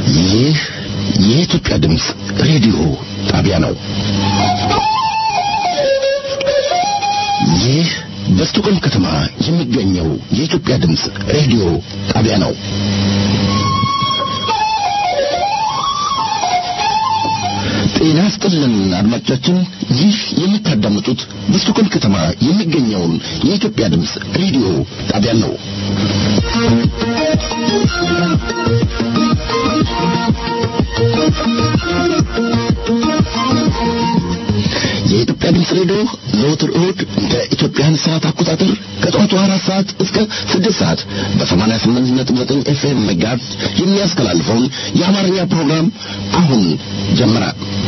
ይህ የኢትዮጵያ ድምፅ ሬዲዮ ጣቢያ ነው። ይህ በስቶኮልም ከተማ የሚገኘው የኢትዮጵያ ድምፅ ሬዲዮ ጣቢያ ነው። ጤና ስጥልን አድማጮቻችን፣ ይህ የምታዳምጡት በስቶኮልም ከተማ የሚገኘውን የኢትዮጵያ ድምፅ ሬዲዮ ጣቢያ ነው። የኢትዮጵያ ድምፅ ሬዲዮ ዘወትር እሁድ እንደ ኢትዮጵያን ሰዓት አቆጣጠር ከጠዋቱ አራት ሰዓት እስከ ስድስት ሰዓት በሰማንያ ስምንት ነጥብ ዘጠኝ ኤፍኤም መጋዝ የሚያስተላልፈውን የአማርኛ ፕሮግራም አሁን ጀመረ።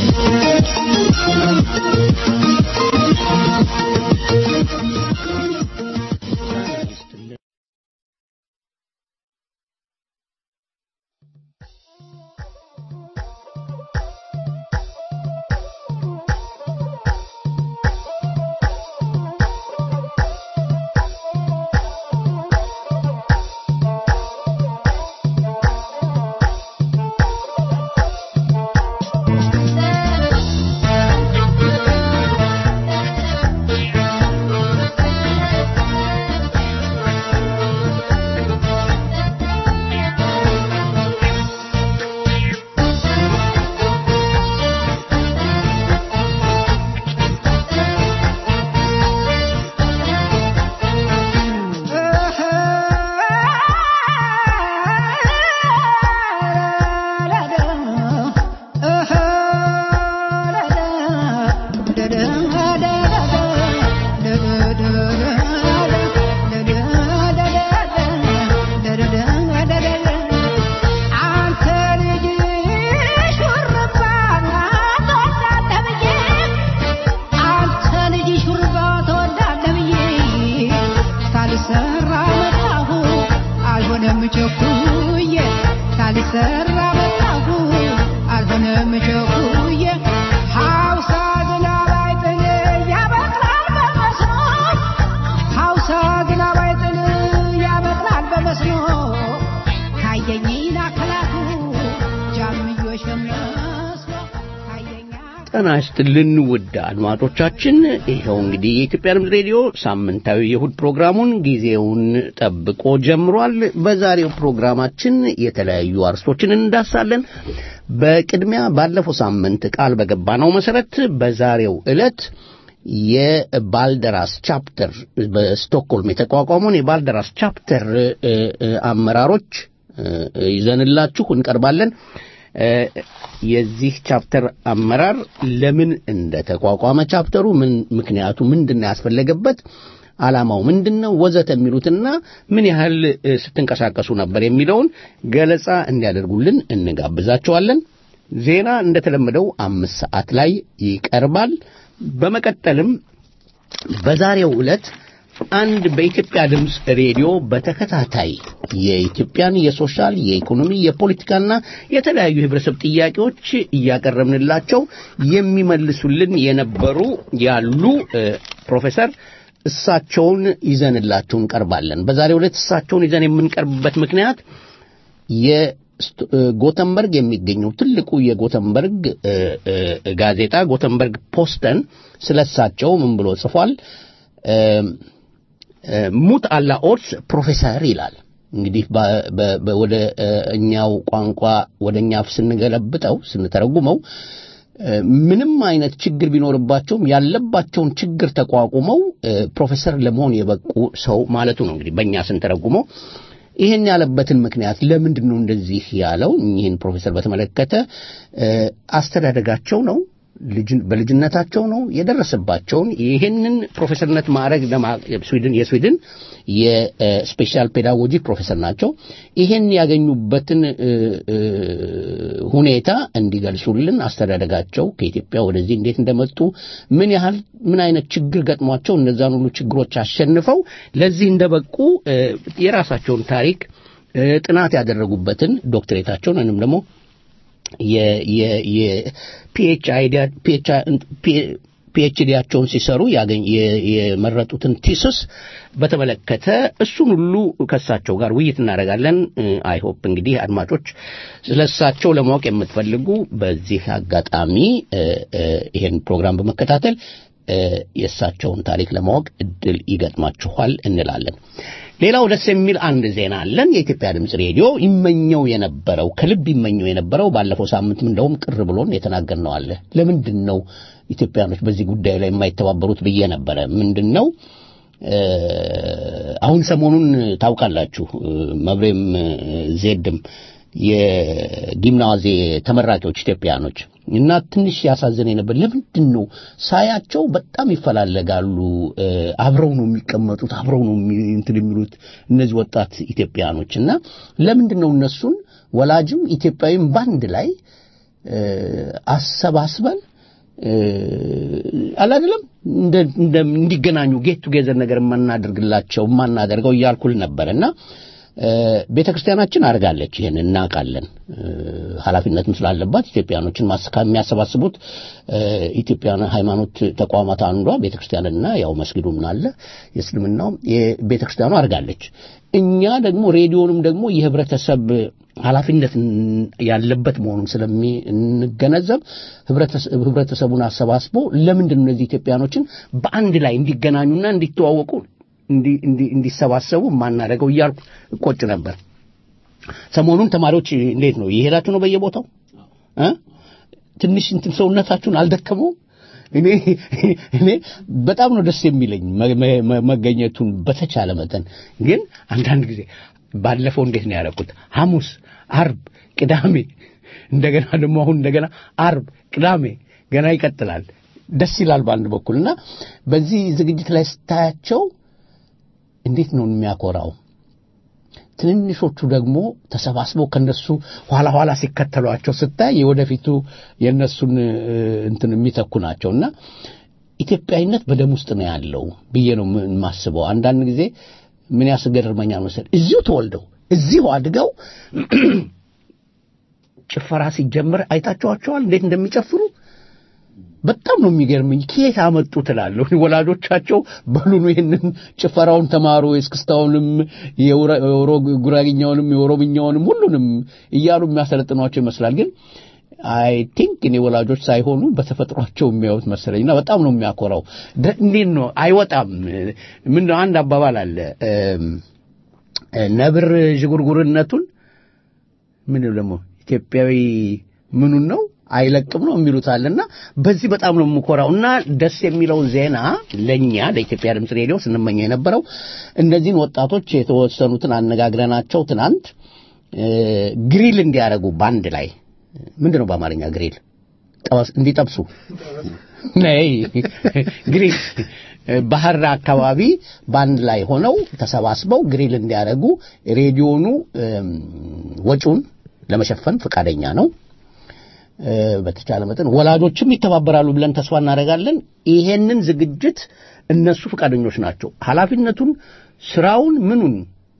ጤና ይስጥልን ውድ አድማጮቻችን፣ ይኸው እንግዲህ የኢትዮጵያ ድምፅ ሬዲዮ ሳምንታዊ የእሁድ ፕሮግራሙን ጊዜውን ጠብቆ ጀምሯል። በዛሬው ፕሮግራማችን የተለያዩ አርስቶችን እንዳሳለን። በቅድሚያ ባለፈው ሳምንት ቃል በገባነው መሰረት በዛሬው ዕለት የባልደራስ ቻፕተር በስቶክሆልም የተቋቋመውን የባልደራስ ቻፕተር አመራሮች ይዘንላችሁ እንቀርባለን። የዚህ ቻፕተር አመራር ለምን እንደተቋቋመ ቻፕተሩ ምን ምክንያቱ ምንድን ያስፈለገበት ዓላማው ምንድን ነው ወዘተ የሚሉትና ምን ያህል ስትንቀሳቀሱ ነበር የሚለውን ገለጻ እንዲያደርጉልን እንጋብዛቸዋለን። ዜና እንደተለመደው አምስት ሰዓት ላይ ይቀርባል። በመቀጠልም በዛሬው ዕለት አንድ በኢትዮጵያ ድምፅ ሬዲዮ በተከታታይ የኢትዮጵያን የሶሻል፣ የኢኮኖሚ፣ የፖለቲካና የተለያዩ የህብረተሰብ ጥያቄዎች እያቀረብንላቸው የሚመልሱልን የነበሩ ያሉ ፕሮፌሰር እሳቸውን ይዘንላችሁ እንቀርባለን። በዛሬው ዕለት እሳቸውን ይዘን የምንቀርብበት ምክንያት የጎተንበርግ የሚገኘው ትልቁ የጎተንበርግ ጋዜጣ ጎተንበርግ ፖስተን ስለሳቸው ምን ብሎ ጽፏል? ሙት አላ ኦርስ ፕሮፌሰር ይላል። እንግዲህ ወደ እኛው ቋንቋ ወደ እኛ አፍ ስንገለብጠው ስንተረጉመው ምንም አይነት ችግር ቢኖርባቸውም ያለባቸውን ችግር ተቋቁመው ፕሮፌሰር ለመሆን የበቁ ሰው ማለቱ ነው። እንግዲህ በእኛ ስንተረጉመው ይህን ያለበትን ምክንያት ለምንድን ነው እንደዚህ ያለው? ይህን ፕሮፌሰር በተመለከተ አስተዳደጋቸው ነው በልጅነታቸው ነው የደረሰባቸውን ይህንን ፕሮፌሰርነት ማዕረግ ስዊድን የስዊድን የስፔሻል ፔዳጎጂ ፕሮፌሰር ናቸው። ይህን ያገኙበትን ሁኔታ እንዲገልጹልን አስተዳደጋቸው ከኢትዮጵያ ወደዚህ እንዴት እንደመጡ ምን ያህል ምን አይነት ችግር ገጥሟቸው እነዛን ሁሉ ችግሮች አሸንፈው ለዚህ እንደበቁ የራሳቸውን ታሪክ ጥናት ያደረጉበትን ዶክትሬታቸውን ወይም ደግሞ ፒኤችዲያቸውን ሲሰሩ ያገኝ የመረጡትን ቲስስ በተመለከተ እሱን ሁሉ ከእሳቸው ጋር ውይይት እናደርጋለን። አይሆፕ እንግዲህ አድማጮች ስለ እሳቸው ለማወቅ የምትፈልጉ በዚህ አጋጣሚ ይሄን ፕሮግራም በመከታተል የእሳቸውን ታሪክ ለማወቅ እድል ይገጥማችኋል እንላለን። ሌላው ደስ የሚል አንድ ዜና አለን። የኢትዮጵያ ድምፅ ሬዲዮ ይመኘው የነበረው ከልብ ይመኘው የነበረው ባለፈው ሳምንትም እንደውም ቅር ብሎን የተናገርነው አለ። ለምንድን ነው ኢትዮጵያኖች በዚህ ጉዳይ ላይ የማይተባበሩት ብዬ ነበረ። ምንድን ነው አሁን ሰሞኑን ታውቃላችሁ መብሬም ዜድም የጊምናዜ ተመራቂዎች ኢትዮጵያኖች እና ትንሽ ያሳዘነኝ ነበር። ለምንድን ነው ሳያቸው በጣም ይፈላለጋሉ፣ አብረው ነው የሚቀመጡት፣ አብረው ነው እንትን የሚሉት እነዚህ ወጣት ኢትዮጵያኖች እና ለምንድን ነው እነሱን ወላጅም ኢትዮጵያዊም ባንድ ላይ አሰባስበን አላደለም እንዲገናኙ ጌት ቱጌዘር ነገር የማናደርግላቸው የማናደርገው እያልኩል ነበር እና ቤተ ክርስቲያናችን አድርጋለች። ይህን እናውቃለን። ኃላፊነትም ስላለባት ኢትዮጵያኖችን የሚያሰባስቡት ኢትዮጵያን ሃይማኖት ተቋማት አንዷ ቤተ ክርስቲያንና ያው መስጊዱም አለ የእስልምናው ቤተ ክርስቲያኑ አድርጋለች። እኛ ደግሞ ሬዲዮንም ደግሞ የህብረተሰብ ኃላፊነት ያለበት መሆኑን ስለሚንገነዘብ ህብረተሰቡን አሰባስቦ ለምንድን ነው እነዚህ ኢትዮጵያኖችን በአንድ ላይ እንዲገናኙና እንዲተዋወቁ እንዲሰባሰቡ ማናደርገው እያልኩ እቆጭ ነበር። ሰሞኑን ተማሪዎች እንዴት ነው የሄዳችሁ ነው በየቦታው እ ትንሽ እንትን ሰውነታችሁን አልደከመውም? እኔ እኔ በጣም ነው ደስ የሚለኝ መገኘቱን በተቻለ መጠን ግን አንዳንድ ጊዜ ባለፈው እንዴት ነው ያደረኩት? ሐሙስ፣ አርብ፣ ቅዳሜ እንደገና ደግሞ አሁን እንደገና አርብ፣ ቅዳሜ ገና ይቀጥላል። ደስ ይላል በአንድ በኩል እና በዚህ ዝግጅት ላይ ስታያቸው እንዴት ነው የሚያኮራው። ትንንሾቹ ደግሞ ተሰባስበው ከነሱ ኋላ ኋላ ሲከተሏቸው ስታይ የወደፊቱ የእነሱን እንትን የሚተኩ ናቸውና ኢትዮጵያዊነት በደም ውስጥ ነው ያለው ብዬ ነው የማስበው። አንዳንድ ጊዜ ምን ያስገርመኛል መሰል እዚሁ ተወልደው እዚሁ አድገው ጭፈራ ሲጀምር አይታችኋቸዋል እንዴት እንደሚጨፍሩ በጣም ነው የሚገርመኝ። ከየት አመጡ ትላለሁ። ወላጆቻቸው በሉኑ ይህንን ጭፈራውን ተማሩ፣ የእስክስታውንም፣ ጉራግኛውንም፣ የኦሮምኛውንም ሁሉንም እያሉ የሚያሰለጥኗቸው ይመስላል። ግን አይ ቲንክ እኔ ወላጆች ሳይሆኑ በተፈጥሯቸው የሚያዩት መሰለኝ እና በጣም ነው የሚያኮራው። እንዴት ነው አይወጣም? ምን አንድ አባባል አለ ነብር ዥጉርጉርነቱን ምን ደግሞ ኢትዮጵያዊ ምኑን ነው አይለቅም ነው የሚሉታልና በዚህ በጣም ነው የምኮራው እና ደስ የሚለው ዜና ለኛ ለኢትዮጵያ ድምፅ ሬዲዮ ስንመኘው የነበረው እነዚህን ወጣቶች የተወሰኑትን አነጋግረናቸው ትናንት ግሪል እንዲያደርጉ ባንድ ላይ ምንድን ነው በአማርኛ ግሪል እንዲጠብሱ ነይ ግሪል ባህር አካባቢ በአንድ ላይ ሆነው ተሰባስበው ግሪል እንዲያደርጉ ሬዲዮኑ ወጪውን ለመሸፈን ፈቃደኛ ነው። በተቻለ መጠን ወላጆችም ይተባበራሉ ብለን ተስፋ እናደርጋለን። ይሄንን ዝግጅት እነሱ ፈቃደኞች ናቸው። ኃላፊነቱን፣ ስራውን፣ ምኑን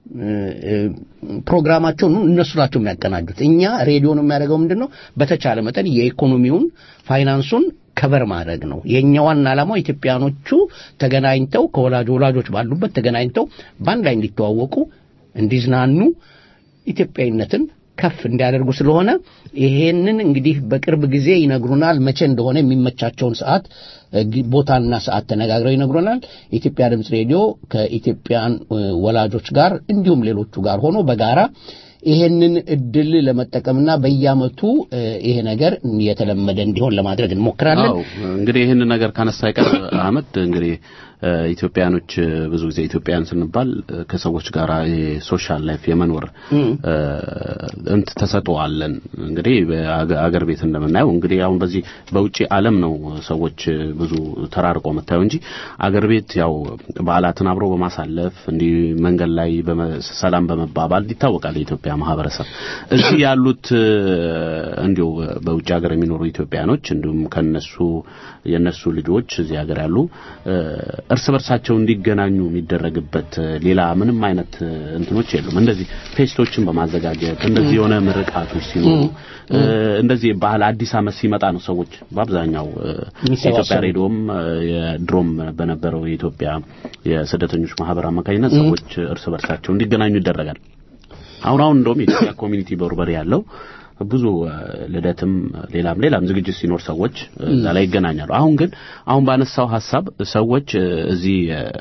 ፕሮግራማቸውን እነሱ ናቸው የሚያቀናጁት። እኛ ሬዲዮ ነው የሚያደርገው ምንድን ነው በተቻለ መጠን የኢኮኖሚውን ፋይናንሱን ከበር ማድረግ ነው። የእኛ ዋና ዓላማው ኢትዮጵያኖቹ ተገናኝተው ከወላጅ ወላጆች ባሉበት ተገናኝተው በአንድ ላይ እንዲተዋወቁ፣ እንዲዝናኑ ኢትዮጵያዊነትን ከፍ እንዲያደርጉ ስለሆነ ይሄንን እንግዲህ በቅርብ ጊዜ ይነግሩናል። መቼ እንደሆነ የሚመቻቸውን ሰዓት ቦታና ሰዓት ተነጋግረው ይነግሩናል። የኢትዮጵያ ድምፅ ሬዲዮ ከኢትዮጵያን ወላጆች ጋር እንዲሁም ሌሎቹ ጋር ሆኖ በጋራ ይሄንን እድል ለመጠቀምና በየዓመቱ ይሄ ነገር የተለመደ እንዲሆን ለማድረግ እንሞክራለን። አዎ እንግዲህ ይህንን ነገር ካነሳ አይቀር አህመድ እንግዲህ ኢትዮጵያኖች ብዙ ጊዜ ኢትዮጵያን ስንባል ከሰዎች ጋር የሶሻል ላይፍ የመኖር እንት ተሰጥኦአለን። እንግዲህ አገር ቤት እንደምናየው እንግዲህ አሁን በዚህ በውጪ ዓለም ነው ሰዎች ብዙ ተራርቆ መታየው እንጂ አገር ቤት ያው በዓላትን አብሮ በማሳለፍ እንዲህ መንገድ ላይ ሰላም በመባባል ይታወቃል የኢትዮጵያ ማህበረሰብ። እዚህ ያሉት እንዲሁ በውጭ ሀገር የሚኖሩ ኢትዮጵያኖች እንዲሁም ከነሱ የነሱ ልጆች እዚህ ሀገር ያሉ እርስ በርሳቸው እንዲገናኙ የሚደረግበት ሌላ ምንም አይነት እንትኖች የሉም። እንደዚህ ፌስቶችን በማዘጋጀት እንደዚህ የሆነ ምርቃቶች ሲኖሩ እንደዚህ ባህል አዲስ ዓመት ሲመጣ ነው ሰዎች በአብዛኛው የኢትዮጵያ ሬዲዮም የድሮም በነበረው የኢትዮጵያ የስደተኞች ማህበር አማካኝነት ሰዎች እርስ በርሳቸው እንዲገናኙ ይደረጋል። አሁን አሁን እንደውም የኢትዮጵያ ኮሚኒቲ በርበሬ ያለው ብዙ ልደትም ሌላም ሌላም ዝግጅት ሲኖር ሰዎች እዛ ላይ ይገናኛሉ። አሁን ግን አሁን ባነሳው ሀሳብ ሰዎች እዚህ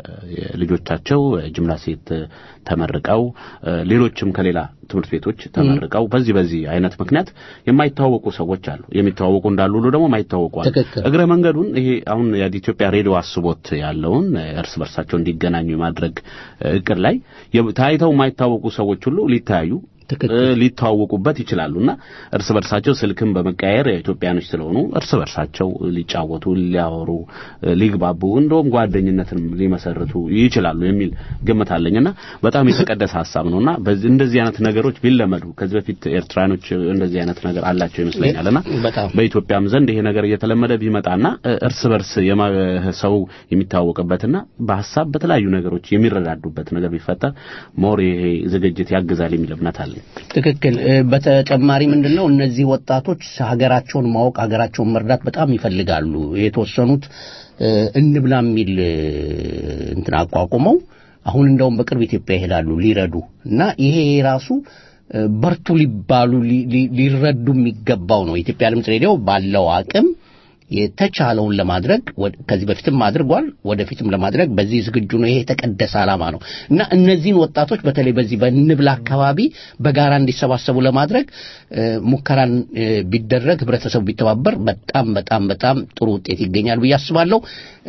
ልጆቻቸው ጅምላ ሴት ተመርቀው ሌሎችም ከሌላ ትምህርት ቤቶች ተመርቀው በዚህ በዚህ አይነት ምክንያት የማይተዋወቁ ሰዎች አሉ። የሚተዋወቁ እንዳሉ ሁሉ ደግሞ የማይተዋወቁ አሉ። እግረ መንገዱን ይሄ አሁን የኢትዮጵያ ሬዲዮ አስቦት ያለውን እርስ በርሳቸው እንዲገናኙ የማድረግ እቅድ ላይ ታይተው የማይታወቁ ሰዎች ሁሉ ሊተያዩ ሊተዋወቁበት ይችላሉና እርስ በርሳቸው ስልክም በመቀያየር ኢትዮጵያኖች ስለሆኑ እርስ በርሳቸው ሊጫወቱ፣ ሊያወሩ፣ ሊግባቡ እንደውም ጓደኝነትን ሊመሰርቱ ይችላሉ የሚል ግምት አለኝና በጣም የተቀደሰ ሀሳብ ነውና በዚህ እንደዚህ አይነት ነገሮች ቢለመዱ ከዚህ በፊት ኤርትራኖች እንደዚህ አይነት ነገር አላቸው ይመስለኛልና በኢትዮጵያም ዘንድ ይሄ ነገር እየተለመደ ቢመጣና እርስ በርስ ሰው የሚታወቅበትና በሀሳብ በተለያዩ ነገሮች የሚረዳዱበት ነገር ቢፈጠር ሞር ይሄ ዝግጅት ያግዛል የሚል እምነት አለ። ትክክል። በተጨማሪ ምንድነው እነዚህ ወጣቶች ሀገራቸውን ማወቅ ሀገራቸውን መርዳት በጣም ይፈልጋሉ። የተወሰኑት እንብላ የሚል እንትን አቋቁመው አሁን እንደውም በቅርብ ኢትዮጵያ ይሄዳሉ ሊረዱ እና ይሄ ራሱ በርቱ ሊባሉ ሊረዱ የሚገባው ነው። የኢትዮጵያ ድምፅ ሬዲዮ ባለው አቅም የተቻለውን ለማድረግ ከዚህ በፊትም አድርጓል፣ ወደፊትም ለማድረግ በዚህ ዝግጁ ነው። ይሄ የተቀደሰ ዓላማ ነው እና እነዚህን ወጣቶች በተለይ በዚህ በንብላ አካባቢ በጋራ እንዲሰባሰቡ ለማድረግ ሙከራን ቢደረግ ህብረተሰቡ ቢተባበር በጣም በጣም በጣም ጥሩ ውጤት ይገኛል ብዬ አስባለሁ።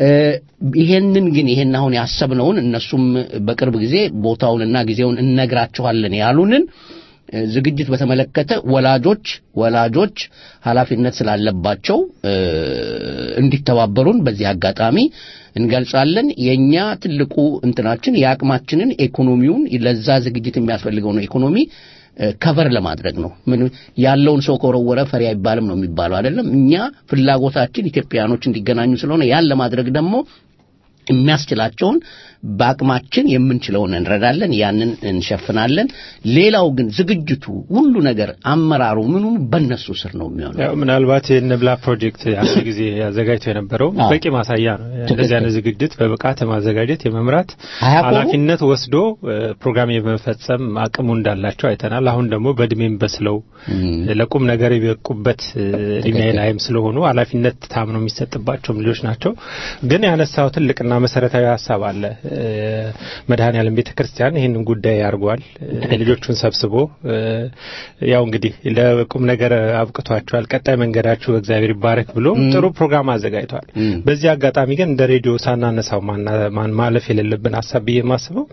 ይሄንን ግን ይሄን አሁን ያሰብነውን እነሱም በቅርብ ጊዜ ቦታውንና ጊዜውን እነግራቸዋለን ያሉንን ዝግጅት በተመለከተ ወላጆች ወላጆች ኃላፊነት ስላለባቸው እንዲተባበሩን በዚህ አጋጣሚ እንገልጻለን። የኛ ትልቁ እንትናችን የአቅማችንን ኢኮኖሚውን ለዛ ዝግጅት የሚያስፈልገው ነው ኢኮኖሚ ከቨር ለማድረግ ነው። ምን ያለውን ሰው ከወረወረ ፈሪ አይባልም ነው የሚባለው አይደለም። እኛ ፍላጎታችን ኢትዮጵያኖች እንዲገናኙ ስለሆነ ያን ለማድረግ ደግሞ የሚያስችላቸውን በአቅማችን የምንችለውን እንረዳለን፣ ያንን እንሸፍናለን። ሌላው ግን ዝግጅቱ ሁሉ ነገር አመራሩ ምኑ በእነሱ ስር ነው የሚሆነው። ያው ምናልባት የንብላ ፕሮጀክት አንድ ጊዜ ያዘጋጅቶ የነበረው በቂ ማሳያ ነው። እንደዚህ አይነት ዝግጅት በብቃት ማዘጋጀት የመምራት ኃላፊነት ወስዶ ፕሮግራም የመፈጸም አቅሙ እንዳላቸው አይተናል። አሁን ደግሞ በእድሜም በስለው ለቁም ነገር የበቁበት እድሜ ላይም ስለሆኑ ኃላፊነት ታምኖ የሚሰጥባቸውም ልጆች ናቸው። ግን ያነሳው ትልቅና መሰረታዊ ሀሳብ አለ። መድኃኔ ዓለም ቤተ ክርስቲያን ይህንን ጉዳይ አድርጓል። ልጆቹን ሰብስቦ ያው እንግዲህ ለቁም ነገር አብቅቷቸዋል። ቀጣይ መንገዳችሁ እግዚአብሔር ይባረክ ብሎ ጥሩ ፕሮግራም አዘጋጅቷል። በዚህ አጋጣሚ ግን እንደ ሬዲዮ ሳናነሳው ማለፍ የሌለብን ሀሳብ ብዬ የማስበው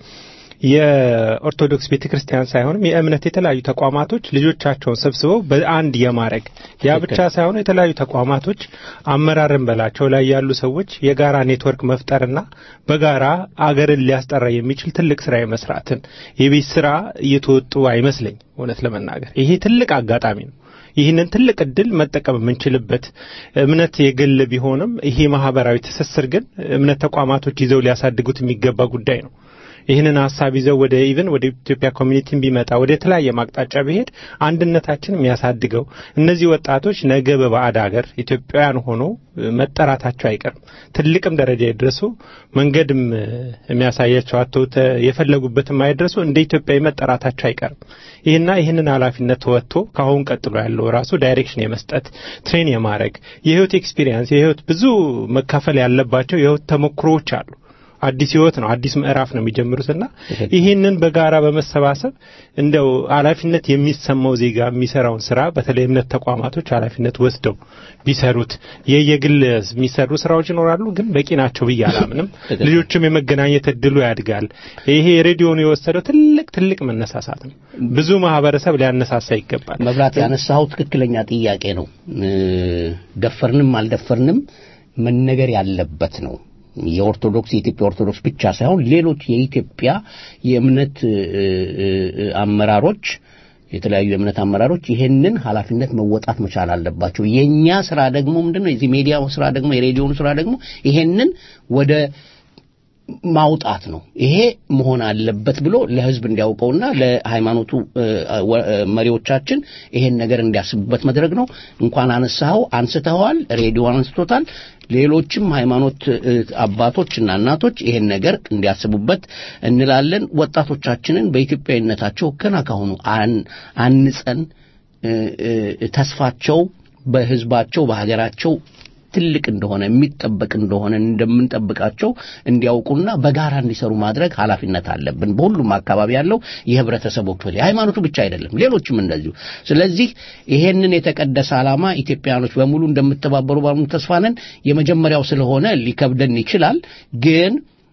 የኦርቶዶክስ ቤተ ክርስቲያን ሳይሆንም የእምነት የተለያዩ ተቋማቶች ልጆቻቸውን ሰብስበው በአንድ የማድረግ ያ ብቻ ሳይሆን የተለያዩ ተቋማቶች አመራርን በላቸው ላይ ያሉ ሰዎች የጋራ ኔትወርክ መፍጠርና በጋራ አገርን ሊያስጠራ የሚችል ትልቅ ስራ የመስራትን የቤት ስራ እየተወጡ አይመስለኝ እውነት ለመናገር ይሄ ትልቅ አጋጣሚ ነው። ይህንን ትልቅ እድል መጠቀም የምንችልበት እምነት የግል ቢሆንም ይሄ ማህበራዊ ትስስር ግን እምነት ተቋማቶች ይዘው ሊያሳድጉት የሚገባ ጉዳይ ነው። ይህንን ሀሳብ ይዘው ወደ ኢቭን ወደ ኢትዮጵያ ኮሚኒቲን ቢመጣ ወደ የተለያየ ማቅጣጫ ቢሄድ አንድነታችን የሚያሳድገው እነዚህ ወጣቶች ነገ በባዕድ ሀገር ኢትዮጵያውያን ሆኖ መጠራታቸው አይቀርም። ትልቅም ደረጃ የደረሱ መንገድም የሚያሳያቸው አቶ የፈለጉበትም አይደረሱ እንደ ኢትዮጵያዊ መጠራታቸው አይቀርም። ይህና ይህንን ኃላፊነት ተወጥቶ ከአሁን ቀጥሎ ያለው ራሱ ዳይሬክሽን የመስጠት ትሬን የማድረግ የህይወት ኤክስፒሪየንስ የህይወት ብዙ መካፈል ያለባቸው የህይወት ተሞክሮዎች አሉ። አዲስ ህይወት ነው፣ አዲስ ምዕራፍ ነው የሚጀምሩትና ይህንን በጋራ በመሰባሰብ እንደው ኃላፊነት የሚሰማው ዜጋ የሚሰራውን ስራ በተለይ እምነት ተቋማቶች ኃላፊነት ወስደው ቢሰሩት የየግል የሚሰሩ ስራዎች ይኖራሉ፣ ግን በቂ ናቸው ብዬ አላምንም። ልጆችም የመገናኘት እድሉ ያድጋል። ይሄ ሬዲዮኑ የወሰደው ትልቅ ትልቅ መነሳሳት ነው። ብዙ ማህበረሰብ ሊያነሳሳ ይገባል። መብራት ያነሳው ትክክለኛ ጥያቄ ነው። ደፈርንም አልደፈርንም መነገር ያለበት ነው። የኦርቶዶክስ የኢትዮጵያ ኦርቶዶክስ ብቻ ሳይሆን ሌሎች የኢትዮጵያ የእምነት አመራሮች የተለያዩ የእምነት አመራሮች ይሄንን ኃላፊነት መወጣት መቻል አለባቸው። የኛ ስራ ደግሞ ምንድነው? የዚህ ሚዲያው ስራ ደግሞ የሬዲዮኑ ስራ ደግሞ ይሄንን ወደ ማውጣት ነው። ይሄ መሆን አለበት ብሎ ለህዝብ እንዲያውቀውና ለሃይማኖቱ መሪዎቻችን ይሄን ነገር እንዲያስቡበት መድረግ ነው። እንኳን አነሳኸው አንስተኸዋል፣ ሬዲዮ አንስቶታል። ሌሎችም ሃይማኖት አባቶችና እናቶች ይሄን ነገር እንዲያስቡበት እንላለን። ወጣቶቻችንን በኢትዮጵያዊነታቸው ገና ካሁኑ አንጸን ተስፋቸው በህዝባቸው በሀገራቸው ትልቅ እንደሆነ የሚጠበቅ እንደሆነ እንደምንጠብቃቸው እንዲያውቁና በጋራ እንዲሰሩ ማድረግ ኃላፊነት አለብን። በሁሉም አካባቢ ያለው የህብረተሰቡ ክፍል የሃይማኖቱ ብቻ አይደለም፣ ሌሎችም እንደዚሁ። ስለዚህ ይሄንን የተቀደሰ ዓላማ ኢትዮጵያኖች በሙሉ እንደምተባበሩ ባሙሉ ተስፋ ነን። የመጀመሪያው ስለሆነ ሊከብደን ይችላል ግን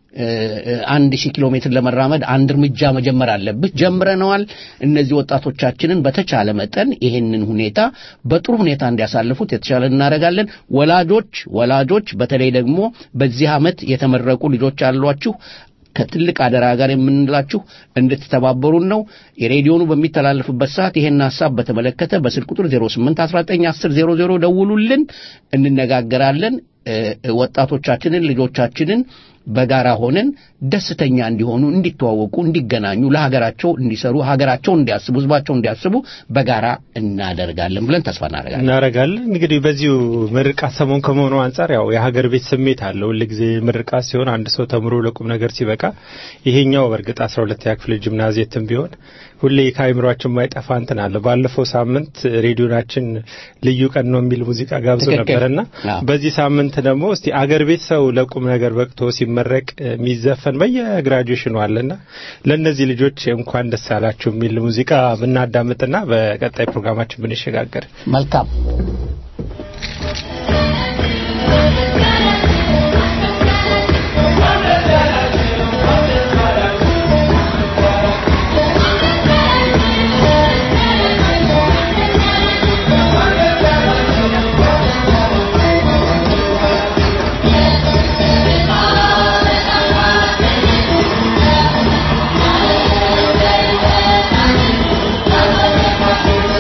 አንድ ሺህ ኪሎ ሜትር ለመራመድ አንድ እርምጃ መጀመር አለብህ። ጀምረነዋል። እነዚህ ወጣቶቻችንን በተቻለ መጠን ይሄንን ሁኔታ በጥሩ ሁኔታ እንዲያሳልፉት የተቻለ እናደርጋለን። ወላጆች ወላጆች በተለይ ደግሞ በዚህ ዓመት የተመረቁ ልጆች አሏችሁ ከትልቅ አደራ ጋር የምንላችሁ እንድትተባበሩን ነው። የሬዲዮኑ በሚተላለፍበት ሰዓት ይሄን ሀሳብ በተመለከተ በስልክ ቁጥር 08191000 ደውሉልን፣ እንነጋገራለን። ወጣቶቻችንን ልጆቻችንን በጋራ ሆነን ደስተኛ እንዲሆኑ፣ እንዲተዋወቁ፣ እንዲገናኙ፣ ለሀገራቸው እንዲሰሩ፣ ሀገራቸው እንዲያስቡ፣ ህዝባቸው እንዲያስቡ በጋራ እናደርጋለን ብለን ተስፋ እናደርጋለን እናደርጋለን። እንግዲህ በዚሁ ምርቃት ሰሞን ከመሆኑ አንጻር ያው የሀገር ቤት ስሜት አለው። ሁልጊዜ ምርቃት ሲሆን አንድ ሰው ተምሮ ለቁም ነገር ሲበቃ ይሄኛው በእርግጥ አስራ ሁለተኛ ክፍል ጂምናዚየትም ቢሆን ሁሌ ከአይምሯችን ማይጠፋ እንትን አለ። ባለፈው ሳምንት ሬዲዮናችን ልዩ ቀን ነው የሚል ሙዚቃ ጋብዞ ነበርና በዚህ ሳምንት ደግሞ እስቲ አገር ቤት ሰው ለቁም ነገር በቅቶ ሲመረቅ የሚዘፈን በየግራጁዌሽኑ አለና ለእነዚህ ልጆች እንኳን ደስ አላችሁ የሚል ሙዚቃ ብናዳምጥና በቀጣይ ፕሮግራማችን ብንሸጋገር መልካም።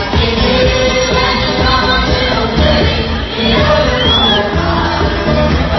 Yeah.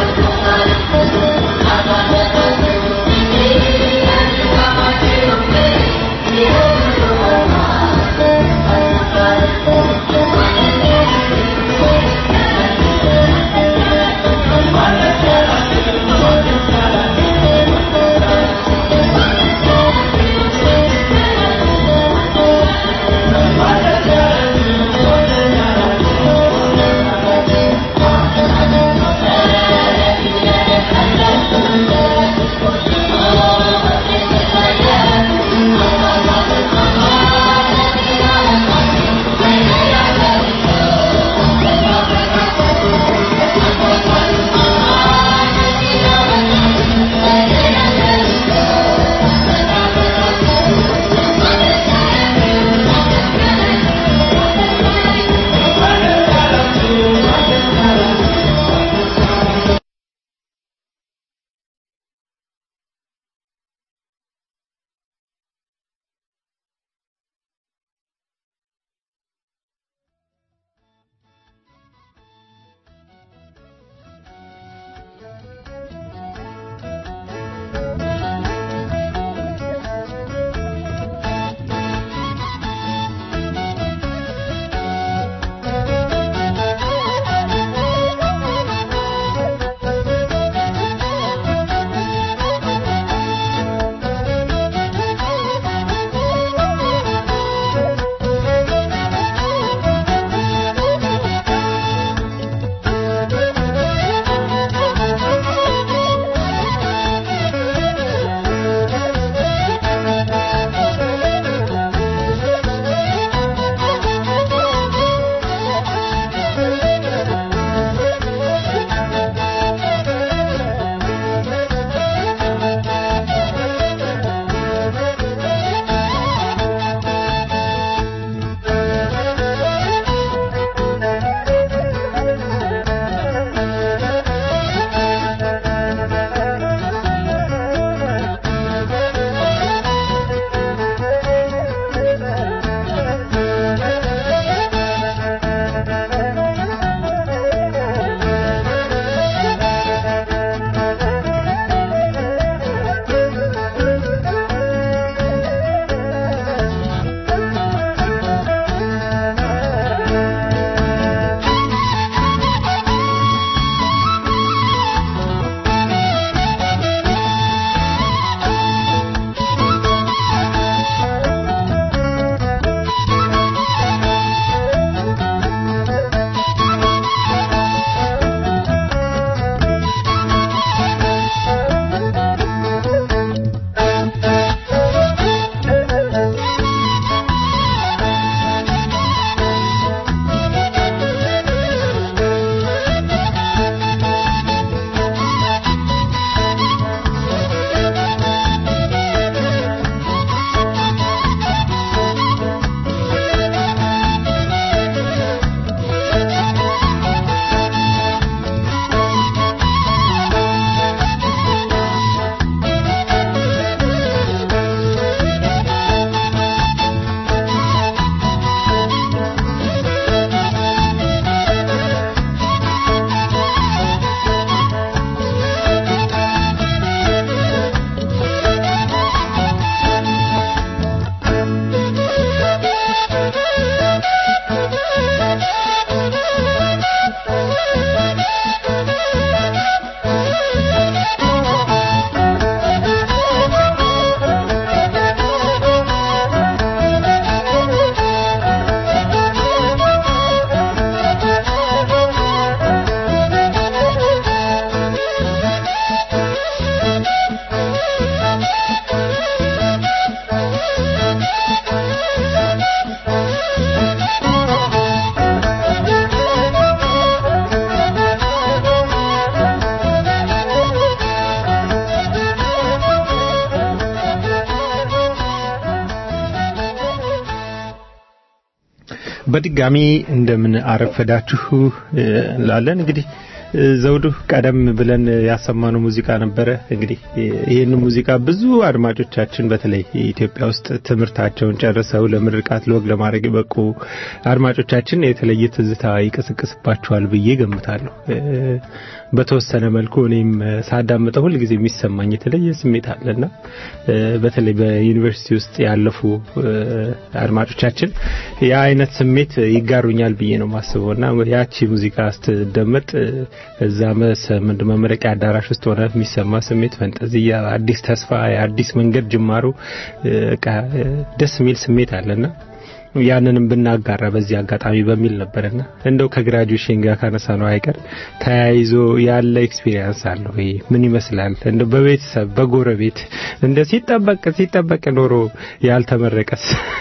በድጋሚ እንደምን አረፈዳችሁ እንላለን። እንግዲህ ዘውዱ ቀደም ብለን ያሰማነው ሙዚቃ ነበረ። እንግዲህ ይህን ሙዚቃ ብዙ አድማጮቻችን በተለይ ኢትዮጵያ ውስጥ ትምህርታቸውን ጨርሰው ለምርቃት ለወግ ለማድረግ የበቁ አድማጮቻችን የተለየ ትዝታ ይቀሰቅስባቸዋል ብዬ ገምታለሁ። በተወሰነ መልኩ እኔም ሳዳምጠው ሁልጊዜ የሚሰማኝ የተለየ ስሜት አለና በተለይ በዩኒቨርሲቲ ውስጥ ያለፉ አድማጮቻችን ያ አይነት ስሜት ይጋሩኛል ብዬ ነው ማስበው እና ያቺ ሙዚቃ ስትደመጥ እዛ ምንድ መመረቂያ አዳራሽ ውስጥ ሆነ የሚሰማ ስሜት ፈንጠዝያ፣ አዲስ ተስፋ፣ የአዲስ መንገድ ጅማሩ ደስ የሚል ስሜት አለና ያንንም ብናጋራ በዚህ አጋጣሚ በሚል ነበርና እንደው ከግራጁዌሽን ጋር ካነሳ ነው አይቀር ተያይዞ ያለ ኤክስፒሪየንስ አለው። ይሄ ምን ይመስላል? እንደው በቤተሰብ በጎረቤት እንደ ሲጠበቅ ሲጠበቅ ኖሮ ያልተመረቀስ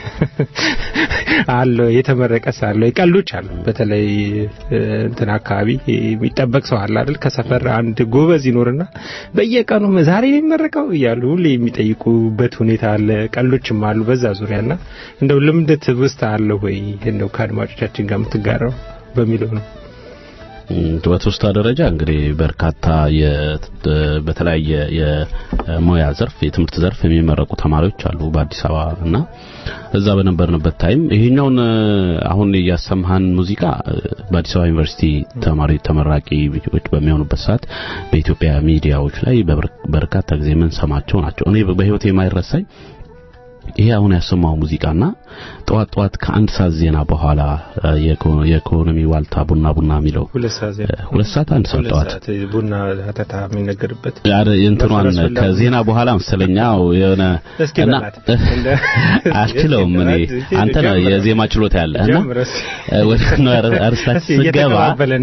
አለ የተመረቀስ አለ ቀልዶች አሉ። በተለይ እንትን አካባቢ የሚጠበቅ ሰው አለ አይደል? ከሰፈር አንድ ጎበዝ ይኖርና በየቀኑ ዛሬ ነው የሚመረቀው እያሉ ሁሌ የሚጠይቁበት ሁኔታ አለ። ቀልዶችም አሉ በዛ ዙሪያና እንደው ልምድ ትውስታ አለ ወይ እንደው ከአድማጮቻችን ጋር የምትጋራው በሚለው ነው። በትውስታ ደረጃ እንግዲህ በርካታ በተለያየ የሙያ ዘርፍ የትምህርት ዘርፍ የሚመረቁ ተማሪዎች አሉ በአዲስ አበባ እና እዛ በነበርንበት ታይም ይሄኛውን አሁን እያሰማህን ሙዚቃ በአዲስ አበባ ዩኒቨርሲቲ ተማሪ ተመራቂዎች በሚሆኑበት ሰዓት በኢትዮጵያ ሚዲያዎች ላይ በርካታ ጊዜ የምንሰማቸው ናቸው። እኔ በህይወት የማይረሳኝ ይሄ አሁን ያሰማው ሙዚቃና ጠዋት ጠዋት ከአንድ ሰዓት ዜና በኋላ የኢኮኖሚ ዋልታ ቡና ቡና የሚለው ሁለት ሰዓት አንድ ሰዓት ጠዋት ቡና ተታ የሚነገርበት እንትኗን ከዜና በኋላ መሰለኛ የሆነ እና አልችለውም እኔ አንተ ነው የዜማ ችሎታ ያለ እና ወደ አርስታት ስገባ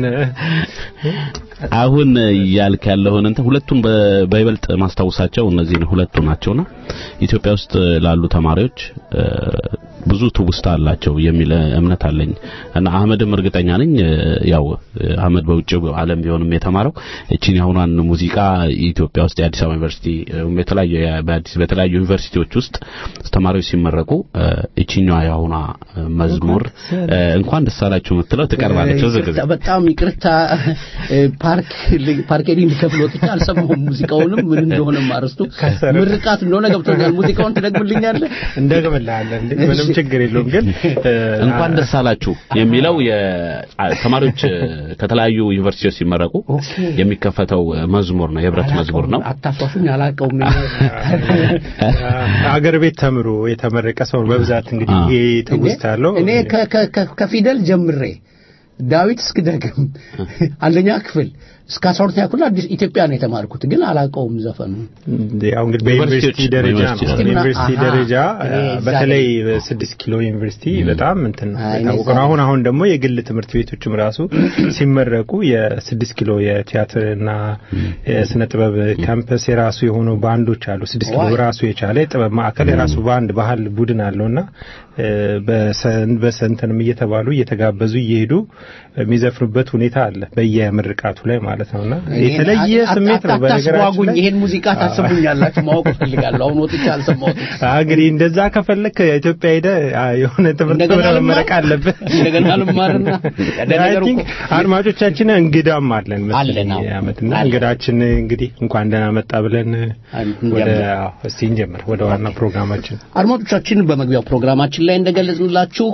አሁን ያልክ ያለውን እንትን ሁለቱን በይበልጥ ማስታወሳቸው እነዚህን ሁለቱ ናቸውና ኢትዮጵያ ውስጥ ላሉ ተማሪዎች ብዙ ትውስታ አላቸው የሚል እምነት አለኝ እና አህመድም እርግጠኛ ነኝ ያው አህመድ በውጭ ዓለም ቢሆንም የተማረው እቺን የአሁኗን ሙዚቃ ኢትዮጵያ ውስጥ የአዲስ አበባ ዩኒቨርሲቲ የተለያዩ በአዲስ በተለያዩ ዩኒቨርሲቲዎች ውስጥ ተማሪዎች ሲመረቁ እቺኛዋ የአሁኗ መዝሙር እንኳን ደስ አላችሁ የምትለው ትቀርባለች። ዝግዝ በጣም ይቅርታ ፓርክ ፓርኬዲንግ ልከፍል ወጥቼ አልሰማሁም ሙዚቃውንም ምን እንደሆነ ማረስቱ ምርቃት እንደሆነ ገብቶኛል። ሙዚቃውን ትደግምልኛለህ? እንደግምልሃለን እንዴ ምንም ችግር የለውም። ግን እንኳን ደስ አላችሁ የሚለው ተማሪዎች ከተለያዩ ዩኒቨርሲቲዎች ሲመረቁ የሚከፈተው መዝሙር ነው፣ የህብረት መዝሙር ነው። አታሷሹኝ፣ አላውቀውም። አገር ቤት ተምሮ የተመረቀ ሰው በብዛት እንግዲህ ይሄ ትውስታ አለው። እኔ ከፊደል ጀምሬ ዳዊት እስክደግም አንደኛ ክፍል እስከ አስራ ሁለተኛ ክፍል አዲስ ኢትዮጵያ ነው የተማርኩት፣ ግን አላውቀውም ዘፈኑ። ያው እንግዲህ በዩኒቨርሲቲ ደረጃ ነው። ዩኒቨርሲቲ ደረጃ በተለይ ስድስት ኪሎ ዩኒቨርሲቲ በጣም እንትን የታወቀ ነው። አሁን አሁን ደግሞ የግል ትምህርት ቤቶችም ራሱ ሲመረቁ የስድስት ኪሎ የቲያትርና የስነ ጥበብ ካምፐስ የራሱ የሆኑ ባንዶች አሉ። ስድስት ኪሎ ራሱ የቻለ የጥበብ ማዕከል የራሱ ባንድ ባህል ቡድን አለውና በሰንተንም እየተባሉ እየተጋበዙ እየሄዱ የሚዘፍኑበት ሁኔታ አለ በየምርቃቱ ላይ ማለት ነውና የተለየ ስሜት ነው። በነገራችን ላይ ይሄን ሙዚቃ ታስቡኛላችሁ ማወቅ እፈልጋለሁ። አሁን ወጥቼ አልሰማሁትም። እንግዲህ እንደዛ ከፈለክ ኢትዮጵያ ሄደ የሆነ ትምህርት መመረቅ አለብህ። እንደገና ልማርና አድማጮቻችን እንግዳም አለን መሰለኝ ዓመትና እንግዳችን እንግዲህ እንኳን ደህና መጣ ብለን ወደ እስቲ እንጀምር ወደ ዋና ፕሮግራማችን አድማጮቻችን በመግቢያው ፕሮግራማችን ላይ እንደገለጽንላችሁ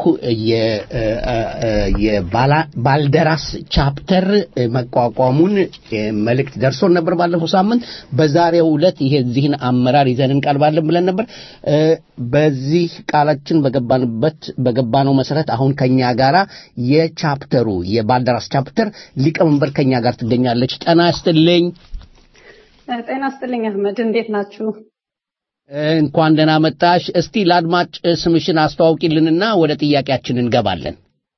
የባልደራስ ቻፕተር መቋቋሙን መልእክት ደርሶን ነበር ባለፈው ሳምንት። በዛሬው ዕለት ይሄ እዚህን አመራር ይዘን እንቀርባለን ብለን ነበር። በዚህ ቃላችን በገባንበት በገባነው መሰረት አሁን ከኛ ጋራ የቻፕተሩ የባልደራስ ቻፕተር ሊቀመንበር ከኛ ጋር ትገኛለች። ጤና ይስጥልኝ። ጤና ይስጥልኝ አህመድ፣ እንዴት ናችሁ? እንኳን ደህና መጣሽ። እስቲ ለአድማጭ ስምሽን አስተዋውቂልንና ወደ ጥያቄያችን እንገባለን።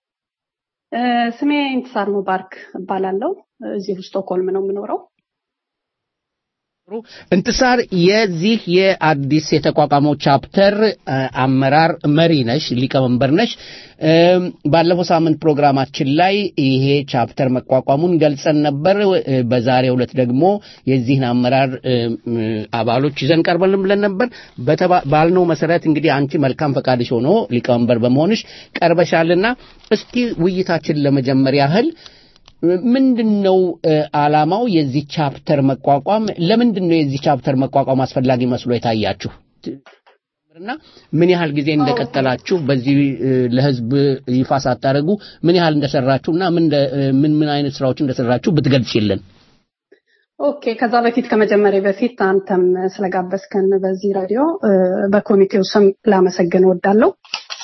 ስሜ ኢንትሳር ሙባርክ እባላለሁ። እዚሁ ስቶክሆልም ነው የምኖረው። እንትሳር የዚህ የአዲስ የተቋቋመው ቻፕተር አመራር መሪ ነሽ፣ ሊቀመንበር ነሽ። ባለፈው ሳምንት ፕሮግራማችን ላይ ይሄ ቻፕተር መቋቋሙን ገልጸን ነበር። በዛሬው ዕለት ደግሞ የዚህን አመራር አባሎች ይዘን ቀርበን ብለን ነበር። ባልነው መሰረት እንግዲህ አንቺ መልካም ፈቃድሽ ሆኖ ሊቀመንበር በመሆንሽ ቀርበሻልና እስቲ ውይይታችን ለመጀመር ያህል ምንድን ነው ዓላማው የዚህ ቻፕተር መቋቋም? ለምንድን ነው የዚህ ቻፕተር መቋቋም አስፈላጊ መስሎ የታያችሁ? እና ምን ያህል ጊዜ እንደቀጠላችሁ በዚህ ለህዝብ ይፋ ሳታደርጉ ምን ያህል እንደሰራችሁ እና ምን ምን አይነት ስራዎች እንደሰራችሁ ብትገልጽልን። ኦኬ። ከዛ በፊት ከመጀመሪያ በፊት አንተም ስለጋበዝከን በዚህ ራዲዮ በኮሚቴው ስም ላመሰግን እወዳለሁ።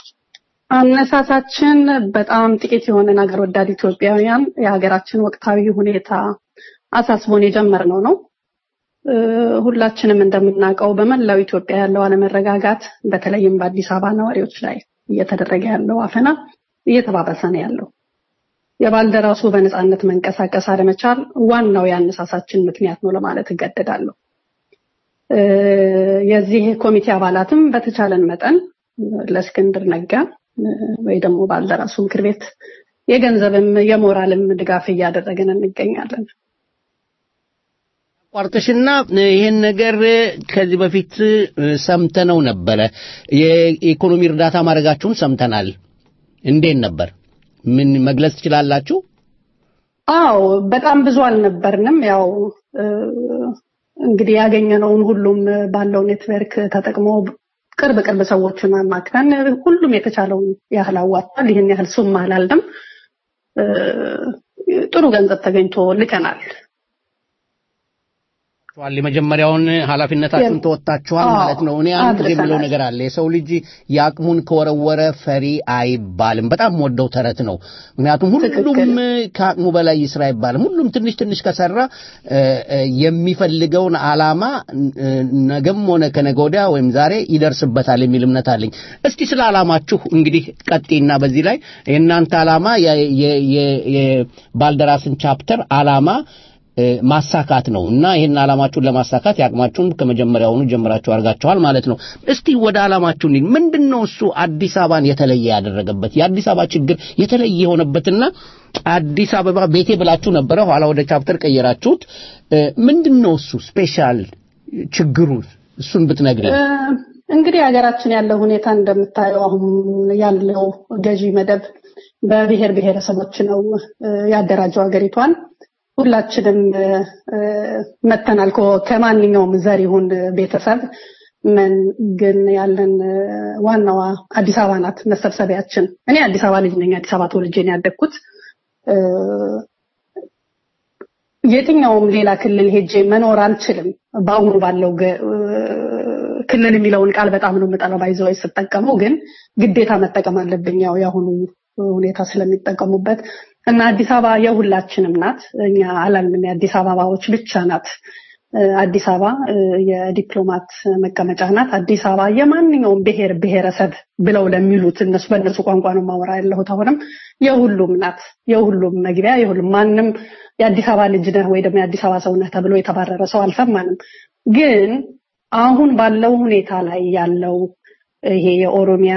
አነሳሳችን በጣም ጥቂት የሆነ ሀገር ወዳድ ኢትዮጵያውያን የሀገራችን ወቅታዊ ሁኔታ አሳስቦን የጀመርነው ነው። ሁላችንም እንደምናውቀው በመላው ኢትዮጵያ ያለው አለመረጋጋት በተለይም በአዲስ አበባ ነዋሪዎች ላይ እየተደረገ ያለው አፈና እየተባባሰ ነው ያለው። የባልደራሱ በነፃነት መንቀሳቀስ አለመቻል ዋናው የአነሳሳችን ምክንያት ነው ለማለት እገደዳለሁ። የዚህ ኮሚቴ አባላትም በተቻለን መጠን ለእስክንድር ነጋ ወይ ደግሞ ባልደራሱ ምክር ቤት የገንዘብም የሞራልም ድጋፍ እያደረግን እንገኛለን። ቋርጥሽና ይህን ነገር ከዚህ በፊት ሰምተነው ነበረ። የኢኮኖሚ እርዳታ ማድረጋችሁን ሰምተናል። እንዴት ነበር? ምን መግለጽ ትችላላችሁ? አዎ በጣም ብዙ አልነበርንም። ያው እንግዲህ ያገኘነውን ሁሉም ባለው ኔትወርክ ተጠቅሞ ቅርብ ቅርብ ሰዎችን አማክረን ሁሉም የተቻለውን ያህል አዋጥቷል። ይህን ያህል ሱም አላልንም። ጥሩ ገንዘብ ተገኝቶ ልከናል። የመጀመሪያውን ኃላፊነታችሁን ተወጣችኋል ማለት ነው። እኔ አንድ ጊዜ የምለው ነገር አለ። የሰው ልጅ የአቅሙን ከወረወረ ፈሪ አይባልም። በጣም ወደው ተረት ነው። ምክንያቱም ሁሉም ከአቅሙ በላይ ይስራ አይባልም። ሁሉም ትንሽ ትንሽ ከሰራ የሚፈልገውን ዓላማ ነገም ሆነ ከነገ ወዲያ ወይም ዛሬ ይደርስበታል የሚል እምነት አለኝ። እስቲ ስለ ዓላማችሁ እንግዲህ ቀጤና በዚህ ላይ የእናንተ ዓላማ የባልደራስን ቻፕተር ዓላማ ማሳካት ነው እና ይህን ዓላማችሁን ለማሳካት የአቅማችሁን ከመጀመሪያውኑ ጀምራችሁ አድርጋችኋል ማለት ነው። እስቲ ወደ ዓላማችሁ እንሂድ። ምንድን ነው እሱ አዲስ አበባን የተለየ ያደረገበት የአዲስ አበባ ችግር የተለየ የሆነበትና አዲስ አበባ ቤቴ ብላችሁ ነበረ፣ ኋላ ወደ ቻፕተር ቀየራችሁት። ምንድን ነው እሱ ስፔሻል ችግሩ? እሱን ብትነግረን። እንግዲህ ሀገራችን ያለው ሁኔታ እንደምታየው አሁን ያለው ገዢ መደብ በብሔር ብሔረሰቦች ነው ያደራጀው ሀገሪቷን። ሁላችንም መተናል ከማንኛውም ዘር ይሁን ቤተሰብ ምን ግን ያለን ዋናዋ አዲስ አበባ ናት መሰብሰቢያችን። እኔ አዲስ አበባ ልጅ ነኝ። አዲስ አበባ ተወልጄ ነው ያደግኩት። የትኛውም ሌላ ክልል ሄጄ መኖር አልችልም። በአሁኑ ባለው ክልል የሚለውን ቃል በጣም ነው የምጠላው። ባይዘው ስጠቀመው ግን ግዴታ መጠቀም አለብኝ። ያው የአሁኑ ሁኔታ ስለሚጠቀሙበት እና አዲስ አበባ የሁላችንም ናት። እኛ አላልንም የአዲስ አበባዎች ብቻ ናት። አዲስ አበባ የዲፕሎማት መቀመጫ ናት። አዲስ አበባ የማንኛውም ብሔር ብሔረሰብ ብለው ለሚሉት እነሱ በእነሱ ቋንቋ ነው ማወራ ያለሁት። አሁንም የሁሉም ናት። የሁሉም መግቢያ የሁሉም ማንም የአዲስ አበባ ልጅ ነህ ወይ ደግሞ የአዲስ አበባ ሰው ነህ ተብሎ የተባረረ ሰው አልሰማንም። ግን አሁን ባለው ሁኔታ ላይ ያለው ይሄ የኦሮሚያ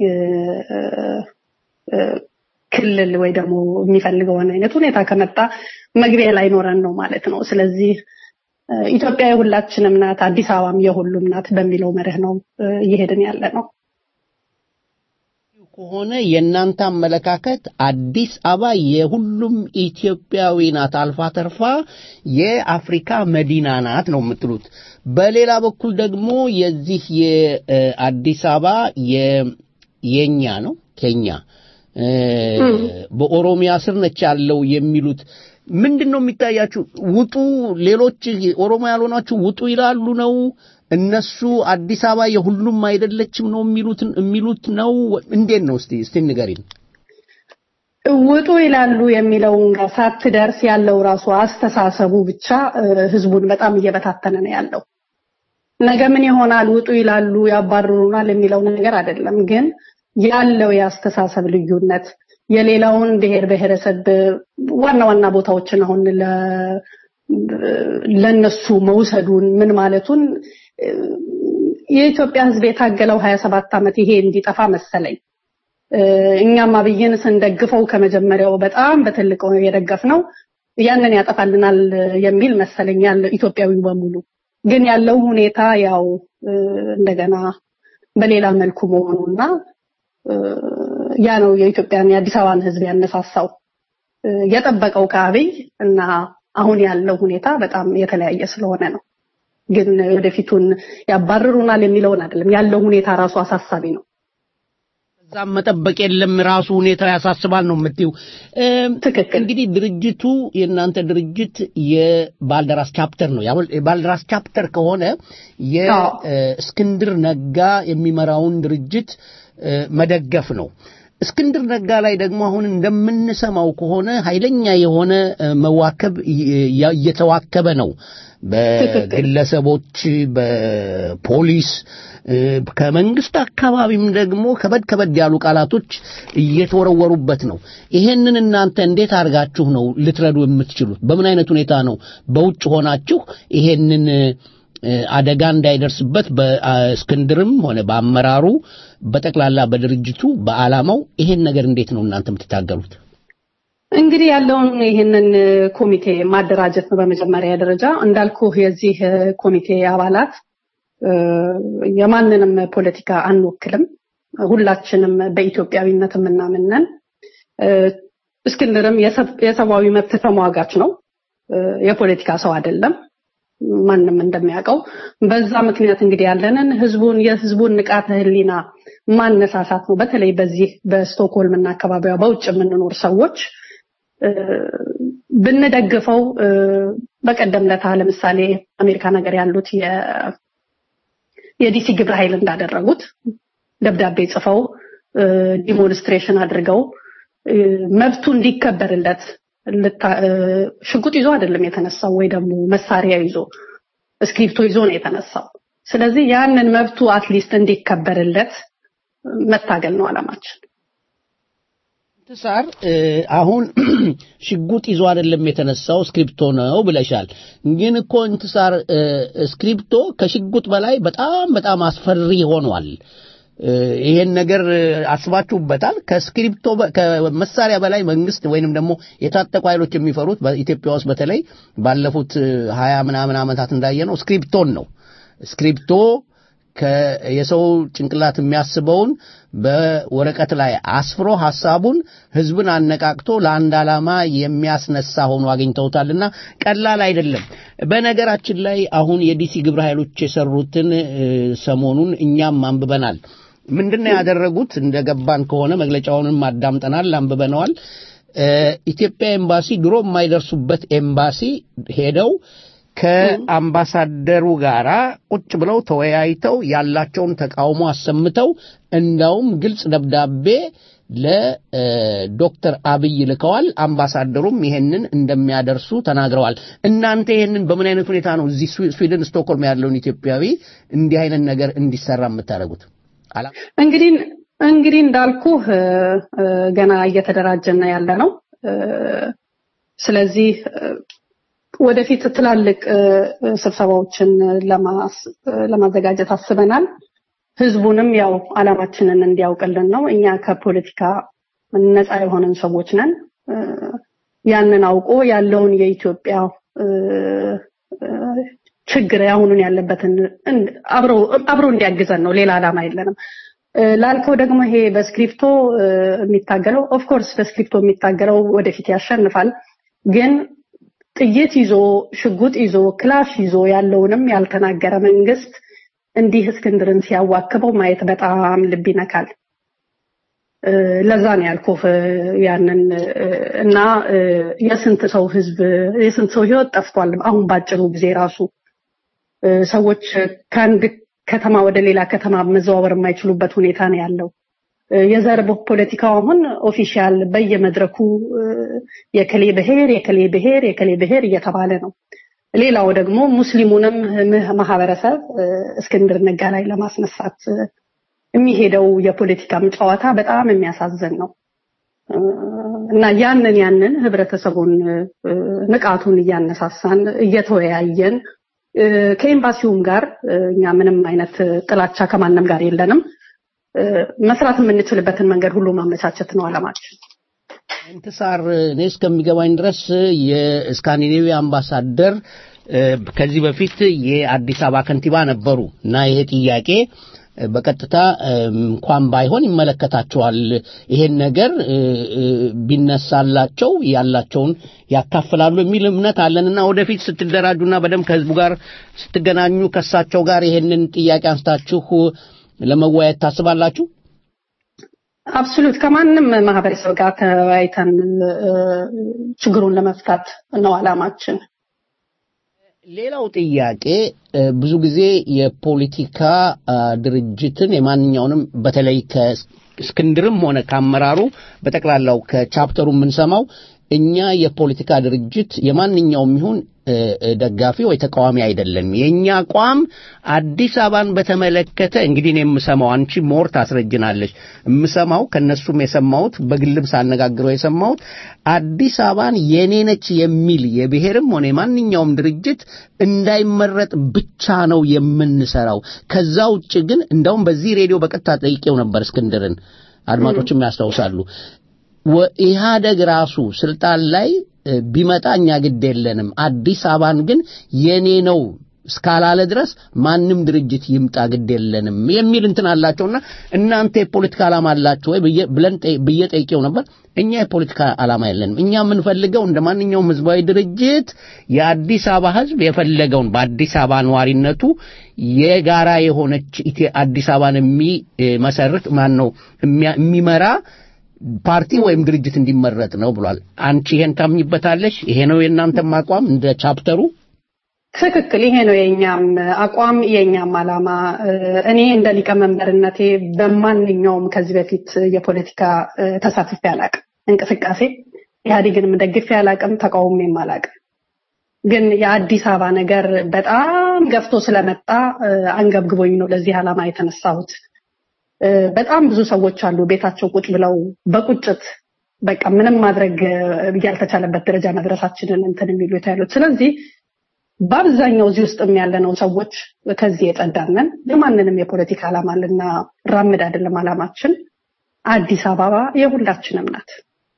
ክልል ወይ ደግሞ የሚፈልገውን አይነት ሁኔታ ከመጣ መግቢያ ላይ ኖረን ነው ማለት ነው። ስለዚህ ኢትዮጵያ የሁላችንም ናት፣ አዲስ አበባም የሁሉም ናት በሚለው መርህ ነው እየሄድን ያለ ነው። ከሆነ የእናንተ አመለካከት አዲስ አበባ የሁሉም ኢትዮጵያዊ ናት፣ አልፋ ተርፋ የአፍሪካ መዲና ናት ነው የምትሉት። በሌላ በኩል ደግሞ የዚህ የአዲስ አበባ የኛ ነው ኬኛ በኦሮሚያ ስር ነች ያለው የሚሉት ምንድን ነው የሚታያችሁ? ውጡ፣ ሌሎች ኦሮሞ ያልሆናችሁ ውጡ ይላሉ ነው እነሱ አዲስ አበባ የሁሉም አይደለችም ነው የሚሉት የሚሉት ነው። እንዴት ነው? እስቲ እስቲ ንገሪን። ውጡ ይላሉ የሚለውን ጋር ሳትደርስ ያለው ራሱ አስተሳሰቡ ብቻ ህዝቡን በጣም እየበታተነ ነው ያለው። ነገ ምን ይሆናል? ውጡ ይላሉ ያባርሩናል የሚለው ነገር አይደለም ግን ያለው የአስተሳሰብ ልዩነት የሌላውን ብሔር ብሔረሰብ ዋና ዋና ቦታዎችን አሁን ለነሱ መውሰዱን ምን ማለቱን የኢትዮጵያ ሕዝብ የታገለው 27 ዓመት ይሄ እንዲጠፋ መሰለኝ። እኛም አብይን ስንደግፈው ከመጀመሪያው በጣም በትልቅ የደገፍ ነው ያንን ያጠፋልናል የሚል መሰለኝ ያለ ኢትዮጵያዊ በሙሉ ግን ያለው ሁኔታ ያው እንደገና በሌላ መልኩ መሆኑና ያ ነው የኢትዮጵያን የአዲስ አበባን ህዝብ ያነሳሳው የጠበቀው ከአብይ እና አሁን ያለው ሁኔታ በጣም የተለያየ ስለሆነ ነው። ግን ወደፊቱን ያባርሩናል የሚለውን አይደለም ያለው ሁኔታ ራሱ አሳሳቢ ነው። እዛም መጠበቅ የለም ራሱ ሁኔታ ያሳስባል ነው የምትይው። ትክክል። እንግዲህ ድርጅቱ የእናንተ ድርጅት የባልደራስ ቻፕተር ነው። የባልደራስ ቻፕተር ከሆነ የእስክንድር ነጋ የሚመራውን ድርጅት መደገፍ ነው። እስክንድር ነጋ ላይ ደግሞ አሁን እንደምንሰማው ከሆነ ኃይለኛ የሆነ መዋከብ እየተዋከበ ነው። በግለሰቦች፣ በፖሊስ ከመንግስት አካባቢም ደግሞ ከበድ ከበድ ያሉ ቃላቶች እየተወረወሩበት ነው። ይሄንን እናንተ እንዴት አድርጋችሁ ነው ልትረዱ የምትችሉት? በምን አይነት ሁኔታ ነው በውጭ ሆናችሁ ይሄንን አደጋ እንዳይደርስበት በእስክንድርም ሆነ በአመራሩ በጠቅላላ በድርጅቱ በዓላማው ይሄን ነገር እንዴት ነው እናንተ የምትታገሉት? እንግዲህ ያለውን ይህንን ኮሚቴ ማደራጀት ነው በመጀመሪያ ደረጃ እንዳልኩ የዚህ ኮሚቴ አባላት የማንንም ፖለቲካ አንወክልም። ሁላችንም በኢትዮጵያዊነት የምናምነን። እስክንድርም የሰብአዊ መብት ተሟጋች ነው፣ የፖለቲካ ሰው አይደለም። ማንም እንደሚያውቀው በዛ ምክንያት እንግዲህ ያለንን ህዝቡን የህዝቡን ንቃተ ህሊና ማነሳሳት ነው። በተለይ በዚህ በስቶክሆልም እና አካባቢዋ በውጭ የምንኖር ሰዎች ብንደግፈው በቀደም ለታ ለምሳሌ አሜሪካ ነገር ያሉት የዲሲ ግብረ ኃይል እንዳደረጉት ደብዳቤ ጽፈው ዲሞንስትሬሽን አድርገው መብቱ እንዲከበርለት ሽጉጥ ይዞ አይደለም የተነሳው ወይ ደግሞ መሳሪያ ይዞ እስክሪፕቶ ይዞ ነው የተነሳው። ስለዚህ ያንን መብቱ አትሊስት እንዲከበርለት መታገል ነው አላማችን። ትሳር አሁን ሽጉጥ ይዞ አይደለም የተነሳው ስክሪፕቶ ነው ብለሻል። ግን እኮ እንትሳር ስክሪፕቶ ከሽጉጥ በላይ በጣም በጣም አስፈሪ ሆኗል። ይሄን ነገር አስባችሁበታል? ከስክሪፕቶ ከመሳሪያ በላይ መንግስት ወይንም ደግሞ የታጠቁ ኃይሎች የሚፈሩት በኢትዮጵያ ውስጥ በተለይ ባለፉት ሀያ ምናምን ዓመታት እንዳየነው ስክሪፕቶን ነው። ስክሪፕቶ የሰው ጭንቅላት የሚያስበውን በወረቀት ላይ አስፍሮ ሐሳቡን ህዝብን አነቃቅቶ ለአንድ ዓላማ የሚያስነሳ ሆኖ አግኝተውታልና ቀላል አይደለም። በነገራችን ላይ አሁን የዲሲ ግብረ ኃይሎች የሰሩትን ሰሞኑን እኛም አንብበናል። ምንድነው ያደረጉት? እንደገባን ከሆነ መግለጫውንም አዳምጠናል፣ አንብበነዋል። ኢትዮጵያ ኤምባሲ ድሮ የማይደርሱበት ኤምባሲ ሄደው ከአምባሳደሩ ጋር ቁጭ ብለው ተወያይተው ያላቸውን ተቃውሞ አሰምተው እንዳውም ግልጽ ደብዳቤ ለዶክተር አብይ ልከዋል። አምባሳደሩም ይሄንን እንደሚያደርሱ ተናግረዋል። እናንተ ይሄንን በምን አይነት ሁኔታ ነው እዚህ ስዊድን ስቶክሆልም ያለውን ኢትዮጵያዊ እንዲህ አይነት ነገር እንዲሰራ የምታደርጉት? እንግዲህ እንግዲህ እንዳልኩ ገና እየተደራጀን ያለ ነው። ስለዚህ ወደፊት ትላልቅ ስብሰባዎችን ለማዘጋጀት አስበናል። ህዝቡንም ያው አላማችንን እንዲያውቅልን ነው። እኛ ከፖለቲካ ነፃ የሆነን ሰዎች ነን። ያንን አውቆ ያለውን የኢትዮጵያ ችግር አሁኑን ያለበትን አብሮ እንዲያግዘን ነው። ሌላ አላማ የለንም። ላልከው ደግሞ ይሄ በስክሪፕቶ የሚታገለው ኦፍኮርስ በስክሪፕቶ የሚታገለው ወደፊት ያሸንፋል ግን ጥይት ይዞ ሽጉጥ ይዞ ክላሽ ይዞ ያለውንም ያልተናገረ መንግስት እንዲህ እስክንድርን ሲያዋክበው ማየት በጣም ልብ ይነካል። ለዛ ነው ያልኩህ ያንን እና የስንት ሰው ህዝብ የስንት ሰው ህይወት ጠፍቷል። አሁን ባጭሩ ጊዜ ራሱ ሰዎች ከአንድ ከተማ ወደ ሌላ ከተማ መዘዋወር የማይችሉበት ሁኔታ ነው ያለው። የዘር ፖለቲካው አሁን ኦፊሻል በየመድረኩ የከሌ ብሔር የከሌ ብሔር የከሌ ብሔር እየተባለ ነው። ሌላው ደግሞ ሙስሊሙንም ማህበረሰብ እስክንድር ነጋ ላይ ለማስነሳት የሚሄደው የፖለቲካም ጨዋታ በጣም የሚያሳዝን ነው። እና ያንን ያንን ህብረተሰቡን ንቃቱን እያነሳሳን እየተወያየን ከኤምባሲውም ጋር እኛ ምንም አይነት ጥላቻ ከማንም ጋር የለንም። መስራት የምንችልበትን መንገድ ሁሉ ማመቻቸት ነው አላማችን። እንትሳር እኔ እስከሚገባኝ ድረስ የስካንዲኔቪያ አምባሳደር ከዚህ በፊት የአዲስ አበባ ከንቲባ ነበሩ እና ይሄ ጥያቄ በቀጥታ እንኳን ባይሆን ይመለከታቸዋል። ይሄን ነገር ቢነሳላቸው ያላቸውን ያካፍላሉ የሚል እምነት አለንና ወደፊት ስትደራጁና በደንብ ከህዝቡ ጋር ስትገናኙ ከእሳቸው ጋር ይሄንን ጥያቄ አንስታችሁ ለመወያየት ታስባላችሁ? አብሶሉት ከማንም ማህበረሰብ ጋር ተወያይተን ችግሩን ለመፍታት ነው አላማችን። ሌላው ጥያቄ ብዙ ጊዜ የፖለቲካ ድርጅትን የማንኛውንም በተለይ ከእስክንድርም ሆነ ከአመራሩ በጠቅላላው ከቻፕተሩ የምንሰማው እኛ የፖለቲካ ድርጅት የማንኛውም ይሁን ደጋፊ ወይ ተቃዋሚ አይደለም። የእኛ አቋም አዲስ አበባን በተመለከተ እንግዲህ እኔ የምሰማው አንቺ ሞር ታስረጅናለች። የምሰማው ከነሱም የሰማሁት በግልም ሳነጋግረው የሰማሁት አዲስ አበባን የኔ ነች የሚል የብሔርም ሆነ የማንኛውም ድርጅት እንዳይመረጥ ብቻ ነው የምንሰራው። ከዛ ውጭ ግን እንደውም በዚህ ሬዲዮ በቀጥታ ጠይቄው ነበር እስክንድርን፣ አድማጮችም ያስታውሳሉ። ኢህአደግ ራሱ ስልጣን ላይ ቢመጣ እኛ ግድ የለንም፣ አዲስ አበባን ግን የኔ ነው እስካላለ ድረስ ማንም ድርጅት ይምጣ ግድ የለንም የሚል እንትን አላቸውና እናንተ የፖለቲካ ዓላማ አላችሁ ወይ ብለን ብዬ ጠይቄው ነበር። እኛ የፖለቲካ ዓላማ የለንም። እኛ የምንፈልገው እንደ ማንኛውም ህዝባዊ ድርጅት የአዲስ አበባ ህዝብ የፈለገውን በአዲስ አበባ ነዋሪነቱ የጋራ የሆነች አዲስ አበባን የሚመሰርት ማን ነው የሚመራ ፓርቲ ወይም ድርጅት እንዲመረጥ ነው ብሏል። አንቺ ይሄን ታምኝበታለሽ? ይሄ ነው የእናንተም አቋም እንደ ቻፕተሩ? ትክክል። ይሄ ነው የኛም አቋም የኛም ዓላማ። እኔ እንደ ሊቀመንበርነቴ በማንኛውም ከዚህ በፊት የፖለቲካ ተሳትፌ አላቅም። እንቅስቃሴ ኢህአዴግንም ደግፌ አላቅም፣ ተቃውሜም አላቅም። ግን የአዲስ አበባ ነገር በጣም ገፍቶ ስለመጣ አንገብግቦኝ ነው ለዚህ ዓላማ የተነሳሁት። በጣም ብዙ ሰዎች አሉ ቤታቸው ቁጭ ብለው በቁጭት በቃ ምንም ማድረግ ያልተቻለበት ደረጃ መድረሳችንን እንትን የሚሉት ያሉት። ስለዚህ በአብዛኛው እዚህ ውስጥም ያለነው ሰዎች ከዚህ የጸዳነን የማንንም የፖለቲካ ዓላማ ልናራምድ አይደለም። ዓላማችን አዲስ አበባ የሁላችንም ናት።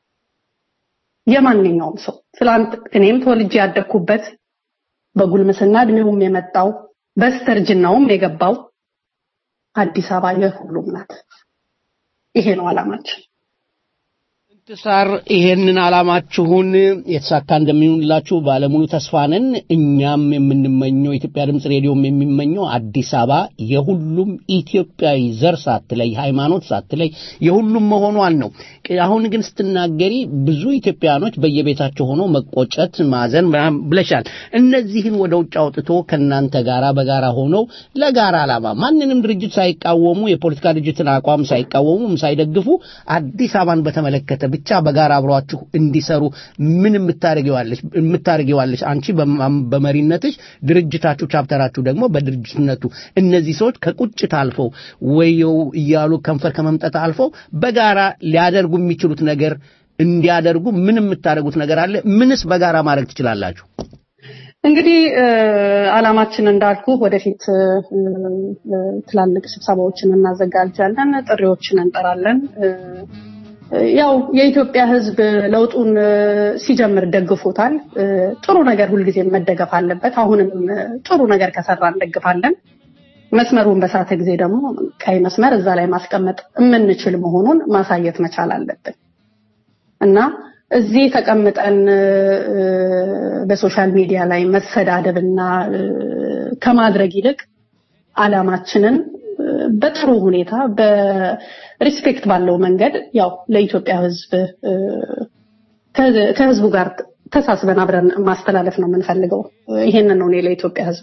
የማንኛውም ሰው ትላንት እኔም ተወልጄ ያደግኩበት በጉልምስና እድሜውም የመጣው በስተርጅናውም የገባው አዲስ አበባ የሁሉም ናት። ይሄ ነው ዓላማችን። እንትሳር ይሄንን ዓላማችሁን የተሳካ እንደሚሆንላችሁ ባለሙሉ ተስፋ ነን። እኛም የምንመኘው የኢትዮጵያ ድምፅ ሬዲዮም የሚመኘው አዲስ አበባ የሁሉም ኢትዮጵያዊ ዘር ሳትለይ፣ ሃይማኖት ሳትለይ የሁሉም መሆኗን ነው። አሁን ግን ስትናገሪ ብዙ ኢትዮጵያኖች በየቤታቸው ሆኖ መቆጨት፣ ማዘን ብለሻል። እነዚህን ወደ ውጭ አውጥቶ ከእናንተ ጋራ በጋራ ሆነው ለጋራ ዓላማ ማንንም ድርጅት ሳይቃወሙ የፖለቲካ ድርጅትን አቋም ሳይቃወሙ ሳይደግፉ አዲስ አበባን በተመለከተ ብቻ በጋራ አብሯችሁ እንዲሰሩ ምን የምታደርጊዋለሽ የምታደርጊዋለሽ አንቺ በመሪነትሽ ድርጅታችሁ ቻፕተራችሁ ደግሞ በድርጅትነቱ እነዚህ ሰዎች ከቁጭት አልፈው ወየው እያሉ ከንፈር ከመምጠት አልፈው በጋራ ሊያደርጉ የሚችሉት ነገር እንዲያደርጉ ምን የምታደርጉት ነገር አለ? ምንስ በጋራ ማድረግ ትችላላችሁ? እንግዲህ ዓላማችን እንዳልኩ ወደፊት ትላልቅ ስብሰባዎችን እናዘጋጃለን፣ ጥሪዎችን እንጠራለን። ያው የኢትዮጵያ ሕዝብ ለውጡን ሲጀምር ደግፎታል። ጥሩ ነገር ሁልጊዜ መደገፍ አለበት። አሁንም ጥሩ ነገር ከሰራ እንደግፋለን። መስመሩን በሳተ ጊዜ ደግሞ ቀይ መስመር እዛ ላይ ማስቀመጥ የምንችል መሆኑን ማሳየት መቻል አለብን እና እዚህ ተቀምጠን በሶሻል ሚዲያ ላይ መሰዳደብና ከማድረግ ይልቅ ዓላማችንን በጥሩ ሁኔታ በሪስፔክት ባለው መንገድ ያው ለኢትዮጵያ ህዝብ ከህዝቡ ጋር ተሳስበን አብረን ማስተላለፍ ነው የምንፈልገው። ይሄንን ነው እኔ ለኢትዮጵያ ህዝብ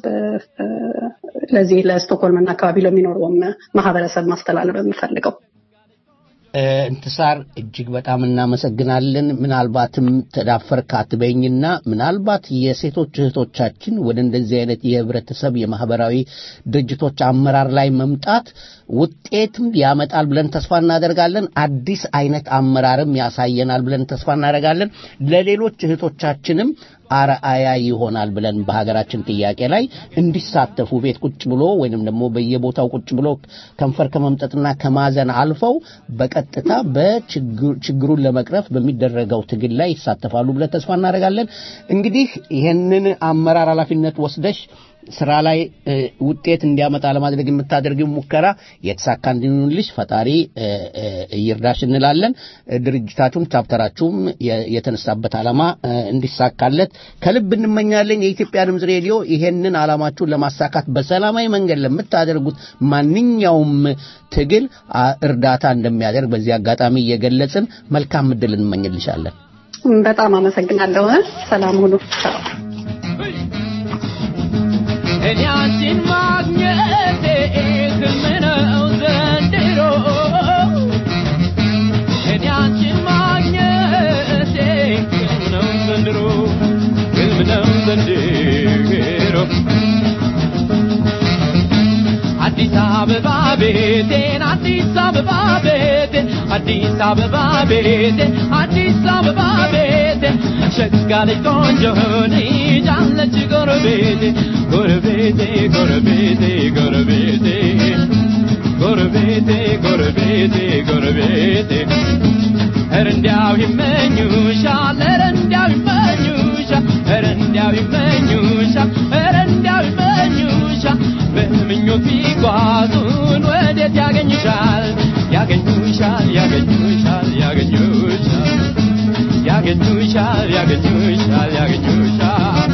ለዚህ ለስቶክሆልም እና አካባቢ ለሚኖረውም ማህበረሰብ ማስተላለፍ የምፈልገው። እንትሳር እጅግ በጣም እናመሰግናለን። ምናልባትም ተዳፈርክ አትበይኝና ምናልባት የሴቶች እህቶቻችን ወደ እንደዚህ አይነት የህብረተሰብ የማህበራዊ ድርጅቶች አመራር ላይ መምጣት ውጤትም ያመጣል ብለን ተስፋ እናደርጋለን። አዲስ አይነት አመራርም ያሳየናል ብለን ተስፋ እናደርጋለን። ለሌሎች እህቶቻችንም አርአያ ይሆናል ብለን በሀገራችን ጥያቄ ላይ እንዲሳተፉ ቤት ቁጭ ብሎ ወይንም ደግሞ በየቦታው ቁጭ ብሎ ከንፈር ከመምጠጥና ከማዘን አልፈው በቀጥታ በችግሩን ለመቅረፍ በሚደረገው ትግል ላይ ይሳተፋሉ ብለን ተስፋ እናደርጋለን። እንግዲህ ይህንን አመራር ኃላፊነት ወስደሽ ስራ ላይ ውጤት እንዲያመጣ ለማድረግ የምታደርጊው ሙከራ የተሳካ እንዲሆንልሽ ፈጣሪ ይርዳሽ እንላለን። ድርጅታችሁም ቻፕተራችሁም የተነሳበት ዓላማ እንዲሳካለት ከልብ እንመኛለን። የኢትዮጵያ ድምፅ ሬዲዮ ይሄንን ዓላማችሁን ለማሳካት በሰላማዊ መንገድ ለምታደርጉት ማንኛውም ትግል እርዳታ እንደሚያደርግ በዚህ አጋጣሚ እየገለጽን መልካም እድል እንመኝልሻለን። በጣም አመሰግናለሁ። ሰላም ሁኑ። እኔ አንቺን ማግኘቴ ህልም ነው ዘንድሮ እኔ አንቺን ማግኘቴ ህልም ነው ዘንድሮ ህልም ነው ዘንድሮ አዲስ አበባ ቤቴን አዲስ አበባ ቤቴን አዲስ አበባ ቤቴን አዲስ አበባ ቤቴን ሸጋ ልጅ ቆንጆ ልጅ አለች ጎረቤቴ ጎረቤቴ ጎረቤቴ ጎረቤቴ ጎረቤቴ ጎረቤቴ ጎረቤቴ ኧረ እንዲያው ይመኙሻል ኧረ እንዲያው ይመኙሻል ኧረ እንዲያው ይመኙሻል ኧረ እንዲያው ይመኙሻል በምኞት ቢጓዙን ወዴት ያገኙሻል ያገኙሻል ያገኙሻል ያገኙሻል ያገኙሻል ያገኙሻል ያገኙሻል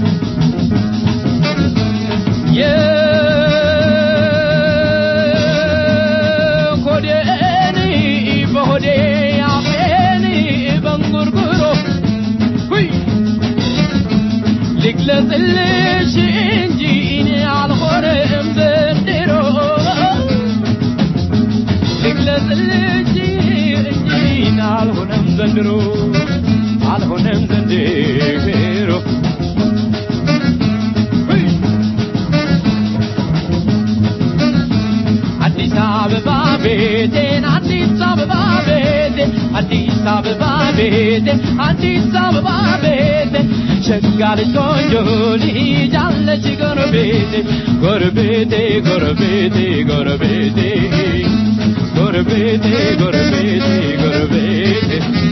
የሆዴን በሆዴ አፌን በንጉርጉሮ ሁይ ልግለጽልሽ እንጂ እኔ አልሆነም ዘንድሮ ልግለጽልሽ እንጂ እኔ አልሆነም ዘንድሮ አልሆነም ዘንድሮ ሁይ አዲስ አበባ ቤቴን አዲስ አበባ ቤቴን አዲስ አበባ ቤቴን አዲስ አበባ ቤቴን ሸጋ ልጅ ቆንጆ ልጅ አለች ጎረቤቴ ጎረቤቴ ጎረቤቴ ጎረቤቴ ጎረቤቴ ጎረቤቴ ጎረቤቴ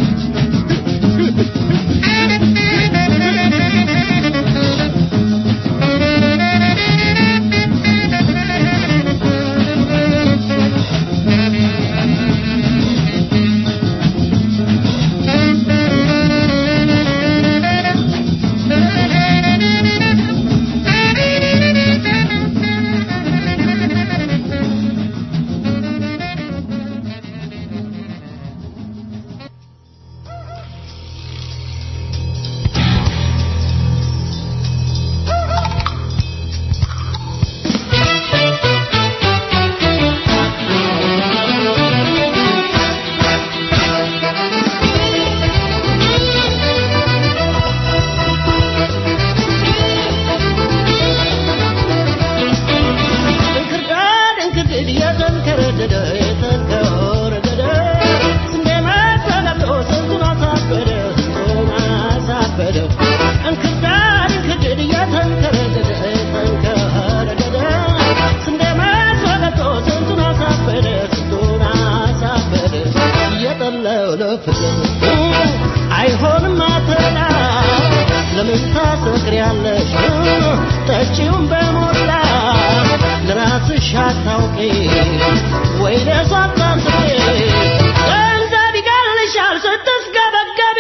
እንክርዳድ እንክርድድ የተንከረደደ የተንከረደደ ስንዴ መሰለብሎ ስንቱን አሳበደ ስንቱን አሳበደ እንክርዳድ እንክርድድ የተንከረደደ የተንከረደደ ስንዴ መሰለብሎ ስንቱን አሳበደ ስንቱን አሳበደ እየጠለው ለፍቅር አይሆንም አተላ ለምን ታሰክሪያለሽ ጠጪውን በሞላ ለራስሽ አታውቂ ወይ ለሷ አታስቢ ገንዘብ ይገልሻል ስትስገበገቢ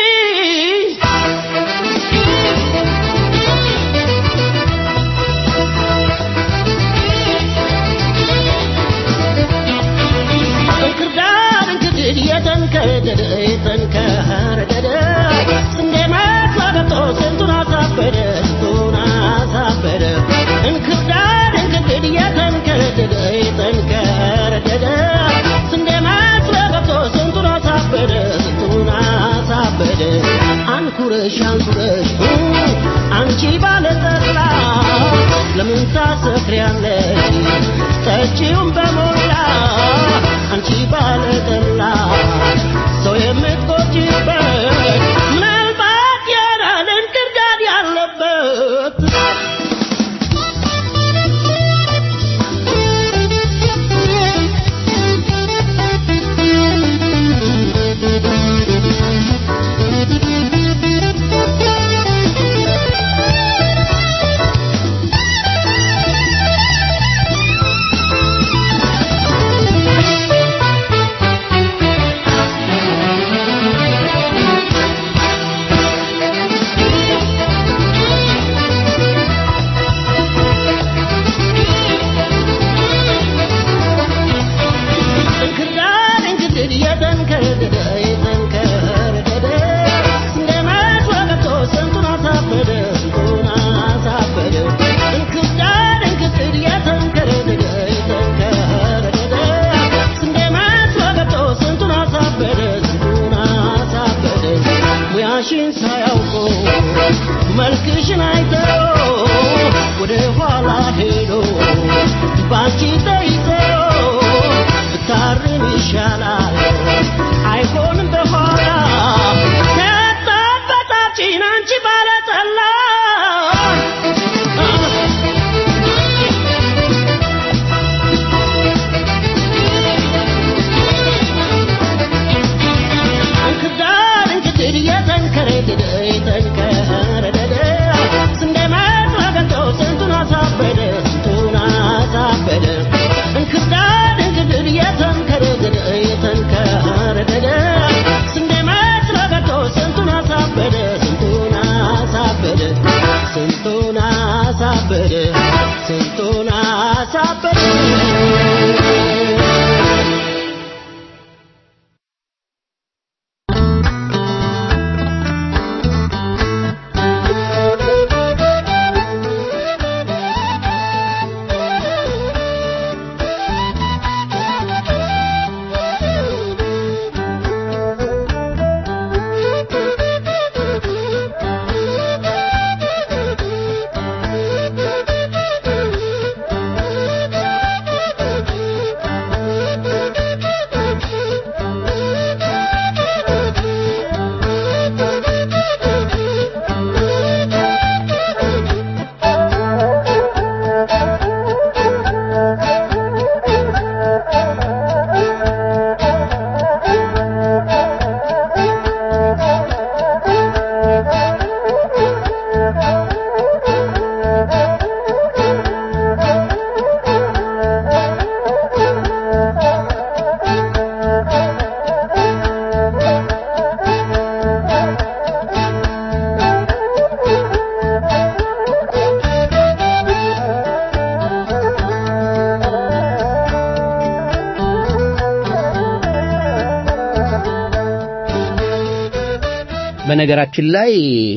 እንክርዳድ እንክድድ የተንከረደደ የተንከረደደ ስንዴ መጥቶ ስንቱን አሳበደ ስንቱን አሳበደ እንክርዳድ እንክድድ የተንከረደደ የተንከረደደ ስንዴ አንኩረሽ አንኩረሽ አንቺ ባለጠላ ለምን ታሰክሪያለሽ ጠጪውን በሞላ አንቺ ባለጠላ ሰው የምትቆጭበት ምናልባት ያላል እንክርዳድ ያለበት እንክርዳድ እንክርድድ የተንከረደደ የተንከረደደ እንደመት ወገብቶ ስንቱን አሳበደ ስንቱን አሳበደ እንክርዳድ እንክርድድ የተንከረደደ የተንከረደደ እንደመት ወገብቶ ስንቱን አሳበደ ስንቱን አሳበደ ሙያሽን ሳያውቁ መልክሽን አይተው ወደ ኋላ ሄዶ ባንቺ ተይዘው ብታርም ይሻላል አይሆንም በኋላ ከጠበጣችን አንቺ ባለጠላ እንክርዳድ እንክድድ የተንከረደደ የተንከረደደ ስንዴ መጥረገንተው ስንቱን አሳበደ ስንቱን አሳበደ እንክርዳድ እንክድድ የተንከረደደ የተንከረደደ ስንዴ መጥረገንተው ስንቱን አሳበደ ስንቱን አሳበደ ስንቱን አሳበደ ስንቱን አሳበደ በነገራችን ላይ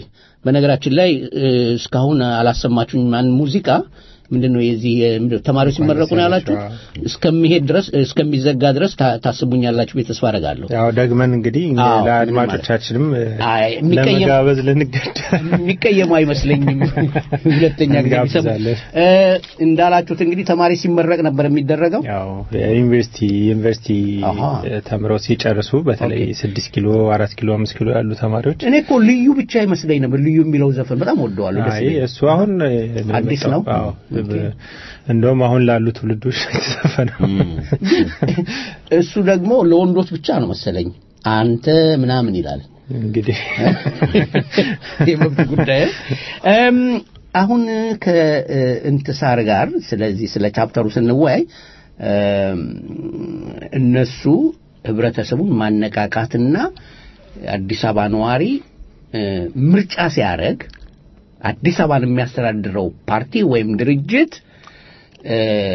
በነገራችን ላይ እ፣ እስካሁን አላሰማችሁኝ ማን ሙዚቃ ምንድን ነው የዚህ የ- ምንድን ነው ተማሪዎች ሲመረቁ ነው ያላችሁት እስከሚሄድ ድረስ እስከሚዘጋ ድረስ ታ- ታስቡኛላችሁ ብዬ ተስፋ አደርጋለሁ ያው ደግመን እንግዲህ አዎ፣ ለአድማጮቻችንም እ፣ አይ፣ የሚቀየም- ለመጋበዝ ልንገደድ የሚቀየሙ አይመስለኝም ሁለተኛ ጊዜ ቢሰሙ እንጋብዛለን። እ፣ እንዳላችሁት እንግዲህ ተማሪ ሲመረቅ ነበር የሚደረገው ያው የዩኒቨርሲቲ ዩኒቨርሲቲ አሃ። እ፣ ተምረው ሲጨርሱ በተለይ ስድስት ኪሎ አራት ኪሎ አምስት ኪሎ ያሉ ተማሪዎች እኔ እኮ ልዩ ብቻ ይመስለኝ ነበር ልዩ የሚለው ዘፈን በጣም ወደዋለሁ ደስ አይ ይለኛል። እሱ አሁን እ፣ ነው አዲስ የመጣው። ነው? አዎ ኦኬ። ብ- እንደውም አሁን ላሉ ትውልዶች የተዘፈነው እሱ ደግሞ ለወንዶች ብቻ ነው መሰለኝ አንተ ምናምን ይላል እንግዲህ የመብት ጉዳይ እም፣ አሁን ከእንትሳር ጋር ስለዚህ ስለ ቻፕተሩ ስንወያይ እም፣ እነሱ ህብረተሰቡን ማነቃቃትና አዲስ አበባ ነዋሪ እ፣ ምርጫ ሲያደርግ አዲስ አበባን የሚያስተዳድረው ፓርቲ ወይም ድርጅት እ፣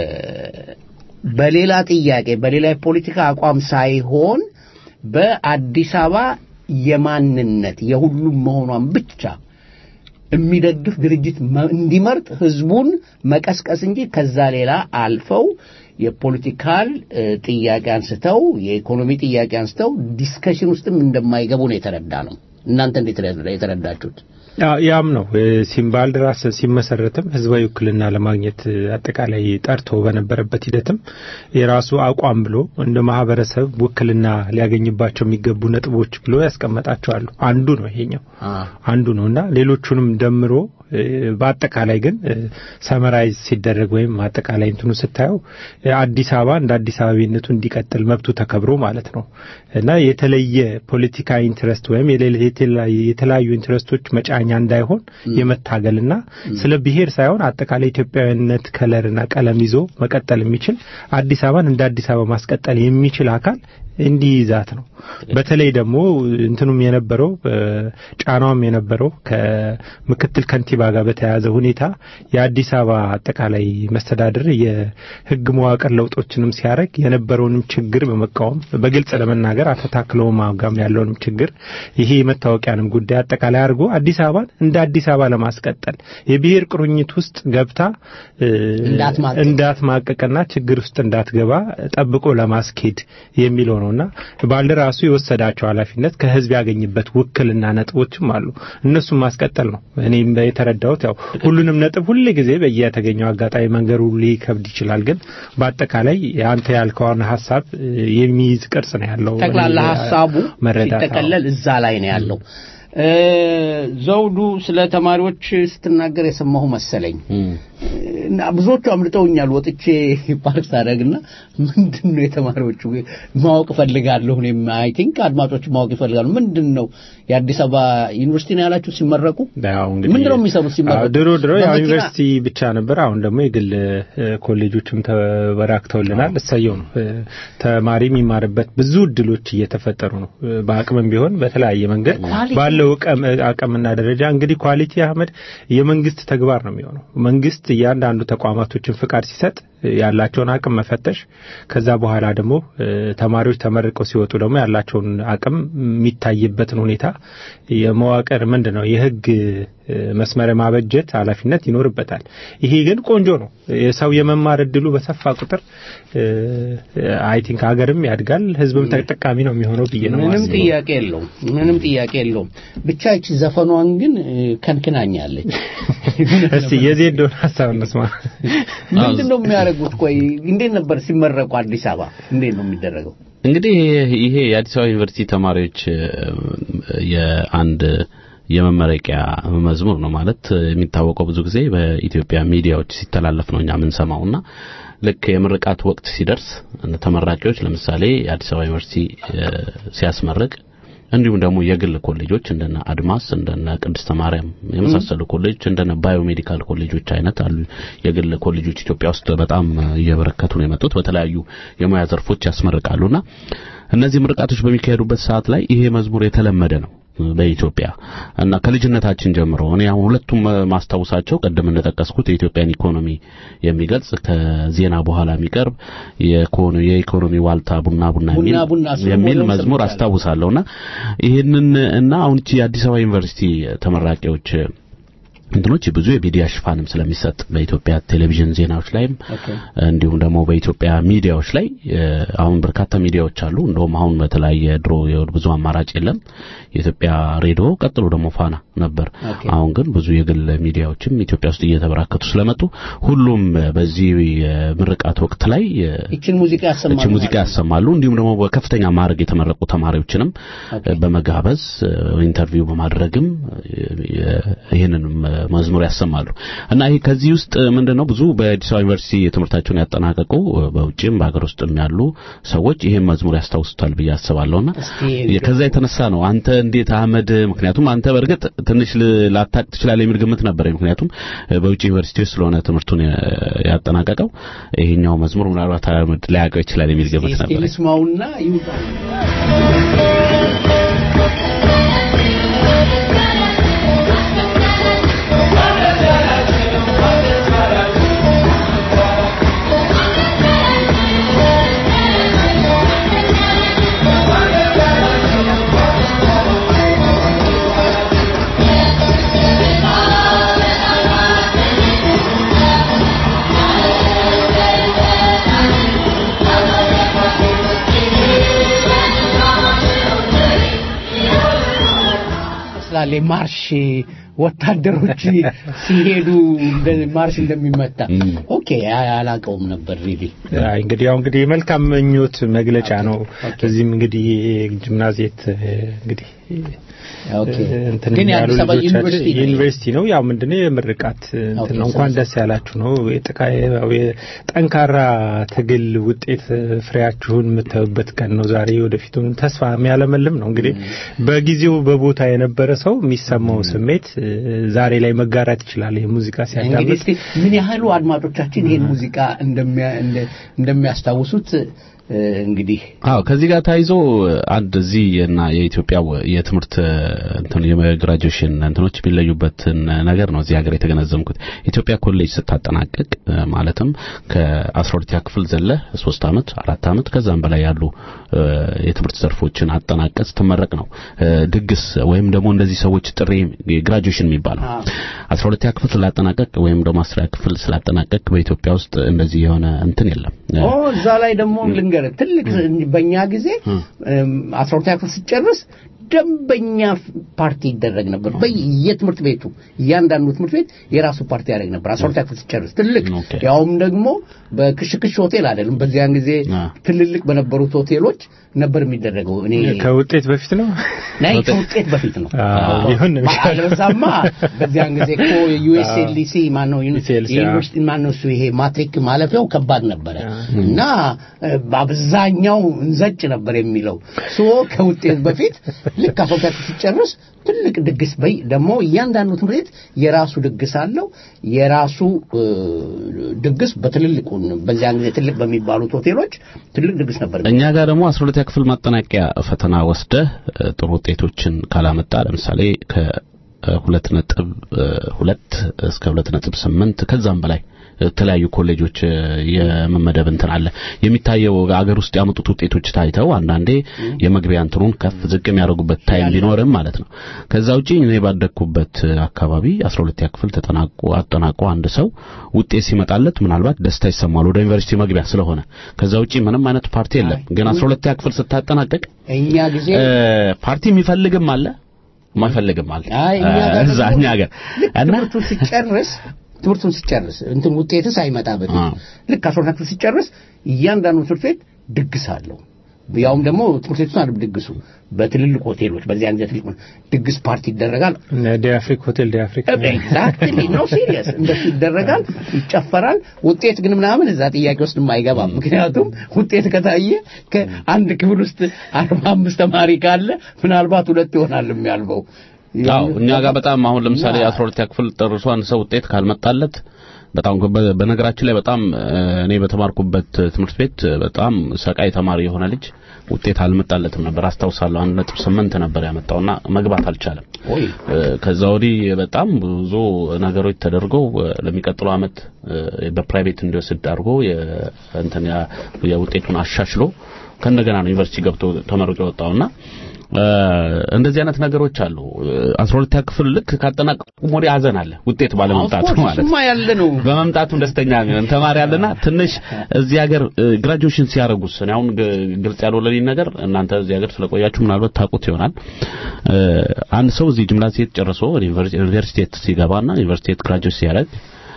በሌላ ጥያቄ በሌላ የፖለቲካ አቋም ሳይሆን በአዲስ አበባ የማንነት የሁሉም መሆኗን ብቻ የሚደግፍ ድርጅት መ- እንዲመርጥ ህዝቡን መቀስቀስ እንጂ ከዛ ሌላ አልፈው የፖለቲካል እ፣ ጥያቄ አንስተው የኢኮኖሚ ጥያቄ አንስተው ዲስከሽን ውስጥም እንደማይገቡ ነው የተረዳ ነው እናንተ እንዴት የተረዳችሁት? ያም ነው ሲምባልደራስ ሲመሰረትም ህዝባዊ ውክልና ለማግኘት አጠቃላይ ጠርቶ በነበረበት ሂደትም የራሱ አቋም ብሎ እንደ ማህበረሰብ ውክልና ሊያገኝባቸው የሚገቡ ነጥቦች ብሎ ያስቀመጣቸዋሉ። አንዱ ነው ይሄኛው አንዱ ነው እና ሌሎቹንም ደምሮ በአጠቃላይ ግን ሰመራይዝ ሲደረግ ወይም አጠቃላይ እንትኑ ስታየው አዲስ አበባ እንደ አዲስ አበቤነቱ እንዲቀጥል መብቱ ተከብሮ ማለት ነው እና የተለየ ፖለቲካ ኢንትረስት ወይም የተለያዩ ኢንትረስቶች መጫኛ እንዳይሆን የመታገልና ስለ ብሔር ሳይሆን አጠቃላይ ኢትዮጵያዊነት ከለርና ቀለም ይዞ መቀጠል የሚችል አዲስ አበባን እንደ አዲስ አበባ ማስቀጠል የሚችል አካል እንዲይዛት ነው። በተለይ ደግሞ እንትኑም የነበረው ጫናውም የነበረው ከምክትል ከንቲባ ጋር በተያያዘ ሁኔታ የአዲስ አበባ አጠቃላይ መስተዳድር የሕግ መዋቅር ለውጦችንም ሲያደርግ የነበረውንም ችግር በመቃወም በግልጽ ለመናገር አተታክለው ማጋም ያለውንም ችግር ይሄ የመታወቂያንም ጉዳይ አጠቃላይ አድርጎ አዲስ አበባን እንደ አዲስ አበባ ለማስቀጠል የብሔር ቁርኝት ውስጥ ገብታ እንዳትማቀቅና ችግር ውስጥ እንዳትገባ ጠብቆ ለማስኬድ የሚለው ነውና ባልደራሱ የወሰዳቸው ኃላፊነት ከህዝብ ያገኝበት ውክልና ነጥቦችም አሉ። እነሱም ማስቀጠል ነው። እኔም የተረዳሁት ያው ሁሉንም ነጥብ ሁል ጊዜ በየተገኘው አጋጣሚ መንገሩ ሊከብድ ይችላል። ግን በአጠቃላይ አንተ ያልከውን ሀሳብ የሚይዝ ቅርጽ ነው ያለው። ጠቅላላ ሀሳቡ ሲጠቀለል እዛ ላይ ነው ያለው። ዘውዱ ስለ ተማሪዎች ስትናገር የሰማሁ መሰለኝ እና ብዙዎቹ አምልጠውኛል። ወጥቼ ፓርክ ሳደርግና ምንድን ነው የተማሪዎቹ ማወቅ እፈልጋለሁ። እኔም አይ ቲንክ አድማጮች ማወቅ ይፈልጋሉ። ምንድን ነው የአዲስ አበባ ዩኒቨርሲቲ ነው ያላችሁ ሲመረቁ? ምንድን ነው የሚሰሩት ሲመረቁ? ድሮ ድሮ ያው ዩኒቨርሲቲ ብቻ ነበር። አሁን ደግሞ የግል ኮሌጆችም ተበራክተውልናል። እሰየው ነው። ተማሪ የሚማርበት ብዙ እድሎች እየተፈጠሩ ነው። በአቅምም ቢሆን በተለያየ መንገድ ባለው አቅምና ደረጃ እንግዲህ ኳሊቲ አህመድ የመንግስት ተግባር ነው የሚሆነው መንግስት እያንዳንዱ ተቋማቶችን ፍቃድ ሲሰጥ ያላቸውን አቅም መፈተሽ ከዛ በኋላ ደግሞ ተማሪዎች ተመርቀው ሲወጡ ደግሞ ያላቸውን አቅም የሚታይበትን ሁኔታ የመዋቅር ምንድን ነው የህግ መስመር ማበጀት ኃላፊነት ይኖርበታል። ይሄ ግን ቆንጆ ነው። የሰው የመማር እድሉ በሰፋ ቁጥር አይ ቲንክ ሀገርም ያድጋል፣ ህዝብም ተጠቃሚ ነው የሚሆነው ብዬ ነው። ምንም ጥያቄ የለውም። ምንም ጥያቄ የለውም። ብቻ ይቺ ዘፈኗን ግን ከንክናኛለች። እስቲ የዜዶን ሀሳብ እንስማ። ምንድን ነው የሚያደርጉት? ቆይ እንዴት ነበር ሲመረቁ አዲስ አበባ እንዴት ነው የሚደረገው? እንግዲህ ይሄ የአዲስ አበባ ዩኒቨርሲቲ ተማሪዎች የአንድ የመመረቂያ መዝሙር ነው ማለት የሚታወቀው ብዙ ጊዜ በኢትዮጵያ ሚዲያዎች ሲተላለፍ ነው እኛ የምንሰማውና ልክ የምርቃት ወቅት ሲደርስ ተመራቂዎች ለምሳሌ የአዲስ አበባ ዩኒቨርሲቲ ሲያስመርቅ እንዲሁም ደግሞ የግል ኮሌጆች እንደነ አድማስ እንደነ ቅድስተ ማርያም የመሳሰሉ ኮሌጆች እንደነ ባዮሜዲካል ኮሌጆች አይነት አሉ። የግል ኮሌጆች ኢትዮጵያ ውስጥ በጣም እየበረከቱ ነው የመጡት። በተለያዩ የሙያ ዘርፎች ያስመርቃሉና እነዚህ ምርቃቶች በሚካሄዱበት ሰዓት ላይ ይሄ መዝሙር የተለመደ ነው በኢትዮጵያ እና ከልጅነታችን ጀምሮ እኔ አሁን ሁለቱም ማስታውሳቸው ቀደም እንደጠቀስኩት የኢትዮጵያን ኢኮኖሚ የሚገልጽ ከዜና በኋላ የሚቀርብ የኢኮኖሚ ዋልታ ቡና ቡና የሚል መዝሙር አስታውሳለሁና ይህንን እና አሁን የአዲስ አበባ ዩኒቨርሲቲ ተመራቂዎች እንትኖች ብዙ የሚዲያ ሽፋንም ስለሚሰጥ በኢትዮጵያ ቴሌቪዥን ዜናዎች ላይም እንዲሁም ደግሞ በኢትዮጵያ ሚዲያዎች ላይ አሁን በርካታ ሚዲያዎች አሉ። እንደውም አሁን በተለያየ ድሮ ብዙ አማራጭ የለም። የኢትዮጵያ ሬዲዮ ቀጥሎ ደግሞ ፋና ነበር። አሁን ግን ብዙ የግል ሚዲያዎችም ኢትዮጵያ ውስጥ እየተበራከቱ ስለመጡ ሁሉም በዚህ ምርቃት ወቅት ላይ ይችን ሙዚቃ ያሰማሉ ይችን ሙዚቃ ያሰማሉ። እንዲሁም ደግሞ በከፍተኛ ማዕረግ የተመረቁ ተማሪዎችንም በመጋበዝ ኢንተርቪው በማድረግም ይህንን መዝሙር ያሰማሉ እና ይሄ ከዚህ ውስጥ ምንድነው ብዙ በአዲስ አበባ ዩኒቨርሲቲ ትምህርታቸውን ያጠናቀቁ በውጭም በሀገር ውስጥም ያሉ ሰዎች ይሄን መዝሙር ያስታውሱታል ብዬ አስባለሁና ከዛ የተነሳ ነው አንተ እንዴት አህመድ ምክንያቱም አንተ በእርግጥ ትንሽ ላታቅ ትችላለህ የሚል ግምት ነበረ ምክንያቱም በውጭ ዩኒቨርሲቲዎች ስለሆነ ትምህርቱን ያጠናቀቀው ይሄኛው መዝሙር ምናልባት አህመድ ላያውቀው ይችላል የሚል ግምት ነበረ ይስማውና ይውጣ Thank you. ይመስላል የማርሽ ወታደሮች ሲሄዱ ማርሽ እንደሚመታ ኦኬ አላውቀውም ነበር ሪሊ እንግዲህ ያው እንግዲህ የመልካም ምኞት መግለጫ ነው እዚህም እንግዲህ ጂምናዚየት እንግዲህ ግን የአዲስ አበባ ዩኒቨርሲቲ ዩኒቨርሲቲ ነው ያው ምንድነው የምርቃት እንትን ነው እንኳን ደስ ያላችሁ ነው ጠንካራ ትግል ውጤት ፍሬያችሁን የምታዩበት ቀን ነው ዛሬ ወደፊቱን ተስፋ የሚያለመልም ነው እንግዲህ በጊዜው በቦታ የነበረ ሰው የሚሰማው ስሜት ዛሬ ላይ መጋራት ይችላል ይህ ሙዚቃ ሲያዳምጥ ምን ያህሉ አድማጮቻችን ይህን ሙዚቃ እንደሚያስታውሱት እንግዲህ አዎ ከዚህ ጋር ታይዞ አንድ እዚህ እና የኢትዮጵያ የትምህርት እንትን የግራጁዌሽን እንትኖች የሚለዩበትን ነገር ነው እዚህ ሀገር የተገነዘምኩት ኢትዮጵያ ኮሌጅ ስታጠናቅቅ ማለትም ከ12ኛ ክፍል ዘለ ሶስት አመት አራት አመት ከዛም በላይ ያሉ የትምህርት ዘርፎችን አጠናቀቅ ስትመረቅ ነው ድግስ ወይም ደግሞ እንደዚህ ሰዎች ጥሪ ግራጁዌሽን የሚባለው 12ኛ ክፍል ስላጠናቀቅ ወይም ደግሞ 10ኛ ክፍል ስላጠናቀቅ በኢትዮጵያ ውስጥ እንደዚህ የሆነ እንትን የለም ኦ እዛ ላይ ደግሞ ልንገርህ ትልቅ በእኛ ጊዜ አስራ ሁለተኛ ክፍል ስጨርስ ደንበኛ ፓርቲ ይደረግ ነበር በየትምህርት ቤቱ እያንዳንዱ ትምህርት ቤት የራሱ ፓርቲ ያደረግ ነበር አስራ ሁለተኛ ክፍል ስጨርስ ትልቅ ያውም ደግሞ በክሽክሽ ሆቴል አይደለም በዚያን ጊዜ ትልልቅ በነበሩት ሆቴሎች ነበር የሚደረገው እኔ ከውጤት በፊት ነው ናይ ከውጤት በፊት ነው ይሁን አለበዛማ በዚያን ጊዜ እኮ ዩኤስኤልሲ ማነው ዩኒቨርሲቲ ማነው እሱ ይሄ ማትሪክ ማለፊያው ከባድ ነበረ እና በአብዛኛው እንዘጭ ነበር የሚለው ሶ ከውጤት በፊት ልክ አስወጣ ሲጨርስ ትልቅ ድግስ በይ ደግሞ እያንዳንዱ ትምህርት ቤት የራሱ ድግስ አለው የራሱ ድግስ በትልልቁ በዚያን ጊዜ ትልቅ በሚባሉት ሆቴሎች ትልቅ ድግስ ነበር እኛ ጋር ደግሞ 12 ክፍል ማጠናቂያ ፈተና ወስደህ ጥሩ ውጤቶችን ካላመጣ ለምሳሌ ከሁለት ነጥብ ሁለት እስከ ሁለት ነጥብ ስምንት ከዛም በላይ የተለያዩ ኮሌጆች የመመደብ እንትን አለ የሚታየው አገር ውስጥ ያመጡት ውጤቶች ታይተው አንዳንዴ የመግቢያ እንትኑን ከፍ ዝቅ የሚያደርጉበት ታይም ቢኖርም ማለት ነው ከዛ ውጪ እኔ ባደግኩበት አካባቢ 12ኛ ክፍል ተጠናቆ አጠናቆ አንድ ሰው ውጤት ሲመጣለት ምናልባት ደስታ ይሰማል ወደ ዩኒቨርሲቲ መግቢያ ስለሆነ ከዛ ውጪ ምንም አይነት ፓርቲ የለም ግን 12ኛ ክፍል ስታጠናቀቅ እኛ ጊዜ ፓርቲ የሚፈልግም አለ ማይፈልግም አለ እዛ እኛ ጋር እና ሲጨርስ ትምህርቱን ሲጨርስ እንትን ውጤት ሳይመጣ በፊት ልክ አስራ ክፍል ሲጨርስ እያንዳንዱ ትምህርት ቤት ድግስ አለው ያውም ደግሞ ትምህርት ቤቱ አይደለም ድግሱ በትልልቅ ሆቴሎች በዚያን ጊዜ ትልቅ ድግስ ፓርቲ ይደረጋል ዲአፍሪክ ሆቴል ዲአፍሪክ ኤግዛክትሊ ነው ሲሪየስ እንደሱ ይደረጋል ይጨፈራል ውጤት ግን ምናምን እዛ ጥያቄ ውስጥ አይገባም ምክንያቱም ውጤት ከታየ ከአንድ ክፍል ውስጥ አርባ አምስት ተማሪ ካለ ምናልባት ሁለት ይሆናል የሚያልበው አዎ እኛ ጋር በጣም አሁን ለምሳሌ 12 ክፍል ጨርሶ አንድ ሰው ውጤት ካልመጣለት በጣም በነገራችን ላይ በጣም እኔ በተማርኩበት ትምህርት ቤት በጣም ሰቃይ ተማሪ የሆነ ልጅ ውጤት አልመጣለትም ነበር አስታውሳለሁ አንድ ነጥብ ስምንት ነበር ያመጣውና መግባት አልቻለም ከዛ ወዲህ በጣም ብዙ ነገሮች ተደርገው ለሚቀጥለው አመት በፕራይቬት እንዲወስድ አድርጎ እንትን የውጤቱን አሻሽሎ ከእንደገና ነው ዩኒቨርሲቲ ገብቶ ተመርቆ የወጣውና እንደዚህ አይነት ነገሮች አሉ 12 ክፍል ልክ ካጠናቀቁ ወዲህ አዘን አለ ውጤት ባለመምጣቱ ማለት ነው ያለ ነው በመምጣቱም ደስተኛ የሚሆን ተማሪ አለና ትንሽ እዚህ ሀገር ግራጁዌሽን ሲያደርጉስ እኔ አሁን ግልጽ ያልሆነልኝ ነገር እናንተ እዚህ ሀገር ስለቆያችሁ ምናልባት ታውቁት ይሆናል አንድ ሰው እዚህ ጅምላ ሴት ጨርሶ ዩኒቨርሲቲ ሲገባና ዩኒቨርሲቲ ግራጁዌት ሲያደርግ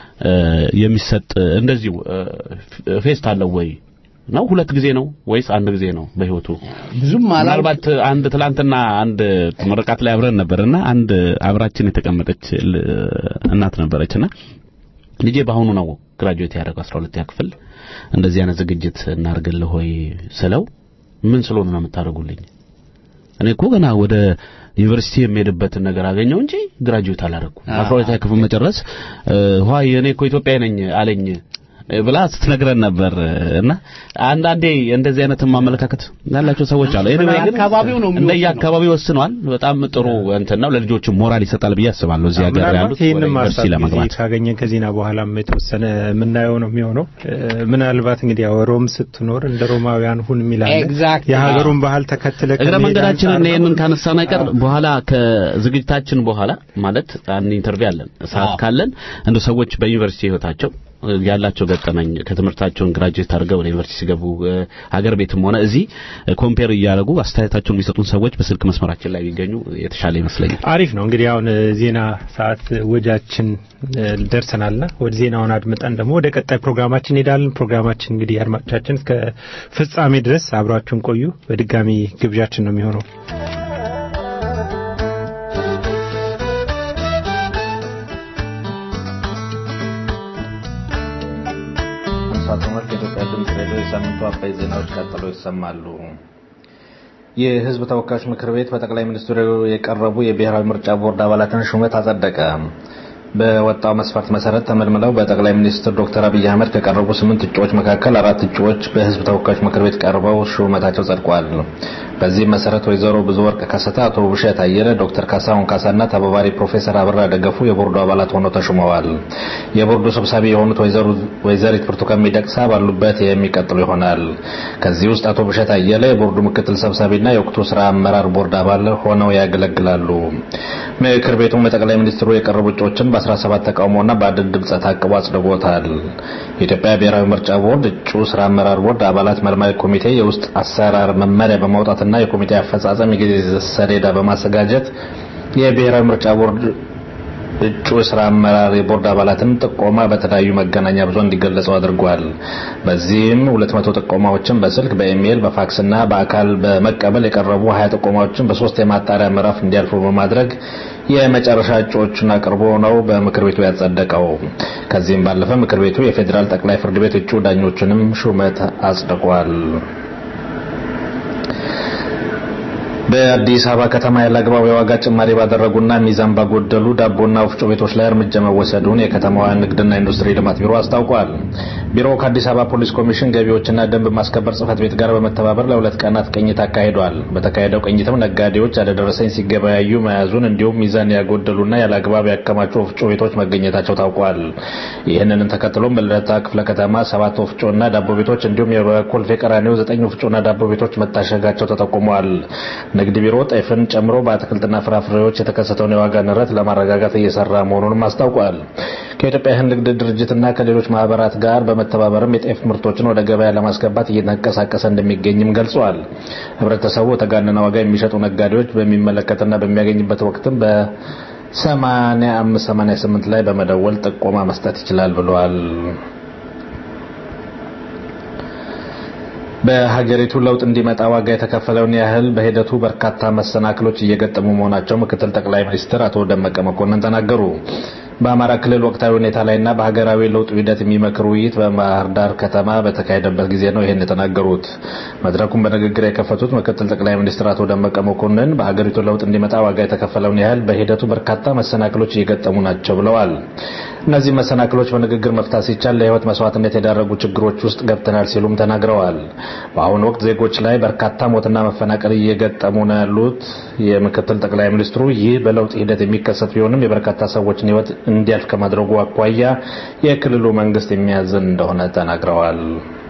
የሚሰጥ እንደዚሁ ፌስት አለው ወይ ነው ሁለት ጊዜ ነው ወይስ አንድ ጊዜ ነው በህይወቱ ብዙም ምናልባት አንድ ትላንትና አንድ ምርቃት ላይ አብረን ነበርና አንድ አብራችን የተቀመጠች እናት ነበረችና ልጄ በአሁኑ ነው ግራጁዌት ያደረገው 12ኛ ክፍል እንደዚህ አይነት ዝግጅት እናርግልህ ሆይ ስለው ምን ስለሆነ ነው የምታደርጉልኝ እኔ እኮ ገና ወደ ዩኒቨርሲቲ የሚሄድበትን ነገር አገኘው እንጂ ግራጁዌት አላደረኩም 12ኛ ክፍል መጨረስ ሆይ እኔ እኮ ኢትዮጵያዊ ነኝ አለኝ ብላ ስትነግረን ነበር እና አንዳንዴ እንደዚህ አይነት ማመለካከት ያላቸው ሰዎች አሉ። ኤኒዌይ ግን አካባቢው ነው እንደየ አካባቢው ወስኗል። በጣም ጥሩ እንትን ነው። ለልጆችም ሞራል ይሰጣል ብዬ አስባለሁ። እዚህ ሀገር ያሉት ወደ ዩኒቨርሲቲ ለመግባት ካገኘን ከዜና በኋላም የተወሰነ የምናየው ነው የሚሆነው። ምናልባት እንግዲህ ያው ሮም ስትኖር እንደ ሮማውያን ሁን የሚላል የሀገሩን ባህል ተከትለ እግረ መንገዳችንን ይህንን ካነሳን አይቀር በኋላ ከዝግጅታችን በኋላ ማለት አንድ ኢንተርቪው አለን ሰዓት ካለን እንደ ሰዎች በዩኒቨርሲቲ ህይወታቸው ያላቸው ገጠመኝ ከትምህርታቸውን ግራጁዌት አድርገው ወደ ዩኒቨርሲቲ ሲገቡ ሀገር ቤትም ሆነ እዚህ ኮምፔር እያደረጉ አስተያየታቸውን የሚሰጡን ሰዎች በስልክ መስመራችን ላይ ቢገኙ የተሻለ ይመስለኛል። አሪፍ ነው። እንግዲህ አሁን ዜና ሰዓት ወጃችን ደርሰናልና ወደ ዜናውን አድምጠን ደግሞ ወደ ቀጣይ ፕሮግራማችን እንሄዳለን። ፕሮግራማችን እንግዲህ አድማጮቻችን እስከ ፍጻሜ ድረስ አብራችሁን ቆዩ። በድጋሚ ግብዣችን ነው የሚሆነው። ሳተመርክ የኢትዮጵያ ድምፅ ሬዲዮ የሳምንቱ አበይ ዜናዎች ቀጥሎ ይሰማሉ። የሕዝብ ተወካዮች ምክር ቤት በጠቅላይ ሚኒስትሩ የቀረቡ የብሔራዊ ምርጫ ቦርድ አባላትን ሹመት አጸደቀ። በወጣው መስፈርት መሰረት ተመልምለው በጠቅላይ ሚኒስትር ዶክተር አብይ አህመድ ከቀረቡ ስምንት እጩዎች መካከል አራት እጩዎች በሕዝብ ተወካዮች ምክር ቤት ቀርበው ሹመታቸው ጸድቋል። በዚህም መሰረት ወይዘሮ ብዙ ወርቅ ከሰተ፣ አቶ ውብሸት አየለ፣ ዶክተር ካሳሁን ካሳና ተባባሪ ፕሮፌሰር አብራ ደገፉ የቦርዱ አባላት ሆነው ተሹመዋል። የቦርዱ ሰብሳቢ የሆኑት ወይዘሪት ብርቱካን ሚደቅሳ ባሉበት የሚቀጥሉ ይሆናል። ከዚህ ውስጥ አቶ ውብሸት አየለ የቦርዱ ምክትል ሰብሳቢና የወቅቱ ስራ አመራር ቦርድ አባል ሆነው ያገለግላሉ። ምክር ቤቱም ለጠቅላይ ሚኒስትሩ የቀረቡ እጩዎችን በ17 ተቃውሞና በአንድ ድምፅ ታቅቦ አጽድቆታል። የኢትዮጵያ ብሔራዊ ምርጫ ቦርድ እጩ ስራ አመራር ቦርድ አባላት መልማይ ኮሚቴ የውስጥ አሰራር መመሪያ በማውጣትና የኮሚቴ አፈጻጸም የጊዜ ሰሌዳ በማዘጋጀት የብሔራዊ ምርጫ ቦርድ እጩ ስራ አመራር የቦርድ አባላትን ጥቆማ በተለያዩ መገናኛ ብዙሃን እንዲገለጸው አድርጓል። በዚህም 200 ጥቆማዎችን በስልክ፣ በኢሜይል፣ በፋክስና በአካል በመቀበል የቀረቡ 20 ጥቆማዎችን በሶስት የማጣሪያ ምዕራፍ እንዲያልፉ በማድረግ የመጨረሻ እጩዎቹን አቅርቦ ነው በምክር ቤቱ ያጸደቀው። ከዚህም ባለፈ ምክር ቤቱ የፌዴራል ጠቅላይ ፍርድ ቤት እጩ ዳኞችንም ሹመት አጽድቋል። በአዲስ አበባ ከተማ ያለ አግባብ የዋጋ ጭማሪ ባደረጉና ሚዛን ባጎደሉ ዳቦና ወፍጮ ቤቶች ላይ እርምጃ መወሰዱን የከተማዋ ንግድና ኢንዱስትሪ ልማት ቢሮ አስታውቋል። ቢሮው ከአዲስ አበባ ፖሊስ ኮሚሽን ገቢዎችና ደንብ ማስከበር ጽሕፈት ቤት ጋር በመተባበር ለሁለት ቀናት ቅኝት አካሂዷል። በተካሄደው ቅኝትም ነጋዴዎች ያለደረሰኝ ሲገበያዩ መያዙን እንዲሁም ሚዛን ያጎደሉና ያለ አግባብ ያከማቹ ወፍጮ ቤቶች መገኘታቸው ታውቋል። ይህንንም ተከትሎም በልደታ ክፍለ ከተማ ሰባት ወፍጮና ዳቦ ቤቶች እንዲሁም የኮልፌ ቀራኒዮ ዘጠኝ ወፍጮና ዳቦ ቤቶች መታሸጋቸው ተጠቁመዋል። ንግድ ቢሮ ጤፍን ጨምሮ በአትክልትና ፍራፍሬዎች የተከሰተውን የዋጋ ንረት ለማረጋጋት እየሰራ መሆኑንም አስታውቋል። ከኢትዮጵያ እህል ንግድ ድርጅትና ከሌሎች ማህበራት ጋር በመተባበርም የጤፍ ምርቶችን ወደ ገበያ ለማስገባት እየተንቀሳቀሰ እንደሚገኝም ገልጿል። ህብረተሰቡ የተጋነነ ዋጋ የሚሸጡ ነጋዴዎች በሚመለከትና በሚያገኝበት ወቅትም በ85 88 ላይ በመደወል ጥቆማ መስጠት ይችላል ብለዋል። በሀገሪቱ ለውጥ እንዲመጣ ዋጋ የተከፈለውን ያህል በሂደቱ በርካታ መሰናክሎች እየገጠሙ መሆናቸው ምክትል ጠቅላይ ሚኒስትር አቶ ደመቀ መኮንን ተናገሩ። በአማራ ክልል ወቅታዊ ሁኔታ ላይና በሀገራዊ ለውጥ ሂደት የሚመክር ውይይት በባህር ዳር ከተማ በተካሄደበት ጊዜ ነው ይህን የተናገሩት። መድረኩን በንግግር የከፈቱት ምክትል ጠቅላይ ሚኒስትር አቶ ደመቀ መኮንን በሀገሪቱ ለውጥ እንዲመጣ ዋጋ የተከፈለውን ያህል በሂደቱ በርካታ መሰናክሎች እየገጠሙ ናቸው ብለዋል። እነዚህ መሰናክሎች በንግግር መፍታት ሲቻል ለህይወት መስዋዕትነት የዳረጉ ችግሮች ውስጥ ገብተናል ሲሉም ተናግረዋል። በአሁኑ ወቅት ዜጎች ላይ በርካታ ሞትና መፈናቀል እየገጠሙ ነው ያሉት የምክትል ጠቅላይ ሚኒስትሩ ይህ በለውጥ ሂደት የሚከሰት ቢሆንም የበርካታ ሰዎችን ህይወት እንዲያልፍ ከማድረጉ አኳያ የክልሉ መንግስት የሚያዝን እንደሆነ ተናግረዋል።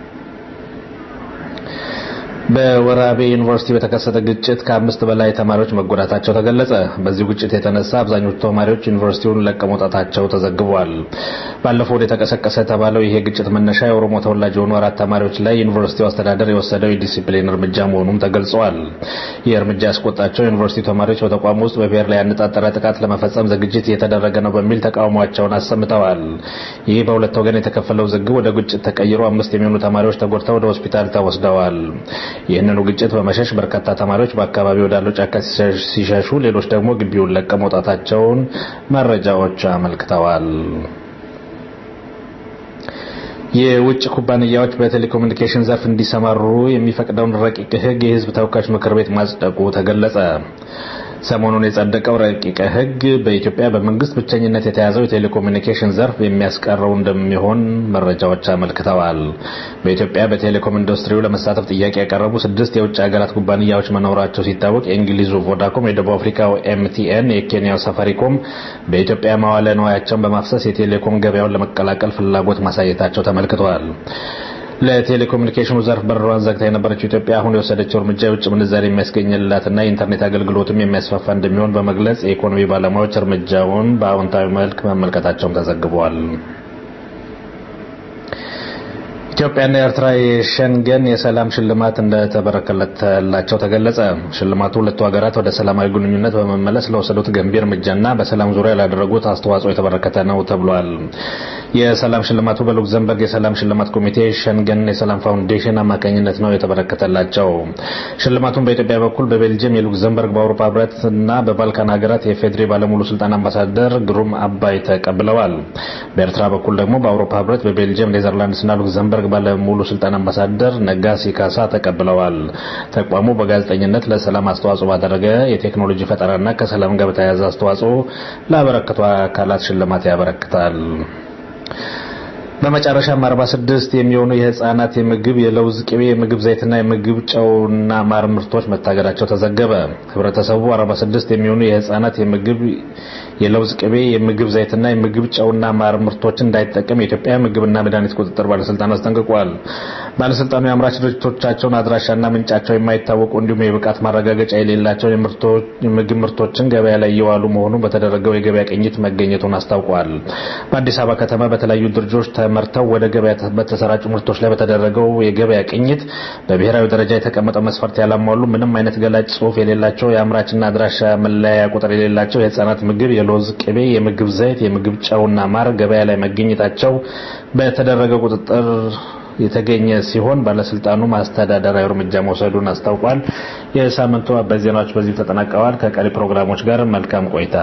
በወራቤ ዩኒቨርሲቲ በተከሰተ ግጭት ከአምስት በላይ ተማሪዎች መጎዳታቸው ተገለጸ። በዚሁ ግጭት የተነሳ አብዛኞቹ ተማሪዎች ዩኒቨርሲቲውን ለቀው መውጣታቸው ተዘግቧል። ባለፈው ወደ የተቀሰቀሰ የተባለው ይሄ ግጭት መነሻ የኦሮሞ ተወላጅ የሆኑ አራት ተማሪዎች ላይ ዩኒቨርሲቲው አስተዳደር የወሰደው የዲሲፕሊን እርምጃ መሆኑም ተገልጿል። ይህ እርምጃ ያስቆጣቸው ዩኒቨርሲቲ ተማሪዎች በተቋሙ ውስጥ በብሔር ላይ ያነጣጠረ ጥቃት ለመፈጸም ዝግጅት እየተደረገ ነው በሚል ተቃውሟቸውን አሰምተዋል። ይህ በሁለት ወገን የተከፈለው ዝግብ ወደ ግጭት ተቀይሮ አምስት የሚሆኑ ተማሪዎች ተጎድተው ወደ ሆስፒታል ተወስደዋል። ይህንኑ ግጭት በመሸሽ በርካታ ተማሪዎች በአካባቢ ወዳለው ጫካ ሲሸሹ፣ ሌሎች ደግሞ ግቢውን ለቀው መውጣታቸውን መረጃዎች አመልክተዋል። የውጭ ኩባንያዎች በቴሌኮሙኒኬሽን ዘርፍ እንዲሰማሩ የሚፈቅደውን ረቂቅ ሕግ የሕዝብ ተወካዮች ምክር ቤት ማጽደቁ ተገለጸ። ሰሞኑን የጸደቀው ረቂቅ ሕግ በኢትዮጵያ በመንግስት ብቸኝነት የተያዘው የቴሌኮሙኒኬሽን ዘርፍ የሚያስቀረው እንደሚሆን መረጃዎች አመልክተዋል። በኢትዮጵያ በቴሌኮም ኢንዱስትሪው ለመሳተፍ ጥያቄ ያቀረቡ ስድስት የውጭ ሀገራት ኩባንያዎች መኖራቸው ሲታወቅ የእንግሊዙ ቮዳኮም፣ የደቡብ አፍሪካው ኤምቲኤን፣ የኬንያው ሳፋሪኮም በኢትዮጵያ መዋለ ንዋያቸውን በማፍሰስ የቴሌኮም ገበያውን ለመቀላቀል ፍላጎት ማሳየታቸው ተመልክተዋል። ለቴሌኮሙኒኬሽኑ ዘርፍ በሯን ዘግታ የነበረችው ኢትዮጵያ አሁን የወሰደችው እርምጃ የውጭ ምንዛሪ የሚያስገኝላትና የኢንተርኔት አገልግሎትም የሚያስፋፋ እንደሚሆን በመግለጽ የኢኮኖሚ ባለሙያዎች እርምጃውን በአዎንታዊ መልክ መመልከታቸውም ተዘግቧል። ኢትዮጵያና ኤርትራ የሸንገን የሰላም ሽልማት እንደተበረከተላቸው ተገለጸ። ሽልማቱ ሁለቱ ሀገራት ወደ ሰላማዊ ግንኙነት በመመለስ ለወሰዱት ገንቢ እርምጃና በሰላም ዙሪያ ላደረጉት አስተዋጽኦ የተበረከተ ነው ተብሏል። የሰላም ሽልማቱ በሉክዘምበርግ የሰላም ሽልማት ኮሚቴ ሸንገን የሰላም ፋውንዴሽን አማካኝነት ነው የተበረከተላቸው። ሽልማቱን በኢትዮጵያ በኩል በቤልጅየም የሉክዘምበርግ በአውሮፓ ህብረት እና በባልካን ሀገራት የፌዴሪ ባለሙሉ ስልጣን አምባሳደር ግሩም አባይ ተቀብለዋል። በኤርትራ በኩል ደግሞ በአውሮፓ ህብረት በቤልጅየም ኔዘርላንድስና ሉክዘምበርግ ባለሙሉ ስልጣን አምባሳደር ነጋሲ ካሳ ተቀብለዋል። ተቋሙ በጋዜጠኝነት ለሰላም አስተዋጽኦ ባደረገ የቴክኖሎጂ ፈጠራና ከሰላም ጋር በተያያዘ አስተዋጽኦ ላበረከቱ አካላት ሽልማት ያበረክታል። በመጨረሻም 46 የሚሆኑ የህፃናት የምግብ የለውዝ ቅቤ የምግብ ዘይትና የምግብ ጨውና ማር ምርቶች መታገዳቸው ተዘገበ። ህብረተሰቡ 46 የሚሆኑ የህፃናት የምግብ የለውዝ ቅቤ የምግብ ዘይትና የምግብ ጨውና ማር ምርቶችን እንዳይጠቀም የኢትዮጵያ ምግብና መድኃኒት ቁጥጥር ባለስልጣን አስጠንቅቋል። ባለስልጣኑ የአምራች ድርጅቶቻቸውን አድራሻና ምንጫቸው የማይታወቁ እንዲሁም የብቃት ማረጋገጫ የሌላቸው የምግብ ምርቶችን ገበያ ላይ እየዋሉ መሆኑን በተደረገው የገበያ ቅኝት መገኘቱን አስታውቋል። በአዲስ አበባ ከተማ በተለያዩ ድርጅቶች ተመርተው ወደ ገበያ በተሰራጩ ምርቶች ላይ በተደረገው የገበያ ቅኝት በብሔራዊ ደረጃ የተቀመጠው መስፈርት ያላሟሉ ምንም አይነት ገላጭ ጽሑፍ የሌላቸው የአምራችና አድራሻ መለያ ቁጥር የሌላቸው የህፃናት ምግብ፣ የለውዝ ቅቤ፣ የምግብ ዘይት፣ የምግብ ጨውና ማር ገበያ ላይ መገኘታቸው በተደረገው ቁጥጥር የተገኘ ሲሆን ባለስልጣኑ ማስተዳደራዊ እርምጃ መውሰዱን አስታውቋል። የሳምንቱ አበይት ዜናዎች በዚሁ ተጠናቀዋል። ከቀሪ ፕሮግራሞች ጋር መልካም ቆይታ።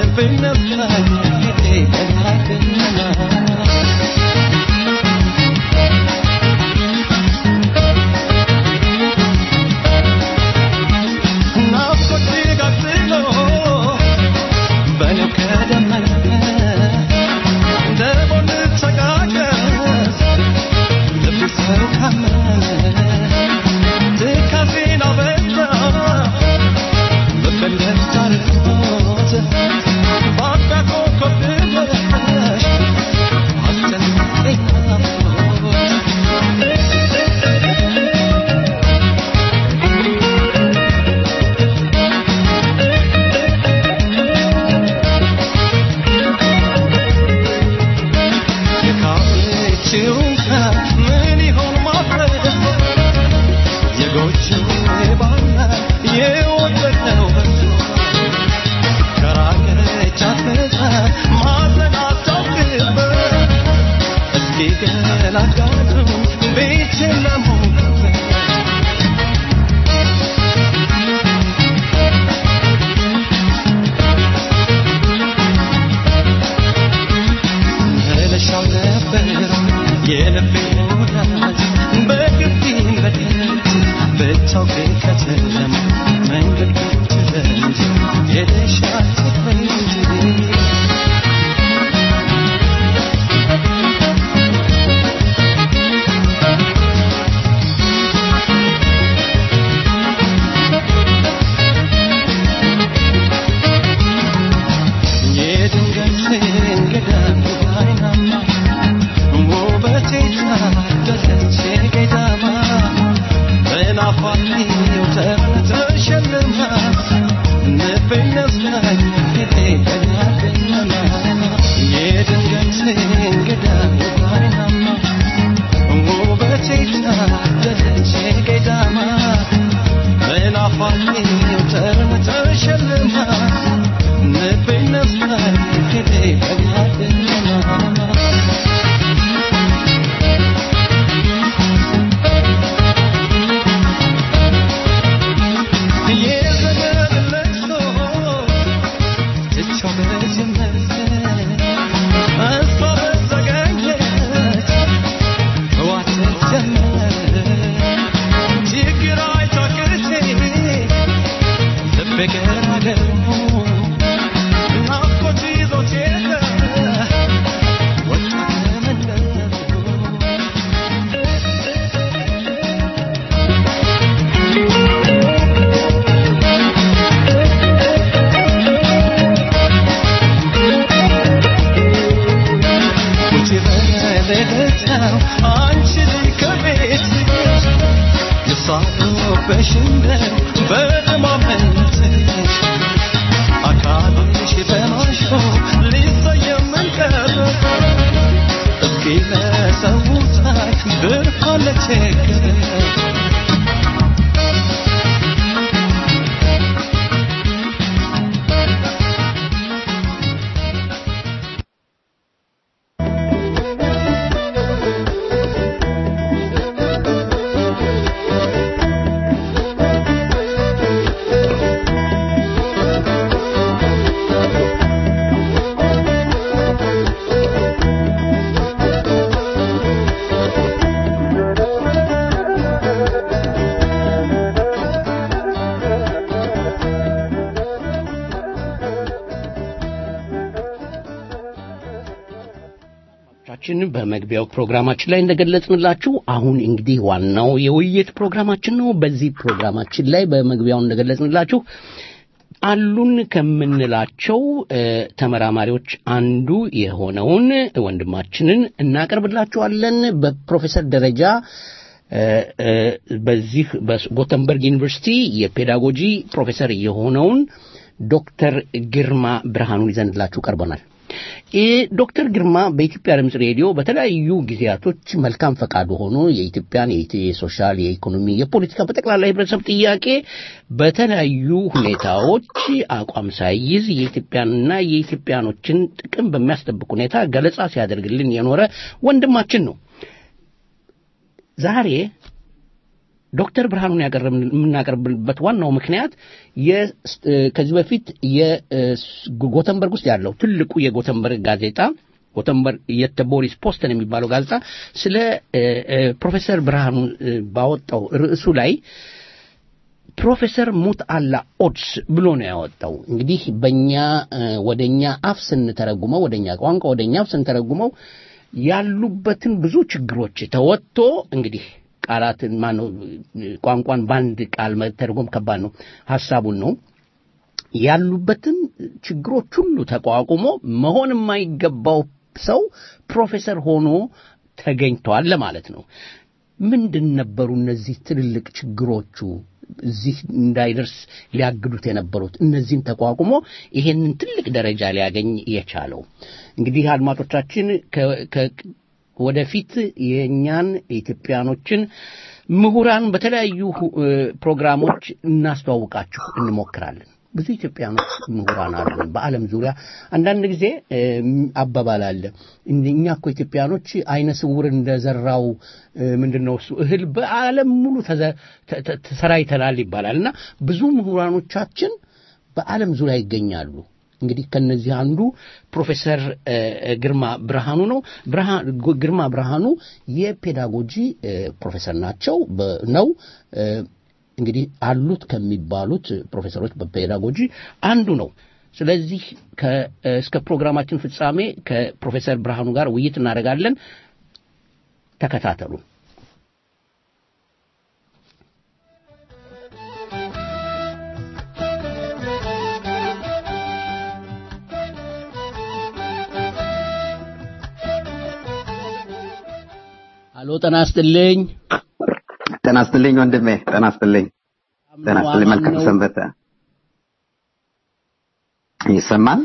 Thank you. ችን በመግቢያው ፕሮግራማችን ላይ እንደገለጽንላችሁ አሁን እንግዲህ ዋናው የውይይት ፕሮግራማችን ነው። በዚህ ፕሮግራማችን ላይ በመግቢያው እንደገለጽንላችሁ አሉን ከምንላቸው ተመራማሪዎች አንዱ የሆነውን ወንድማችንን እናቀርብላችኋለን። በፕሮፌሰር ደረጃ በዚህ በጎተንበርግ ዩኒቨርሲቲ የፔዳጎጂ ፕሮፌሰር የሆነውን ዶክተር ግርማ ብርሃኑን ይዘንላችሁ ቀርበናል። ዶክተር ግርማ በኢትዮጵያ ድምፅ ሬዲዮ በተለያዩ ጊዜያቶች መልካም ፈቃዱ ሆኖ የኢትዮጵያን የሶሻል፣ የኢኮኖሚ፣ የፖለቲካ በጠቅላላ የህብረተሰብ ጥያቄ በተለያዩ ሁኔታዎች አቋም ሳይይዝ የኢትዮጵያንና የኢትዮጵያኖችን ጥቅም በሚያስጠብቅ ሁኔታ ገለጻ ሲያደርግልን የኖረ ወንድማችን ነው። ዛሬ ዶክተር ብርሃኑን የምናቀርብበት ዋናው ምክንያት ከዚህ በፊት የጎተንበርግ ውስጥ ያለው ትልቁ የጎተንበርግ ጋዜጣ ጎተንበርግ የተ ቦሪስ ፖስተን የሚባለው ጋዜጣ ስለ ፕሮፌሰር ብርሃኑ ባወጣው ርዕሱ ላይ ፕሮፌሰር ሙት አላ ኦድስ ብሎ ነው ያወጣው። እንግዲህ በእኛ ወደኛ አፍ ስንተረጉመው ወደኛ ቋንቋ ወደኛ አፍ ስንተረጉመው ያሉበትን ብዙ ችግሮች ተወጥቶ እንግዲህ ቃላትን ማነው ቋንቋን በአንድ ቃል መተርጎም ከባድ ነው። ሐሳቡን ነው ያሉበትን ችግሮች ሁሉ ተቋቁሞ መሆን የማይገባው ሰው ፕሮፌሰር ሆኖ ተገኝቷል ለማለት ነው። ምንድን ነበሩ እነዚህ ትልልቅ ችግሮቹ? እዚህ እንዳይደርስ ሊያግዱት የነበሩት እነዚህን ተቋቁሞ ይሄንን ትልቅ ደረጃ ሊያገኝ የቻለው እንግዲህ አድማጮቻችን ወደፊት የእኛን ኢትዮጵያኖችን ምሁራን በተለያዩ ፕሮግራሞች እናስተዋውቃችሁ እንሞክራለን። ብዙ ኢትዮጵያኖች ምሁራን አሉን በዓለም ዙሪያ። አንዳንድ ጊዜ አባባል አለ፣ እኛ እኮ ኢትዮጵያኖች አይነ ስውር እንደዘራው ምንድን ነው እሱ እህል በዓለም ሙሉ ተሰራይተናል ይባላል እና ብዙ ምሁራኖቻችን በዓለም ዙሪያ ይገኛሉ። እንግዲህ ከነዚህ አንዱ ፕሮፌሰር ግርማ ብርሃኑ ነው። ግርማ ብርሃኑ የፔዳጎጂ ፕሮፌሰር ናቸው ነው እንግዲህ አሉት ከሚባሉት ፕሮፌሰሮች በፔዳጎጂ አንዱ ነው። ስለዚህ እስከ ፕሮግራማችን ፍጻሜ ከፕሮፌሰር ብርሃኑ ጋር ውይይት እናደርጋለን። ተከታተሉን። አሎ ጤና ይስጥልኝ። ጤና ይስጥልኝ ወንድሜ፣ ጤና ይስጥልኝ። ጤና ይስጥልኝ። መልካም ሰንበተ። ይሰማል?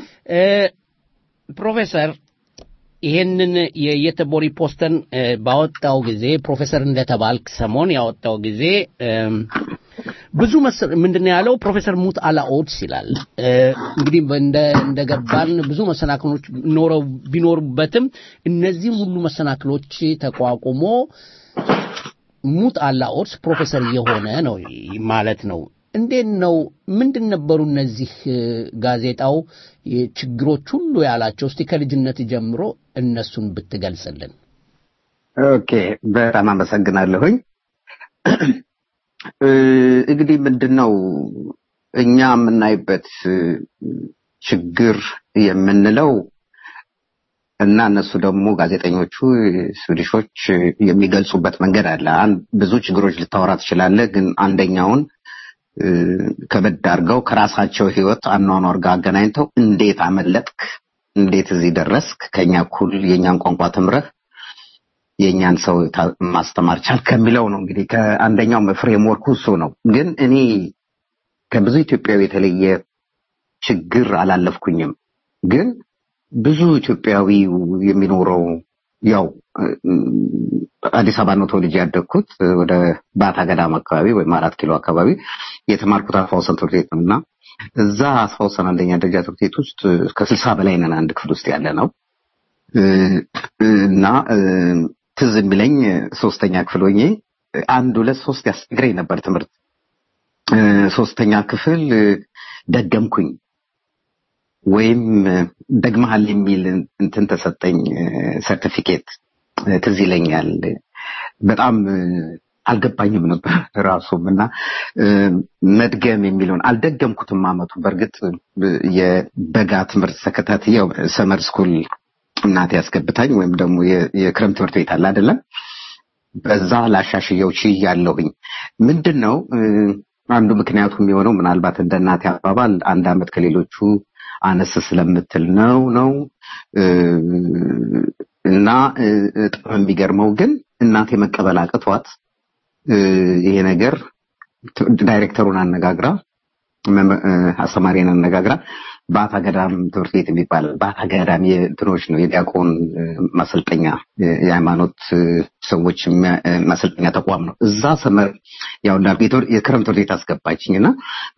ፕሮፌሰር ይሄንን የየተቦሪ ፖስተን ባወጣው ጊዜ ፕሮፌሰር እንደተባልክ ሰሞን ያወጣው ጊዜ ብዙ ምንድን ያለው ፕሮፌሰር ሙት አላ ኦድስ ይላል። እንግዲህ እንደገባን ብዙ መሰናክሎች ኖረው ቢኖሩበትም እነዚህም ሁሉ መሰናክሎች ተቋቁሞ ሙት አላ ኦድስ ፕሮፌሰር የሆነ ነው ማለት ነው። እንዴት ነው? ምንድን ነበሩ እነዚህ ጋዜጣው ችግሮች ሁሉ ያላቸው? እስቲ ከልጅነት ጀምሮ እነሱን ብትገልጽልን። ኦኬ፣ በጣም አመሰግናለሁኝ። እንግዲህ ምንድን ነው እኛ የምናይበት ችግር የምንለው እና እነሱ ደግሞ ጋዜጠኞቹ ስዊዲሾች የሚገልጹበት መንገድ አለ። ብዙ ችግሮች ልታወራ ትችላለህ፣ ግን አንደኛውን ከበድ አድርገው ከራሳቸው ህይወት አኗኗር ጋር አገናኝተው እንዴት አመለጥክ፣ እንዴት እዚህ ደረስክ፣ ከኛ እኩል የእኛን ቋንቋ ተምረህ የእኛን ሰው ማስተማር ቻል ከሚለው ነው። እንግዲህ ከአንደኛው ፍሬምወርኩ እሱ ነው። ግን እኔ ከብዙ ኢትዮጵያዊ የተለየ ችግር አላለፍኩኝም። ግን ብዙ ኢትዮጵያዊ የሚኖረው ያው አዲስ አበባ ነው ተወልጄ ያደግኩት ወደ ባታ ገዳም አካባቢ ወይም አራት ኪሎ አካባቢ የተማርኩት አስፋውሰን ትምህርት ቤት ነው እና እዛ አስፋውሰን አንደኛ ደረጃ ትምህርት ቤት ውስጥ ከስልሳ በላይ ነን አንድ ክፍል ውስጥ ያለ ነው እና ትዝ የሚለኝ ሶስተኛ ክፍል ሆኜ አንድ ሁለት ሶስት ያስቸግረኝ ነበር ትምህርት ሶስተኛ ክፍል ደገምኩኝ ወይም ደግመሃል የሚል እንትን ተሰጠኝ ሰርቲፊኬት ትዝ ይለኛል በጣም አልገባኝም ነበር ራሱም እና መድገም የሚለውን አልደገምኩትም አመቱ በእርግጥ የበጋ ትምህርት ተከታትየው ሰመር ስኩል እናቴ ያስገብታኝ ወይም ደግሞ የክረምት ትምህርት ቤት አለ አይደለም በዛ ላሻሽየው ችያለሁኝ ምንድን ነው አንዱ ምክንያቱ የሚሆነው ምናልባት እንደ እናቴ አባባል አንድ አመት ከሌሎቹ አነስ ስለምትል ነው ነው እና በጣም የሚገርመው ግን እናቴ መቀበል አቅቷት ይሄ ነገር ዳይሬክተሩን አነጋግራ አስተማሪን አነጋግራ ባታ ገዳም ትምህርት ቤት የሚባል ባታ ገዳም የእንትኖች ነው የዲያቆን ማሰልጠኛ የሃይማኖት ሰዎች ማሰልጠኛ ተቋም ነው። እዛ ሰመር ያው እንዳልኩ የክረምት ትምህርት ቤት አስገባችኝ እና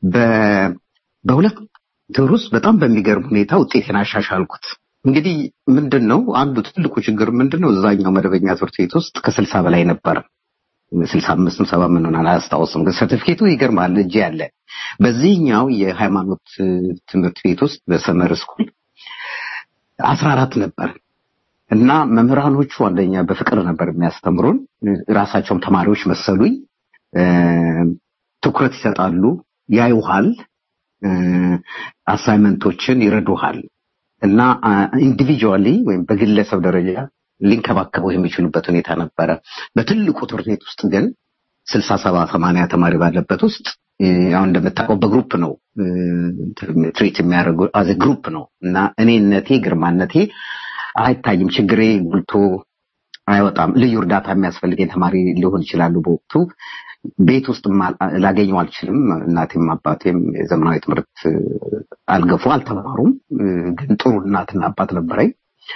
በሁለት ወር ውስጥ በጣም በሚገርም ሁኔታ ውጤቴን አሻሻልኩት። እንግዲህ ምንድን ነው አንዱ ትልቁ ችግር ምንድን ነው? እዛኛው መደበኛ ትምህርት ቤት ውስጥ ከስልሳ በላይ ነበረ። ስልሳ አምስትም ሰባ ምን ሆናል አላስታውስም፣ ግን ሰርቲፊኬቱ ይገርማል እጄ ያለ። በዚህኛው የሃይማኖት ትምህርት ቤት ውስጥ በሰመር ስኩል አስራ አራት ነበር እና መምህራኖቹ አንደኛ በፍቅር ነበር የሚያስተምሩን፣ ራሳቸውም ተማሪዎች መሰሉኝ። ትኩረት ይሰጣሉ፣ ያዩሃል፣ አሳይመንቶችን ይረዱሃል እና ኢንዲቪጁዋሊ ወይም በግለሰብ ደረጃ ሊንከባከበው የሚችሉበት ሁኔታ ነበረ። በትልቁ ትምህርት ቤት ውስጥ ግን ስልሳ ሰባ ሰማንያ ተማሪ ባለበት ውስጥ አሁን እንደምታውቀው በግሩፕ ነው ትሪት የሚያደርጉ አዘ ግሩፕ ነው እና እኔነቴ ግርማነቴ አይታይም። ችግሬ ጉልቶ አይወጣም። ልዩ እርዳታ የሚያስፈልገኝ ተማሪ ሊሆን ይችላሉ። በወቅቱ ቤት ውስጥ ላገኘው አልችልም። እናቴም አባቴም የዘመናዊ ትምህርት አልገፉ አልተማሩም። ግን ጥሩ እናትና አባት ነበረኝ።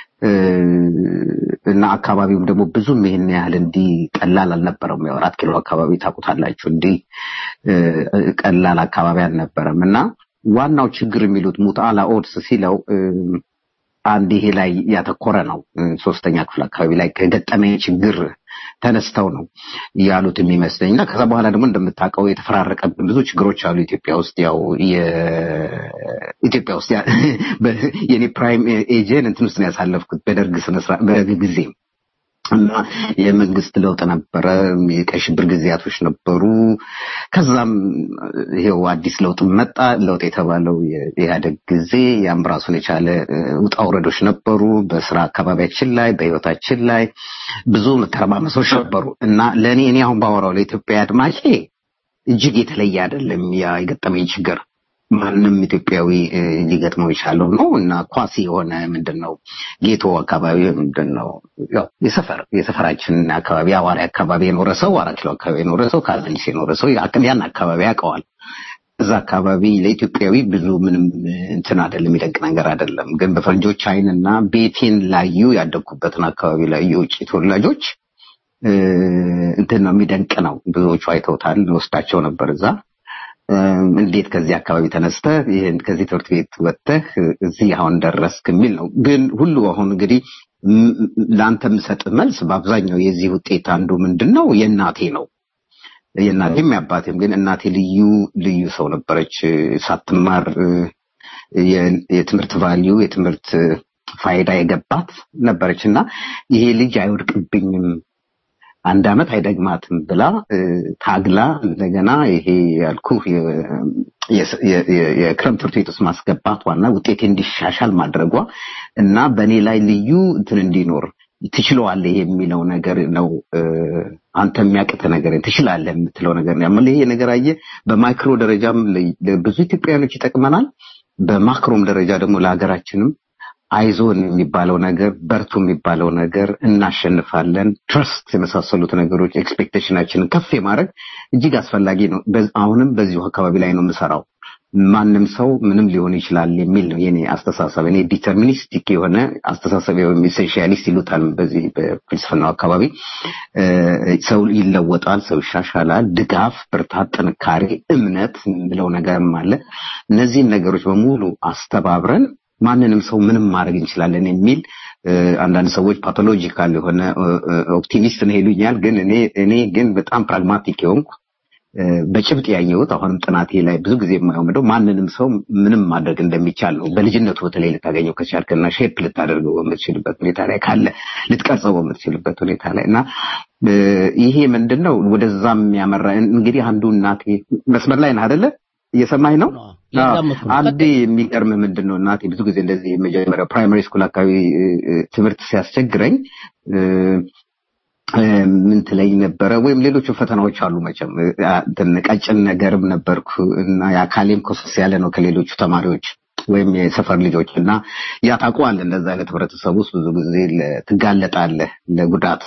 እና አካባቢውም ደግሞ ብዙም ይህን ያህል እንዲህ ቀላል አልነበረም። ያው አራት ኪሎ አካባቢ ታውቁታላችሁ፣ እንዲህ ቀላል አካባቢ አልነበረም እና ዋናው ችግር የሚሉት ሙጣላ ኦድስ ሲለው አንድ ይሄ ላይ ያተኮረ ነው። ሶስተኛ ክፍል አካባቢ ላይ ከገጠመኝ ችግር ተነስተው ነው ያሉት የሚመስለኝ እና ከዛ በኋላ ደግሞ እንደምታውቀው የተፈራረቀብን ብዙ ችግሮች አሉ ኢትዮጵያ ውስጥ ያው ኢትዮጵያ ውስጥ የኔ ፕራይም ኤጀን እንትን ውስጥ ነው ያሳለፍኩት በደርግ በደርግ ጊዜ እና የመንግስት ለውጥ ነበረ። የቀይ ሽብር ጊዜያቶች ነበሩ። ከዛም ይሄው አዲስ ለውጥ መጣ። ለውጥ የተባለው የኢህአደግ ጊዜ ያም ራሱን የቻለ ውጣ ውረዶች ነበሩ። በስራ አካባቢያችን ላይ በህይወታችን ላይ ብዙ ተረማመሶች ነበሩ እና ለእኔ እኔ አሁን ባወራው ለኢትዮጵያ አድማጬ እጅግ የተለየ አይደለም ያ የገጠመኝ ችግር ማንም ኢትዮጵያዊ ሊገጥመው የቻለው ነው እና ኳሲ የሆነ ምንድን ነው ጌቶ አካባቢ ምንድን ነው ያው የሰፈር የሰፈራችን አካባቢ አዋሪ አካባቢ የኖረ ሰው አራት ኪሎ አካባቢ የኖረ ሰው ካዛንቺስ የኖረ ሰው ያን አካባቢ ያውቀዋል። እዛ አካባቢ ለኢትዮጵያዊ ብዙ ምንም እንትን አይደለም፣ የሚደንቅ ነገር አይደለም። ግን በፈረንጆች አይንና ቤቴን ላዩ ያደግኩበትን አካባቢ ላዩ የውጭ ተወላጆች እንትን ነው የሚደንቅ ነው። ብዙዎቹ አይተውታል። ወስዳቸው ነበር እዛ እንዴት ከዚህ አካባቢ ተነስተህ ይህን ከዚህ ትምህርት ቤት ወጥተህ እዚህ አሁን ደረስክ የሚል ነው። ግን ሁሉ አሁን እንግዲህ ለአንተ የምሰጥ መልስ በአብዛኛው የዚህ ውጤት አንዱ ምንድን ነው የእናቴ ነው። የእናቴም የአባቴም ግን እናቴ ልዩ ልዩ ሰው ነበረች። ሳትማር የትምህርት ቫሊዩ የትምህርት ፋይዳ የገባት ነበረች እና ይሄ ልጅ አይወድቅብኝም አንድ አመት አይደግማትም ብላ ታግላ እንደገና ይሄ ያልኩ የክረምት ትምህርት ቤት ውስጥ ማስገባቷና ውጤቴ እንዲሻሻል ማድረጓ እና በእኔ ላይ ልዩ እንትን እንዲኖር ትችለዋለህ የሚለው ነገር ነው። አንተ የሚያቅተ ነገር ትችላለህ የምትለው ነገር ነው። ይሄ ነገር አየህ፣ በማይክሮ ደረጃም ብዙ ኢትዮጵያውያኖች ይጠቅመናል። በማክሮም ደረጃ ደግሞ ለሀገራችንም አይዞን የሚባለው ነገር በርቱ የሚባለው ነገር እናሸንፋለን፣ ትረስት የመሳሰሉት ነገሮች ኤክስፔክቴሽናችንን ከፍ የማድረግ እጅግ አስፈላጊ ነው። አሁንም በዚሁ አካባቢ ላይ ነው የምሰራው። ማንም ሰው ምንም ሊሆን ይችላል የሚል ነው የኔ አስተሳሰብ። እኔ ዲተርሚኒስቲክ የሆነ አስተሳሰብ ወይም ኢሴንሺያሊስት ይሉታል በዚህ በፍልስፍናው አካባቢ። ሰው ይለወጣል፣ ሰው ይሻሻላል። ድጋፍ፣ ብርታት፣ ጥንካሬ፣ እምነት የምለው ነገርም አለ። እነዚህን ነገሮች በሙሉ አስተባብረን ማንንም ሰው ምንም ማድረግ እንችላለን የሚል አንዳንድ ሰዎች ፓቶሎጂካል የሆነ ኦፕቲሚስት ነው ይሉኛል። ግን እኔ እኔ ግን በጣም ፕራግማቲክ የሆንኩ በጭብጥ ያየሁት አሁንም ጥናቴ ላይ ብዙ ጊዜ የማየው ምንድነው ማንንም ሰው ምንም ማድረግ እንደሚቻል ነው። በልጅነቱ በተለይ ልታገኘው ከቻልክና ሼፕ ልታደርገው በምትችልበት ሁኔታ ላይ ካለ ልትቀርጸው በምትችልበት ሁኔታ ላይ እና ይሄ ምንድነው ወደዛም ያመራ እንግዲህ አንዱ እናቴ መስመር ላይ ነህ አይደለ? እየሰማኝ ነው። አንዴ የሚገርምህ ምንድን ነው እናቴ ብዙ ጊዜ እንደዚህ የመጀመሪያ ፕራይማሪ ስኩል አካባቢ ትምህርት ሲያስቸግረኝ ምን ትለኝ ነበረ? ወይም ሌሎቹ ፈተናዎች አሉ መቼም ቀጭን ነገርም ነበርኩ እና የአካሌም ኮሰስ ያለ ነው ከሌሎቹ ተማሪዎች ወይም የሰፈር ልጆች እና ያ ታውቀዋለህ፣ እንደዛ አይነት ህብረተሰብ ውስጥ ብዙ ጊዜ ትጋለጣለህ ለጉዳት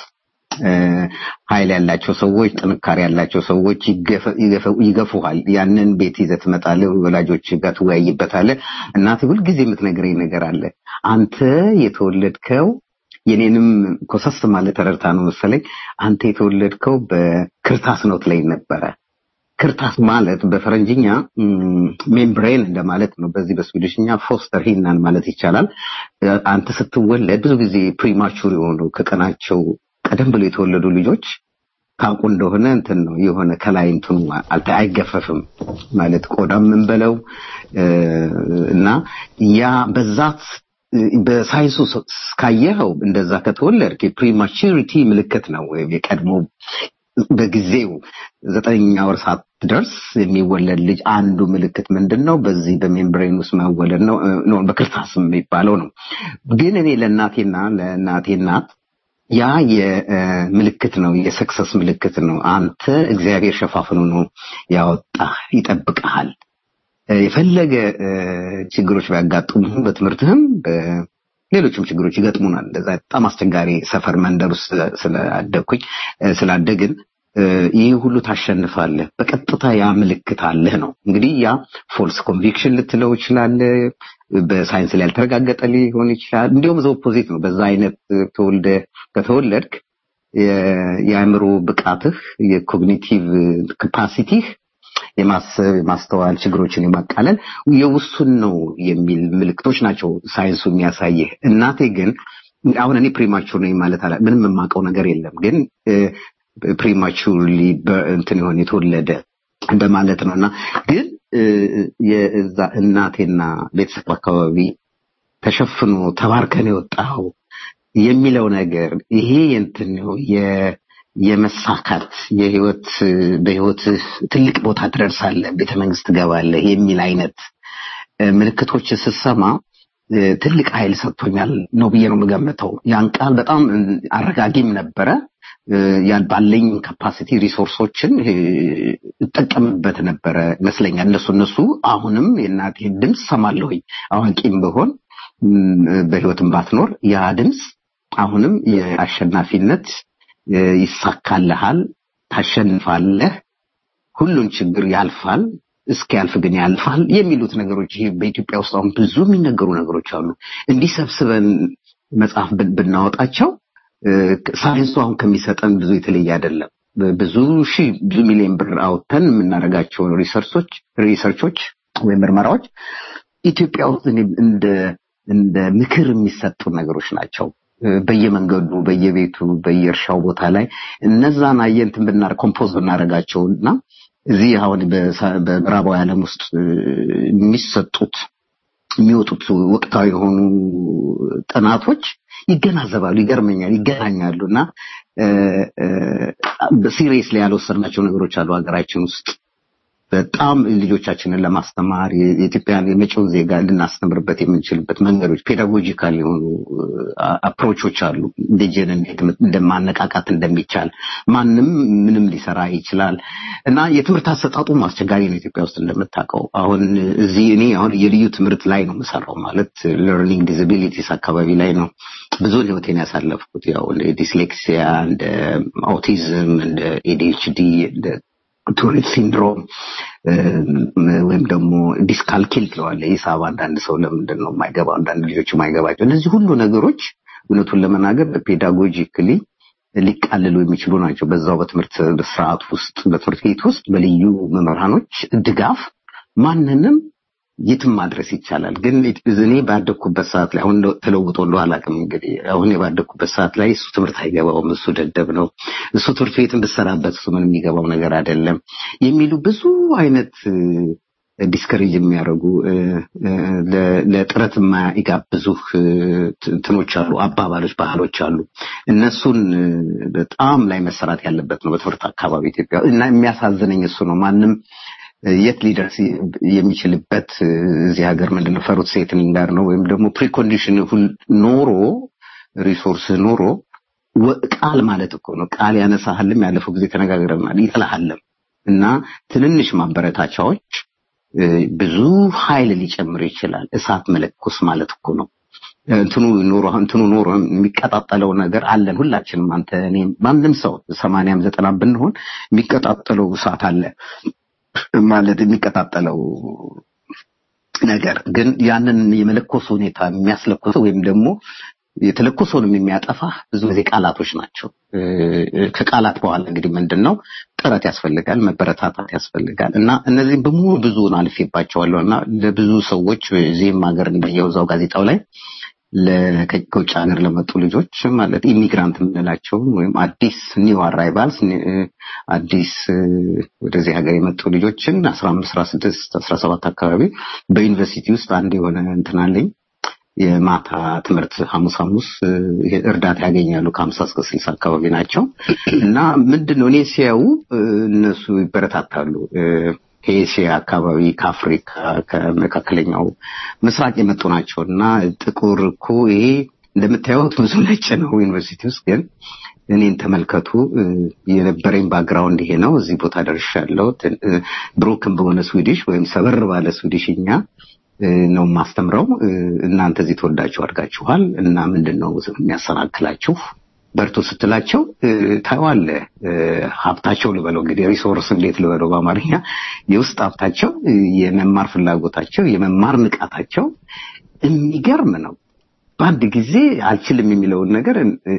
ኃይል ያላቸው ሰዎች ጥንካሬ ያላቸው ሰዎች ይገፉሃል። ያንን ቤት ይዘህ ትመጣለህ፣ ወላጆች ጋር ትወያይበታለህ። እናቴ ሁልጊዜ የምትነግረኝ ነገር አለ። አንተ የተወለድከው የኔንም ኮሰስ ማለት ተረድታ ነው መሰለኝ። አንተ የተወለድከው በክርታስ ነው ትለኝ ነበረ። ክርታስ ማለት በፈረንጅኛ ሜምብሬን እንደማለት ነው። በዚህ በስዊድሽኛ ፎስተር ሂናን ማለት ይቻላል። አንተ ስትወለድ ብዙ ጊዜ ፕሪማቹር የሆኑ ከቀናቸው ቀደም ብሎ የተወለዱ ልጆች ታውቁ እንደሆነ እንትን ነው የሆነ ከላይ እንትኑ አይገፈፍም ማለት ቆዳም ምን በለው እና ያ በዛት በሳይንሱ ካየኸው እንደዛ ከተወለድክ የፕሪማቹሪቲ ምልክት ነው ወይም የቀድሞ በጊዜው ዘጠነኛ ወር ሳትደርስ የሚወለድ ልጅ አንዱ ምልክት ምንድን ነው? በዚህ በሜምብሬን ውስጥ መወለድ ነው። በክርታስ የሚባለው ነው። ግን እኔ ለእናቴና ለእናቴ እናት ያ የምልክት ነው፣ የሰክሰስ ምልክት ነው። አንተ እግዚአብሔር ሸፋፍኖ ነው ያወጣ፣ ይጠብቀሃል። የፈለገ ችግሮች ቢያጋጥሙ በትምህርትህም ሌሎችም ችግሮች ይገጥሙናል። እንደዛ በጣም አስቸጋሪ ሰፈር መንደር ውስጥ ስላደግኩኝ ስላደግን ይህ ሁሉ ታሸንፋለህ። በቀጥታ ያ ምልክት አለህ ነው። እንግዲህ ያ ፎልስ ኮንቪክሽን ልትለው ይችላለህ። በሳይንስ ላይ ያልተረጋገጠ ሊሆን ይችላል። እንዲሁም ዘ ኦፖዚት ነው። በዛ አይነት ተወልደ ከተወለድክ የአእምሮ ብቃትህ የኮግኒቲቭ ካፓሲቲህ የማሰብ የማስተዋል ችግሮችን የማቃለል የውሱን ነው የሚል ምልክቶች ናቸው ሳይንሱ የሚያሳይህ። እናቴ ግን አሁን እኔ ፕሪማቹር ነኝ ማለት አላ ምንም የማውቀው ነገር የለም ግን ፕሪማቹርሊ እንትን የሆነ የተወለደ እንደማለት ነው እና ግን የዛ እናቴና ቤተሰብ አካባቢ ተሸፍኖ ተባርከን የወጣው የሚለው ነገር ይሄ እንትን ነው የመሳካት የህይወት በህይወት ትልቅ ቦታ ትደርሳለህ፣ ቤተ መንግስት ትገባለህ የሚል አይነት ምልክቶች ስሰማ ትልቅ ኃይል ሰጥቶኛል ነው ብዬ ነው የምገምተው። ያን ቃል በጣም አረጋጊም ነበረ። ያን ባለኝ ካፓሲቲ ሪሶርሶችን እጠቀምበት ነበረ ይመስለኛል። እነሱ እነሱ አሁንም የእናቴ ድምፅ ሰማለሁኝ። አዋቂም ብሆን በህይወትም ባትኖር ያ ድምፅ አሁንም የአሸናፊነት ይሳካልሃል፣ ታሸንፋለህ፣ ሁሉን ችግር ያልፋል፣ እስኪያልፍ ግን ያልፋል የሚሉት ነገሮች ይሄ በኢትዮጵያ ውስጥ አሁን ብዙ የሚነገሩ ነገሮች አሉ። እንዲህ ሰብስበን መጽሐፍ ብናወጣቸው ሳይንሱ አሁን ከሚሰጠን ብዙ የተለየ አይደለም። ብዙ ሺህ ብዙ ሚሊዮን ብር አውጥተን የምናደርጋቸውን ሪሰርቾች ሪሰርቾች ወይም ምርመራዎች ኢትዮጵያ ውስጥ እንደ እንደ ምክር የሚሰጡ ነገሮች ናቸው። በየመንገዱ በየቤቱ በየእርሻው ቦታ ላይ እነዛን አየንትን ብናር ኮምፖዝ ብናደርጋቸው እና እዚህ አሁን በምዕራባዊ ዓለም ውስጥ የሚሰጡት የሚወጡት ወቅታዊ የሆኑ ጥናቶች ይገናዘባሉ፣ ይገርመኛል፣ ይገናኛሉ እና ሲሪየስ ላይ ያልወሰድናቸው ነገሮች አሉ ሀገራችን ውስጥ በጣም ልጆቻችንን ለማስተማር የኢትዮጵያን የመጪውን ዜጋ ልናስተምርበት የምንችልበት መንገዶች ፔዳጎጂካል የሆኑ አፕሮቾች አሉ። ልጅን እንዴት እንደማነቃቃት እንደሚቻል ማንም ምንም ሊሰራ ይችላል እና የትምህርት አሰጣጡም አስቸጋሪ ነው ኢትዮጵያ ውስጥ እንደምታውቀው። አሁን እዚህ እኔ አሁን የልዩ ትምህርት ላይ ነው የምሰራው ማለት ለርኒንግ ዲዛቢሊቲስ አካባቢ ላይ ነው ብዙውን ህይወቴን ያሳለፍኩት። ያው እንደ ዲስሌክሲያ፣ እንደ አውቲዝም፣ እንደ ኤዲኤችዲ፣ እንደ ቱሪት ሲንድሮም ወይም ደግሞ ዲስካልኪል ትለዋለ ሂሳብ አንዳንድ ሰው ለምንድን ነው የማይገባው አንዳንድ ልጆች የማይገባቸው እነዚህ ሁሉ ነገሮች እውነቱን ለመናገር በፔዳጎጂክሊ ሊቃልሉ የሚችሉ ናቸው በዛው በትምህርት ስርዓት ውስጥ በትምህርት ቤት ውስጥ በልዩ መምህራኖች ድጋፍ ማንንም የትም ማድረስ ይቻላል። ግን እኔ ባደግኩበት ሰዓት ላይ አሁን ተለውጦ እንደው አላውቅም እንግዲህ አሁን ባደግኩበት ሰዓት ላይ እሱ ትምህርት አይገባውም፣ እሱ ደደብ ነው፣ እሱ ትምህርት ቤትን ብሰራበት እሱ ምን የሚገባው ነገር አይደለም የሚሉ ብዙ አይነት ዲስከሬጅ የሚያደርጉ ለጥረት የማይጋብዙ እንትኖች አሉ፣ አባባሎች፣ ባህሎች አሉ። እነሱን በጣም ላይ መሰራት ያለበት ነው በትምህርት አካባቢ ኢትዮጵያ እና የሚያሳዝነኝ እሱ ነው ማንም የት ሊደርስ የሚችልበት እዚህ ሀገር ምንድነው ፈሩት ሴትኒንግ ጋር ነው ወይም ደግሞ ፕሪኮንዲሽን ኖሮ ሪሶርስ ኖሮ ቃል ማለት እኮ ነው። ቃል ያነሳሃልም ያለፈው ጊዜ ተነጋግረናል፣ ይጥልሃልም እና ትንንሽ ማበረታቻዎች ብዙ ኃይል ሊጨምር ይችላል። እሳት መለኮስ ማለት እኮ ነው። እንትኑ ኖሮ እንትኑ ኖሮ የሚቀጣጠለው ነገር አለን ሁላችንም፣ አንተ እኔ፣ ማንም ሰው ሰማንያም ዘጠናም ብንሆን የሚቀጣጠለው እሳት አለ ማለት የሚቀጣጠለው ነገር ግን ያንን የመለኮስ ሁኔታ የሚያስለኮሰው ወይም ደግሞ የተለኮሰውንም የሚያጠፋ ብዙ ጊዜ ቃላቶች ናቸው። ከቃላት በኋላ እንግዲህ ምንድን ነው ጥረት ያስፈልጋል፣ መበረታታት ያስፈልጋል እና እነዚህም በሙሉ ብዙውን አልፌባቸዋለሁ እና ለብዙ ሰዎች እዚህም ሀገር እንዳየው እዛው ጋዜጣው ላይ ከውጭ ሀገር ለመጡ ልጆች ማለት ኢሚግራንት የምንላቸውን ወይም አዲስ ኒው አራይቫልስ አዲስ ወደዚህ ሀገር የመጡ ልጆችን አስራ አምስት አስራ ስድስት አስራ ሰባት አካባቢ በዩኒቨርሲቲ ውስጥ አንድ የሆነ እንትን አለኝ የማታ ትምህርት ሐሙስ ሐሙስ እርዳታ ያገኛሉ ከሀምሳ እስከ ስልሳ አካባቢ ናቸው እና ምንድን ነው እኔ ሲያዩ እነሱ ይበረታታሉ ከኤስያ አካባቢ ከአፍሪካ ከመካከለኛው ምስራቅ የመጡ ናቸው እና ጥቁር እኮ ይሄ እንደምታዩት ብዙ ነጭ ነው ዩኒቨርሲቲ ውስጥ ግን እኔን ተመልከቱ የነበረኝ ባክግራውንድ ይሄ ነው እዚህ ቦታ ደርሻለሁ ብሮክን በሆነ ስዊዲሽ ወይም ሰበር ባለ ስዊዲሽኛ ነው ማስተምረው እናንተ እዚህ ተወዳችሁ አድርጋችኋል እና ምንድን ነው የሚያሰናክላችሁ በርቱ ስትላቸው ታዋለ ሀብታቸው ልበለው እንግዲህ ሪሶርስ እንዴት ልበለው በአማርኛ የውስጥ ሀብታቸው የመማር ፍላጎታቸው የመማር ንቃታቸው የሚገርም ነው በአንድ ጊዜ አልችልም የሚለውን ነገር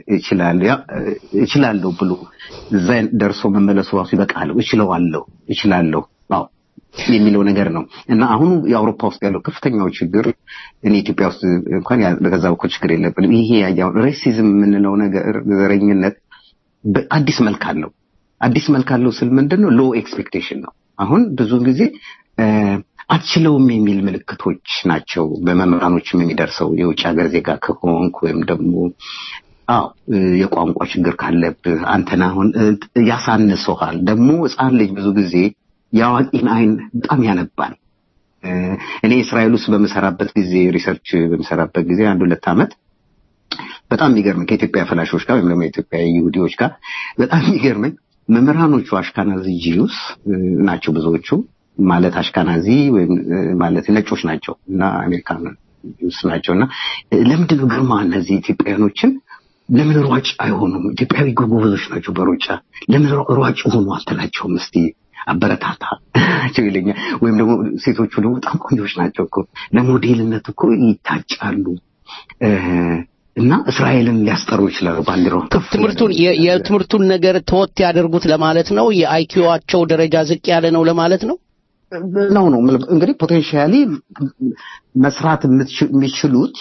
እችላለሁ ብሎ እዛ ደርሶ መመለሱ ራሱ ይበቃል እችለዋለሁ እችላለሁ አዎ የሚለው ነገር ነው እና አሁኑ የአውሮፓ ውስጥ ያለው ከፍተኛው ችግር እኔ ኢትዮጵያ ውስጥ እንኳን ከዛ በኩል ችግር የለብንም። ይሄ ያው ሬሲዝም የምንለው ነገር ዘረኝነት አዲስ መልክ አለው። አዲስ መልክ አለው ስል ምንድን ነው ሎ ኤክስፔክቴሽን ነው። አሁን ብዙውን ጊዜ አትችለውም የሚል ምልክቶች ናቸው በመምህራኖችም የሚደርሰው የውጭ ሀገር ዜጋ ከሆንክ ወይም ደግሞ አዎ የቋንቋ ችግር ካለብህ አንተን አሁን ያሳንሰሃል። ደግሞ ህፃን ልጅ ብዙ ጊዜ የአዋቂን አይን በጣም ያነባል። እኔ እስራኤል ውስጥ በምሰራበት ጊዜ ሪሰርች በምሰራበት ጊዜ አንድ ሁለት ዓመት በጣም የሚገርመኝ ከኢትዮጵያ ፈላሾች ጋር ወይም ደግሞ የኢትዮጵያ ይሁዲዎች ጋር በጣም የሚገርመኝ መምህራኖቹ አሽካናዚ ጂዩስ ናቸው ብዙዎቹ ማለት አሽካናዚ ወይም ማለት ነጮች ናቸው እና አሜሪካን ጂዩስ ናቸው እና ለምንድን ነው ግርማ እነዚህ ኢትዮጵያውያኖችን ለምን ሯጭ አይሆኑም? ኢትዮጵያዊ ጎበዞች ናቸው በሩጫ ለምን ሯጭ ሆኑ አትላቸውም እስቲ አበረታታ ናቸው ይለኛል። ወይም ደግሞ ሴቶቹ ደግሞ በጣም ቆንጆች ናቸው እኮ ለሞዴልነት እኮ ይታጫሉ እና እስራኤልን ሊያስጠሩ ይችላሉ ባንዲራው ትምህርቱን የትምህርቱን ነገር ተወት ያደርጉት ለማለት ነው። የአይኪዋቸው ደረጃ ዝቅ ያለ ነው ለማለት ነው ነው ነው እንግዲህ ፖቴንሻሊ መስራት የሚችሉት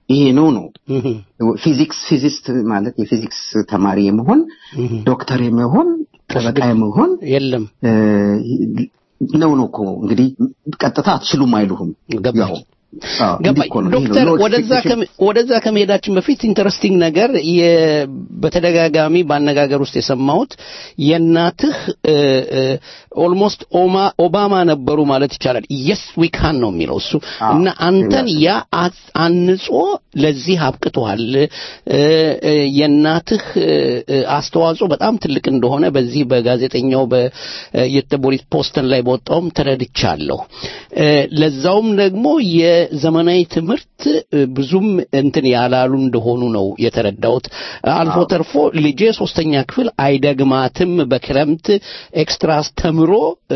ይሄ ነው ነው ፊዚክስ ፊዚስት ማለት የፊዚክስ ተማሪ የመሆን ዶክተር የመሆን ጠበቃ የመሆን የለም ነው ነው እኮ እንግዲህ ቀጥታ አትችሉም አይሉህም ያው ገባኝ ዶክተር ወደዛ ከመሄዳችን በፊት ኢንተረስቲንግ ነገር በተደጋጋሚ በአነጋገር ውስጥ የሰማሁት የእናትህ ኦልሞስት ኦባማ ነበሩ ማለት ይቻላል የስ ዊካን ነው የሚለው እሱ እና አንተን ያ አንጾ ለዚህ አብቅተዋል የእናትህ አስተዋጽኦ በጣም ትልቅ እንደሆነ በዚህ በጋዜጠኛው በየተቦሪት ፖስተን ላይ በወጣውም ተረድቻለሁ ለዛውም ደግሞ የዘመናዊ ትምህርት ብዙም እንትን ያላሉ እንደሆኑ ነው የተረዳሁት አልፎ ተርፎ ልጄ ሶስተኛ ክፍል አይደግማትም በክረምት ኤክስትራስ ተምሮ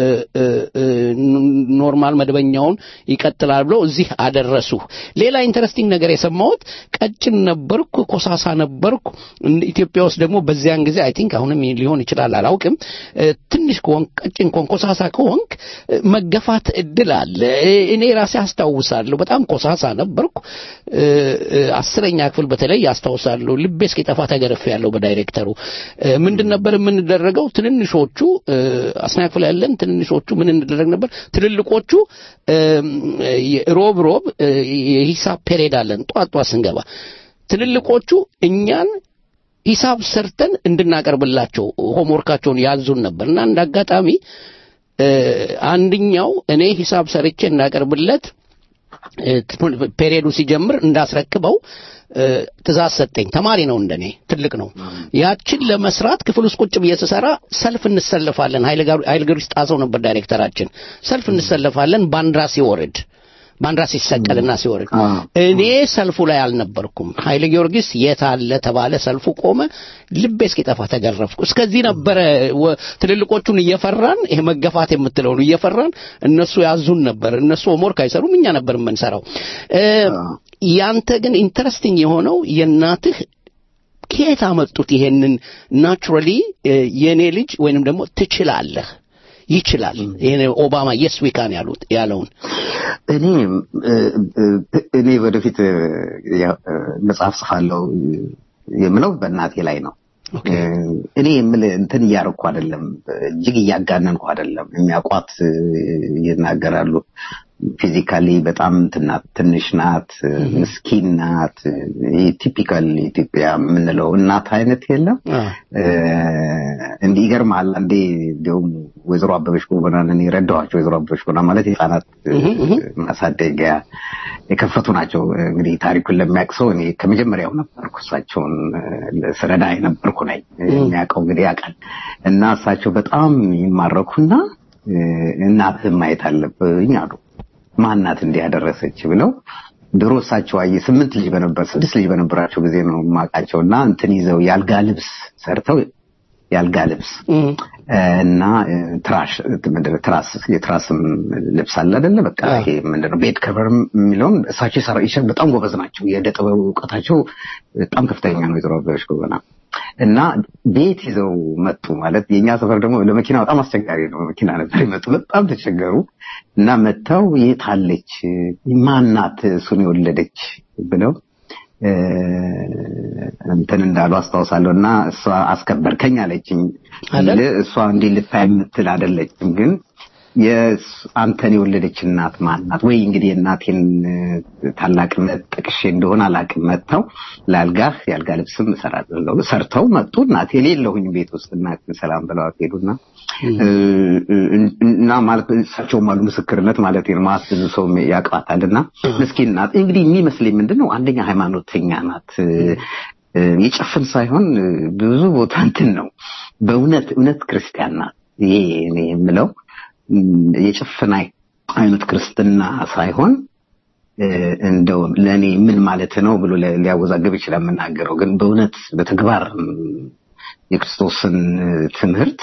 ኖርማል መደበኛውን ይቀጥላል ብለው እዚህ አደረሱ ሌላ ኢንተረስቲንግ ነገር የሰማሁት ቀጭን ነበርኩ ኮሳሳ ነበርኩ ኢትዮጵያ ውስጥ ደግሞ በዚያን ጊዜ አይ ቲንክ አሁንም ሊሆን ይችላል አላውቅም ትንሽ ከሆንክ ቀጭን ከሆንክ ኮሳሳ ከሆንክ መገፋት እድል አለ እኔ ራሴ አስታውሳለሁ በጣም ኮሳሳ ነበርኩ አስረኛ ክፍል በተለይ አስታውሳለሁ ልቤ እስኪጠፋ ተገርፌ ያለው በዳይሬክተሩ ምንድን ነበር የምንደረገው ትንንሾቹ አስና ክፍል ያለን ትንንሾቹ ምን እንደረግ ነበር ትልልቆቹ ሮብ ሮብ የሂሳብ ፔሬድ አለን ጧት ጧት ስንገባ ትልልቆቹ እኛን ሂሳብ ሰርተን እንድናቀርብላቸው ሆምወርካቸውን ያዙን ነበር እና እንደ አጋጣሚ አንድኛው እኔ ሂሳብ ሰርቼ እንዳቀርብለት ፔሪዮዱ ሲጀምር እንዳስረክበው ትእዛዝ ሰጠኝ ተማሪ ነው እንደኔ ትልቅ ነው ያችን ለመስራት ክፍል ውስጥ ቁጭ ብዬ ስሰራ ሰልፍ እንሰለፋለን ኃይለ ጊዮርጊስ ጣሰው ነበር ዳይሬክተራችን ሰልፍ እንሰለፋለን ባንዲራ ሲወርድ ባንዲራ ሲሰቀልና ሲወርድ እኔ ሰልፉ ላይ አልነበርኩም ኃይለ ጊዮርጊስ የት አለ ተባለ ሰልፉ ቆመ ልቤ እስኪጠፋ ተገረፍኩ እስከዚህ ነበረ ትልልቆቹን እየፈራን ይሄ መገፋት የምትለውን እየፈራን እነሱ ያዙን ነበር እነሱ ሆምወርክ አይሰሩም እኛ ነበር የምንሰራው ያንተ ግን ኢንተረስቲንግ የሆነው የእናትህ ከየት አመጡት ይሄንን ናቹራሊ የእኔ ልጅ ወይንም ደግሞ ትችላለህ ይችላል ይሄ ኦባማ የስ ዊካን ያሉት ያለውን እኔ እኔ ወደፊት መጽሐፍ ጽፋለሁ የምለው በእናቴ ላይ ነው እኔ የምል እንትን እያረኩ አይደለም እጅግ እያጋነንኩ አይደለም የሚያውቋት ይናገራሉ ፊዚካሊ በጣም ትንሽ ናት ምስኪን ናት ቲፒካል ኢትዮጵያ የምንለው እናት አይነት የለም እንዲህ ይገርማል አንዴ እንዲሁም ወይዘሮ አበበች ጎበናን እኔ ረዳኋቸው ወይዘሮ አበበች ጎበና ማለት የህፃናት ማሳደጊያ የከፈቱ ናቸው እንግዲህ ታሪኩን ለሚያውቅ ሰው እኔ ከመጀመሪያው ነበርኩ እሳቸውን ስረዳ የነበርኩ ነኝ የሚያውቀው እንግዲህ ያውቃል እና እሳቸው በጣም ይማረኩና እናትህን ማየት አለብኝ አሉ ማናት እንዲህ ያደረሰች ብለው ድሮ እሳቸው አየ ስምንት ልጅ በነበር ስድስት ልጅ በነበራቸው ጊዜ ነው ማቃቸው እና እንትን ይዘው የአልጋ ልብስ ሰርተው የአልጋ ልብስ እና ትራሽ ትራስ የትራስም ልብስ አለ አይደለ በቃ ይሄ ምንድነው ቤድ ከቨር የሚለውን እሳቸው ይሰራ በጣም ጎበዝ ናቸው የእደ ጥበብ እውቀታቸው በጣም ከፍተኛ ነው ወይዘሮ አበበች ጎበና እና ቤት ይዘው መጡ ማለት የኛ ሰፈር ደግሞ ለመኪና በጣም አስቸጋሪ ነው መኪና ነበር ይመጡ በጣም ተቸገሩ እና መጥተው የት አለች ማናት እሱን የወለደች ብለው እንትን እንዳሉ አስታውሳለሁ እና እሷ አስከበርከኝ አለችኝ እሷ እንዲህ ልታይ የምትል አይደለችም ግን አንተን የወለደች እናት ማናት ወይ እንግዲህ የእናቴን ታላቅነት ጠቅሼ እንደሆነ አላቅም መጥተው ለአልጋህ የአልጋ ልብስም እሰራለሁ ሰርተው መጡ እናቴ የሌለሁኝ ቤት ውስጥ እናቴን ሰላም ብለዋት ሄዱና እና ማለት እሳቸውም አሉ ምስክርነት ማለት ነው ማለት ብዙ ሰው ያውቃታል እና ምስኪን ናት እንግዲህ የሚመስለኝ ምንድን ነው አንደኛ ሃይማኖተኛ ናት የጨፍን ሳይሆን ብዙ ቦታ እንትን ነው በእውነት እውነት ክርስቲያን ናት ይሄ እኔ የምለው የጭፍን አይነት ክርስትና ሳይሆን እንደው ለእኔ ምን ማለት ነው ብሎ ሊያወዛግብ ይችላል የምናገረው ግን በእውነት በተግባር የክርስቶስን ትምህርት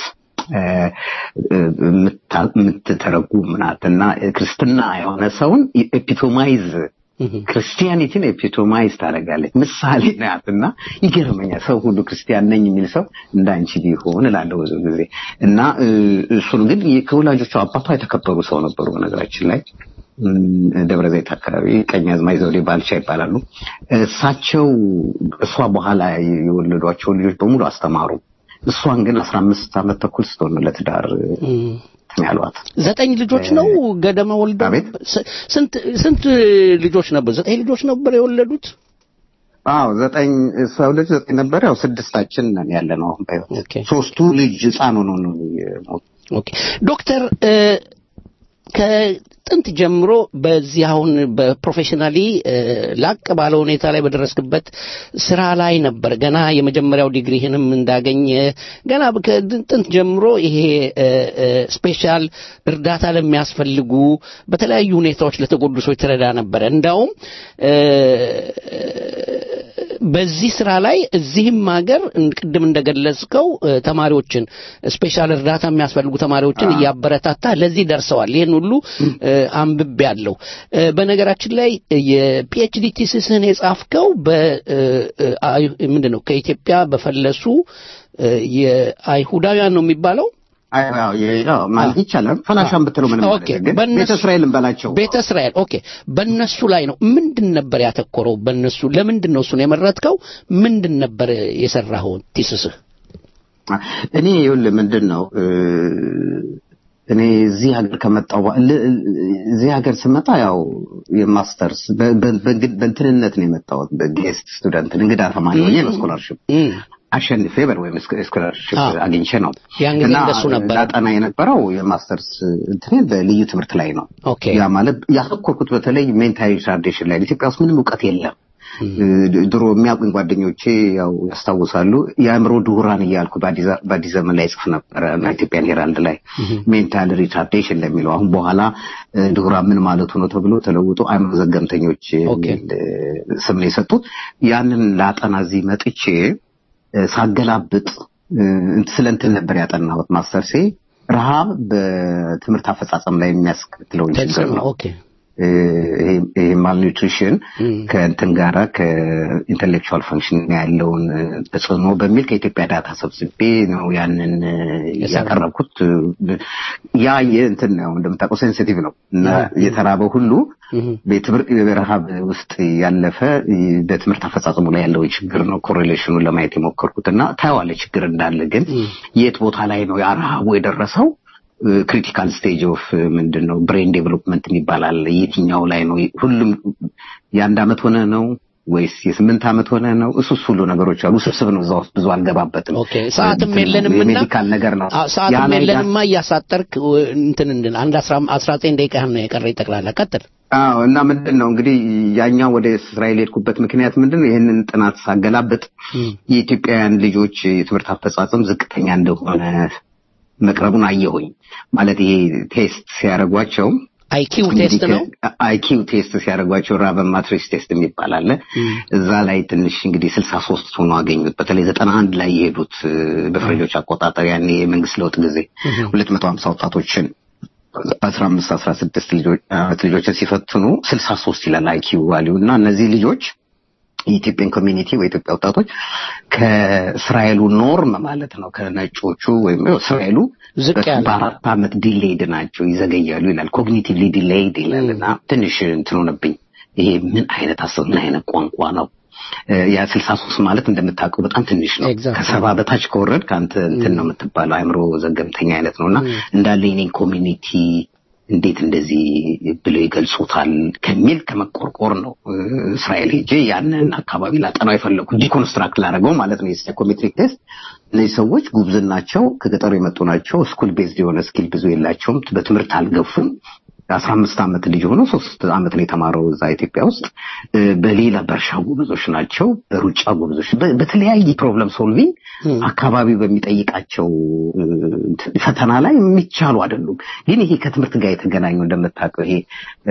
የምትተረጉም ናት እና ክርስትና የሆነ ሰውን ኤፒቶማይዝ ክርስቲያኒቲን ኤፒቶማይዝ ታደርጋለች ምሳሌ ናት እና ይገርመኛል ሰው ሁሉ ክርስቲያን ነኝ የሚል ሰው እንዳንቺ ቢሆን እላለሁ ብዙ ጊዜ እና እሱን ግን ከወላጆቿ አባቷ የተከበሩ ሰው ነበሩ በነገራችን ላይ ደብረ ዘይት አካባቢ ቀኛዝማች ዘውዴ ባልቻ ይባላሉ። እሳቸው እሷ በኋላ የወለዷቸው ልጆች በሙሉ አስተማሩ። እሷን ግን አስራ አምስት ዓመት ተኩል ስትሆን ለትዳር ያሏት ዘጠኝ ልጆች ነው ገደማ ወልደው ስንት ስንት ልጆች ነበር? ዘጠኝ ልጆች ነበር የወለዱት። አዎ ዘጠኝ ሰው ልጅ ዘጠኝ ነበር። ያው ስድስታችን ነን ያለ ነው አሁን በሕይወት ሶስቱ ልጅ ህፃን ሆነው ነው የሞቱት። ኦኬ ዶክተር ከጥንት ጀምሮ በዚህ አሁን በፕሮፌሽናሊ ላቅ ባለ ሁኔታ ላይ በደረስክበት ስራ ላይ ነበር። ገና የመጀመሪያው ዲግሪህንም እንዳገኘ ገና ከጥንት ጀምሮ ይሄ ስፔሻል እርዳታ ለሚያስፈልጉ በተለያዩ ሁኔታዎች ለተጎዱ ሰዎች ትረዳ ነበረ። እንዳውም በዚህ ስራ ላይ እዚህም ሀገር ቅድም እንደገለጽከው ተማሪዎችን ስፔሻል እርዳታ የሚያስፈልጉ ተማሪዎችን እያበረታታ ለዚህ ደርሰዋል። ይህን ሁሉ አንብቤ ያለው በነገራችን ላይ የፒኤችዲ ቲስስህን የጻፍከው ምንድን ነው ከኢትዮጵያ በፈለሱ የአይሁዳውያን ነው የሚባለው ማለት ይቻላል። ፈላሻን ብትለው ምንም ቤተ እስራኤልን በላቸው። ቤተ እስራኤል ኦኬ። በእነሱ ላይ ነው። ምንድን ነበር ያተኮረው? በእነሱ ለምንድን ነው እሱን የመረጥከው? ምንድን ነበር የሰራኸውን ቲስስህ? እኔ ይኸውልህ ምንድን ነው እኔ እዚህ ሀገር ከመጣሁ እዚህ ሀገር ስመጣ ያው የማስተርስ በእንትንነት ነው የመጣሁት። በጌስት ስቱደንት እንግዳ ተማሪ ሆኜ ነው ስኮላርሽፕ አሸንፌ በር ወይም ስኮላርሽፕ አግኝቼ ነው እና ላጠና የነበረው የማስተርስ እንትን በልዩ ትምህርት ላይ ነው። ያ ማለት ያተኮርኩት በተለይ ሜንታል ሪታርዴሽን ላይ ኢትዮጵያ ውስጥ ምንም እውቀት የለም። ድሮ የሚያውቁኝ ጓደኞቼ ያው ያስታውሳሉ። የአእምሮ ድሁራን እያልኩ በአዲስ ዘመን ላይ ጽፍ ነበረ ኢትዮጵያን ሄራልድ ላይ ሜንታል ሪታርዴሽን ለሚለው አሁን በኋላ ድሁራን ምን ማለቱ ነው ተብሎ ተለውጦ አእምሮ ዘገምተኞች ስም ነው የሰጡት። ያንን ላጠና እዚህ መጥቼ ሳገላብጥ ስለ እንትን ነበር ያጠናሁት ማስተርሴ ረሃብ በትምህርት አፈጻጸም ላይ የሚያስከትለውን ችግር ነው። ይሄ ማልኒትሪሽን ከእንትን ጋራ ከኢንቴሌክቹዋል ፈንክሽን ያለውን ተጽዕኖ በሚል ከኢትዮጵያ ዳታ ሰብስቤ ነው ያንን ያቀረብኩት። ያ የእንትን ነው እንደምታውቀው ሴንሲቲቭ ነው እና የተራበ ሁሉ በትምህርት በረሃብ ውስጥ ያለፈ በትምህርት አፈጻጸሙ ላይ ያለው ችግር ነው ኮሬሌሽኑን ለማየት የሞከርኩት እና ታየዋለ ችግር እንዳለ ግን የት ቦታ ላይ ነው ያ ረሃቡ የደረሰው ክሪቲካል ስቴጅ ኦፍ ምንድን ነው ብሬን ዴቨሎፕመንት ይባላል። የትኛው ላይ ነው? ሁሉም የአንድ አመት ሆነ ነው ወይስ የስምንት ዓመት ሆነ ነው? እሱስ ሁሉ ነገሮች አሉ። ስብስብ ነው። እዛ ውስጥ ብዙ አልገባበትም። ኦኬ ሰዓትም የለንም እና የሜዲካል ነገር ነው። ሰዓትም የለንማ እያሳጠርክ እንትን እንድን አንድ አስራ ዘጠኝ ደቂቃ ነው የቀረ ጠቅላላ ቀጥል። አዎ እና ምንድን ነው እንግዲህ ያኛው ወደ እስራኤል የሄድኩበት ምክንያት ምንድን ነው? ይህንን ጥናት ሳገላብጥ የኢትዮጵያውያን ልጆች የትምህርት አፈጻጸም ዝቅተኛ እንደሆነ መቅረቡን አየሁኝ። ማለት ይሄ ቴስት ሲያደርጓቸው አይኪው ቴስት ነው። አይኪው ቴስት ሲያደርጓቸው ራበን ማትሪክስ ቴስት የሚባል አለ። እዛ ላይ ትንሽ እንግዲህ ስልሳ ሶስት ሆኖ አገኙት። በተለይ ዘጠና አንድ ላይ የሄዱት በፈረንጆች አቆጣጠር ያኔ የመንግስት ለውጥ ጊዜ ሁለት መቶ ሀምሳ ወጣቶችን በአስራ አምስት አስራ ስድስት ዓመት ልጆችን ሲፈትኑ ስልሳ ሶስት ይላል አይኪው ቫሊዩ እና እነዚህ ልጆች የኢትዮጵያን ኮሚኒቲ በኢትዮጵያ ወጣቶች ከእስራኤሉ ኖርም ማለት ነው ከነጮቹ ወይም እስራኤሉ በአራት ዓመት ዲሌይድ ናቸው ይዘገያሉ ይላል። ኮግኒቲቭሊ ዲሌይድ ይላል እና ትንሽ እንትን ሆነብኝ። ይሄ ምን አይነት አሰብ ምን አይነት ቋንቋ ነው? ያ ስልሳ ሶስት ማለት እንደምታውቀው በጣም ትንሽ ነው። ከሰባ በታች ከወረድ ከአንተ እንትን ነው የምትባለው አእምሮ ዘገምተኛ አይነት ነው እና እንዳለ የኔን ኮሚኒቲ እንዴት እንደዚህ ብለው ይገልጹታል ከሚል ከመቆርቆር ነው እስራኤል ሄጄ ያንን አካባቢ ላጠናው የፈለኩት ዲኮንስትራክት ላደረገው ማለት ነው። የሳይኮሜትሪክ ቴስት እነዚህ ሰዎች ጉብዝናቸው ከገጠሩ የመጡ ናቸው። ስኩል ቤዝድ የሆነ ስኪል ብዙ የላቸውም። በትምህርት አልገፉም። አስራ አምስት ዓመት ልጅ ሆኖ ሶስት ዓመት ነው የተማረው እዛ ኢትዮጵያ ውስጥ። በሌላ በእርሻ ጎበዞች ናቸው፣ በሩጫ ጎበዞች፣ በተለያየ ፕሮብለም ሶልቪንግ አካባቢው በሚጠይቃቸው ፈተና ላይ የሚቻሉ አይደሉም። ግን ይሄ ከትምህርት ጋር የተገናኙ እንደምታውቀው ይሄ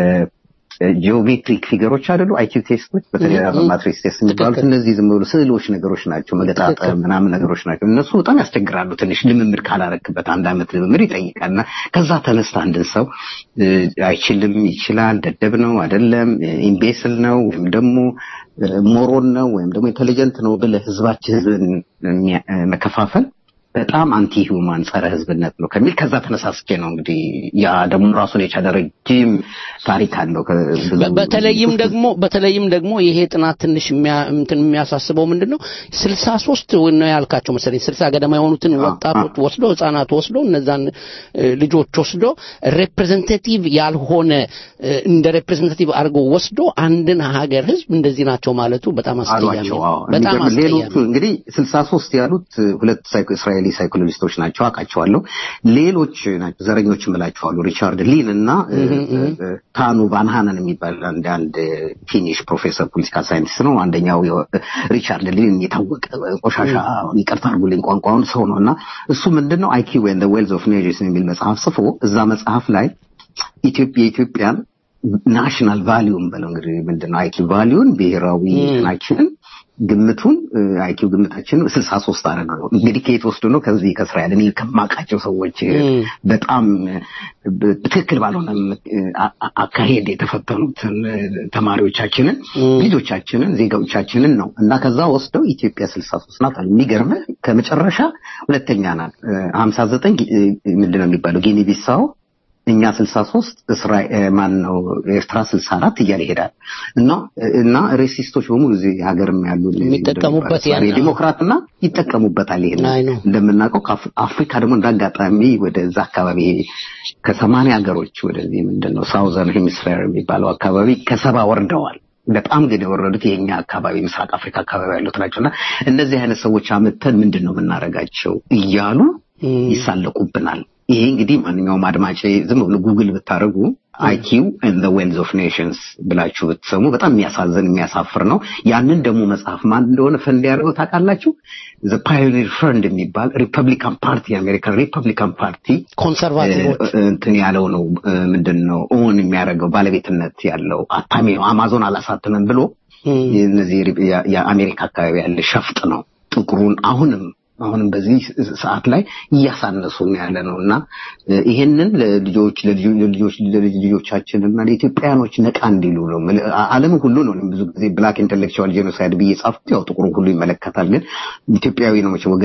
ጂኦሜትሪክ ፊገሮች አይደሉ አይኪው ቴስቶች በተለይ ማትሪክስ ቴስት የሚባሉት እነዚህ ዝም ብሎ ስዕሎች ነገሮች ናቸው፣ መገጣጠም ምናምን ነገሮች ናቸው። እነሱ በጣም ያስቸግራሉ። ትንሽ ልምምድ ካላረክበት አንድ አመት ልምምድ ይጠይቃልና ከዛ ተነስተ አንድን ሰው አይችልም፣ ይችላል፣ ደደብ ነው አይደለም፣ ኢምቤስል ነው ወይም ደግሞ ሞሮን ነው ወይም ደግሞ ኢንቴሊጀንት ነው ብለህ ህዝባችን ህዝብን መከፋፈል በጣም አንቲ ሂውማን ጸረ ህዝብነት ነው ከሚል ከዛ ተነሳስቼ ነው እንግዲህ ያ ደግሞ ራሱን የቻለ ረጅም ታሪክ አለው። በተለይም ደግሞ በተለይም ደግሞ ይሄ ጥናት ትንሽ እንትን የሚያሳስበው ምንድን ነው ስልሳ ሶስት ነው ያልካቸው መሰለኝ ስልሳ ገደማ የሆኑትን ወጣቶች ወስዶ ህጻናት ወስዶ እነዛን ልጆች ወስዶ ሬፕሬዘንታቲቭ ያልሆነ እንደ ሬፕሬዘንታቲቭ አድርጎ ወስዶ አንድን ሀገር ህዝብ እንደዚህ ናቸው ማለቱ በጣም አስቀያሚ በጣም ሌሎቹ እንግዲህ ስልሳ ሶስት ያሉት ሁለት እስራኤሊ ሳይኮሎጂስቶች ናቸው አውቃቸዋለሁ። ሌሎች ናቸው ዘረኞች እምላቸዋለሁ ሪቻርድ ሊን እና ታኑ ቫንሃነን የሚባል አንድ አንድ ፊኒሽ ፕሮፌሰር ፖለቲካል ሳይንቲስት ነው። አንደኛው ሪቻርድ ሊን የታወቀ ቆሻሻ ይቅርታ አድርጉልኝ ቋንቋውን ሰው ነው እና እሱ ምንድን ነው አይኪው ኤንድ ዌልዝ ኦፍ ኔሽንስ የሚል መጽሐፍ ጽፎ እዛ መጽሐፍ ላይ ኢትዮጵያ የኢትዮጵያን ናሽናል ቫሊዩም በለው እንግዲህ ምንድነው አይኪው ቫሊዩን ብሔራዊ እንትናችንን ግምቱን አይኪው ግምታችንን ስልሳ ሶስት አደረገው። እንግዲህ ከየት ወስዶ ነው? ከዚህ ከእስራኤል እኔ ከማውቃቸው ሰዎች በጣም ትክክል ባልሆነ አካሄድ የተፈተኑትን ተማሪዎቻችንን፣ ልጆቻችንን፣ ዜጋዎቻችንን ነው እና ከዛ ወስደው ኢትዮጵያ ስልሳ ሶስት ናት። የሚገርምህ ከመጨረሻ ሁለተኛ ናት። ሀምሳ ዘጠኝ ምንድነው የሚባለው ጊኒ ቢሳው እኛ 63 እስራኤል ማን ነው ኤርትራ 64 እያለ ይሄዳል እና እና ሬሲስቶች በሙሉ እዚህ ሀገርም ያሉ የሚጠቀሙበት ያን ዲሞክራትና ይጠቀሙበታል። ይሄን እንደምናውቀው አፍሪካ ደግሞ እንዳጋጣሚ ወደዛ አካባቢ ከሰማንያ ሀገሮች ወደዚህ ምንድነው ሳውዘርን ሄሚስፌር የሚባለው አካባቢ ከሰባ ወርደዋል። በጣም ግን የወረዱት የኛ አካባቢ ምስራቅ አፍሪካ አካባቢ ያሉት ናቸውና እነዚህ አይነት ሰዎች አመተን ምንድን ነው የምናደርጋቸው እያሉ ይሳለቁብናል። ይሄ እንግዲህ ማንኛውም አድማጭ ዝም ብሎ ጉግል ብታደርጉ አይኪው ኤንድ ዌልዝ ኦፍ ኔሽንስ ብላችሁ ብትሰሙ በጣም የሚያሳዝን የሚያሳፍር ነው። ያንን ደግሞ መጽሐፍ ማን እንደሆነ ፈንድ ያደርገው ታውቃላችሁ? ዘ ፓዮኒር ፈንድ የሚባል ሪፐብሊካን ፓርቲ የአሜሪካን ሪፐብሊካን ፓርቲ ኮንሰርቫቲቮች እንትን ያለው ነው። ምንድን ነው ኦን የሚያደርገው ባለቤትነት ያለው አታሚ ነው። አማዞን አላሳትምም ብሎ እነዚህ የአሜሪካ አካባቢ ያለ ሸፍጥ ነው። ጥቁሩን አሁንም አሁንም በዚህ ሰዓት ላይ እያሳነሱ ያለ ነው እና ይሄንን ለልጆች ለልጆች ለልጆቻችን እና ለኢትዮጵያኖች ነቃ እንዲሉ ነው። ዓለም ሁሉ ነው ብዙ ጊዜ ብላክ ኢንተሌክቹዋል ጄኖሳይድ ብዬ ጻፍኩት። ያው ጥቁሩ ሁሉ ይመለከታል፣ ግን ኢትዮጵያዊ ነው መቼ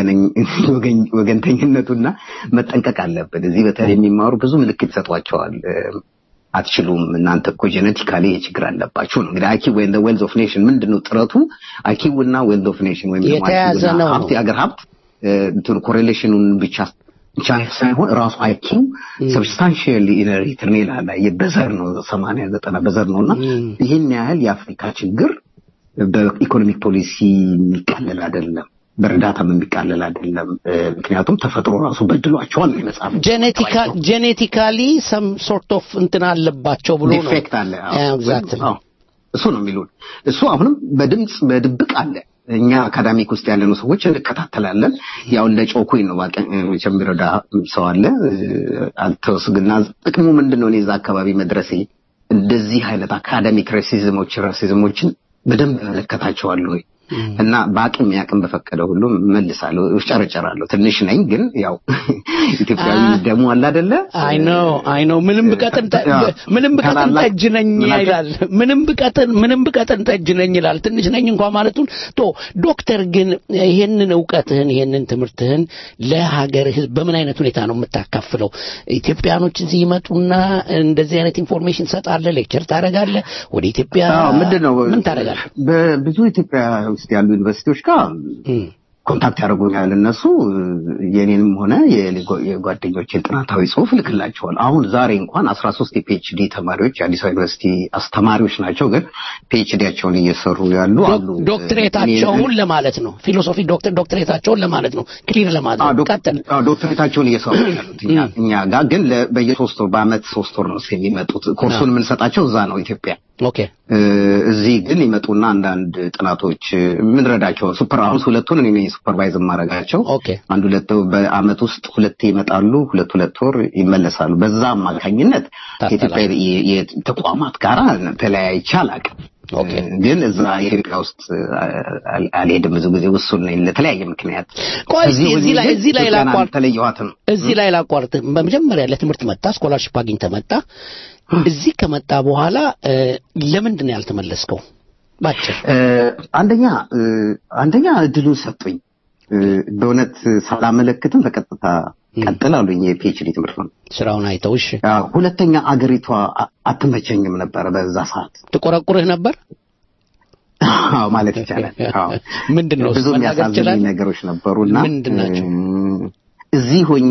ወገንተኝነቱና መጠንቀቅ አለብን። እዚህ በተለይ የሚማሩ ብዙ ምልክት ይሰጧቸዋል። አትችሉም እናንተ እኮ ጄኔቲካሊ የችግር አለባችሁ ነው እንግዲህ አይኪው ወይም ዌልዝ ኦፍ ኔሽን ምንድን ነው ጥረቱ? አይኪው እና ዌልዝ ኦፍ ኔሽን ወይም የተያዘ ነው ሀብት የአገር ሀብት እንትኑ ኮሬሌሽኑን ብቻ ብቻ ሳይሆን ራሱ አይኪው ሰብስታንሽሊ ሪትርኔል አለ በዘር ነው ሰማንያ ዘጠና በዘር ነው እና ይህን ያህል የአፍሪካ ችግር በኢኮኖሚክ ፖሊሲ የሚቃለል አይደለም። በእርዳታም የሚቃለል አይደለም። ምክንያቱም ተፈጥሮ ራሱ በድሏቸዋል ነው መጽሐፍ ጄኔቲካሊ ሰም ሶርት ኦፍ እንትን አለባቸው ብሎ ነው ዲፌክት አለ። እሱ ነው የሚሉን። እሱ አሁንም በድምፅ በድብቅ አለ። እኛ አካዳሚክ ውስጥ ያለነው ሰዎች እንከታተላለን። ያው እንደ ጮኩኝ ነው መቼም የሚረዳ ሰው አለ። አንተውስ ግና ጥቅሙ ምንድን ነው? እኔ እዛ አካባቢ መድረሴ እንደዚህ አይነት አካዳሚክ ሬሲዝሞች ሬሲዝሞችን በደንብ እመለከታቸዋለሁ እና በአቅም ያቅም በፈቀደ ሁሉ መልሳለሁ፣ እጨረጨራለሁ። ትንሽ ነኝ ግን ያው ኢትዮጵያዊ ደሞ አለ አይደለ? አይ ኖ አይ ኖ ምንም ብቀጥን ምንም ብቀጥን ጠጅ ነኝ ይላል። ምንም ብቀጥን ምንም ብቀጥን ጠጅ ነኝ ይላል። ትንሽ ነኝ እንኳን ማለቱን ቶ ዶክተር ግን ይሄንን እውቀትህን ይሄንን ትምህርትህን ለሀገር ህዝብ በምን አይነት ሁኔታ ነው የምታካፍለው? ኢትዮጵያኖች እዚህ ይመጡና እንደዚህ አይነት ኢንፎርሜሽን ትሰጣለህ፣ ሌክቸር ታደርጋለህ፣ ወደ ኢትዮጵያ ምንድን ነው ምን ታደርጋለህ? በብዙ ኢትዮጵያ ውስጥ ያሉ ዩኒቨርሲቲዎች ጋር ኮንታክት ያደርጉኛል። እነሱ የኔንም ሆነ የጓደኞችን ጥናታዊ ጽሁፍ ልክላቸዋል። አሁን ዛሬ እንኳን አስራ ሶስት የፒኤችዲ ተማሪዎች የአዲስ አበባ ዩኒቨርሲቲ አስተማሪዎች ናቸው፣ ግን ፒኤችዲያቸውን እየሰሩ ያሉ አሉ። ዶክትሬታቸውን ለማለት ነው። ፊሎሶፊ ዶክተር ዶክትሬታቸውን ለማለት ነው። ክሊር ለማድረግ ቀጥል። ዶክትሬታቸውን እየሰሩ ያሉት እኛ ጋር ግን በየሶስት ወር በአመት ሶስት ወር ነው የሚመጡት። ኮርሱን የምንሰጣቸው እዛ ነው ኢትዮጵያ። ኦኬ እዚህ ግን ይመጡና አንዳንድ ጥናቶች የምንረዳቸው ሱፐር አሁን ሁለቱን እኔ ሱፐርቫይዝ ማድረጋቸው አንድ ሁለት በአመት ውስጥ ሁለቴ ይመጣሉ፣ ሁለት ሁለት ወር ይመለሳሉ። በዛ አማካኝነት ከኢትዮጵያ ተቋማት ጋር ተለያይቼ አላውቅም። ግን እዛ ኢትዮጵያ ውስጥ አልሄድም። ብዙ ጊዜ ውሱን ነኝ ለተለያየ ምክንያት። ቆይ እዚህ ላይ እዚህ ላይ ላቋርጥ ተለየኋትም እዚህ ላይ ላቋርጥ። በመጀመሪያ ለትምህርት መጣ፣ ስኮላርሽፕ አግኝተህ መጣ። እዚህ ከመጣ በኋላ ለምንድን ነው ያልተመለስከው? ባጭር አንደኛ አንደኛ እድሉን ሰጡኝ። በእውነት ሳላመለክትም በቀጥታ ቀጥል አሉኝ። የፒኤችዲ ትምህርት ነው ስራውን አይተው። እሺ ሁለተኛ አገሪቷ አትመቸኝም ነበረ። በዛ ሰዓት ትቆረቁርህ ነበር አዎ ማለት ይቻላል። አዎ ምንድን ነው ብዙ የሚያሳዝኑኝ ነገሮች ነበሩና ምንድን ናቸው? እዚህ ሆኜ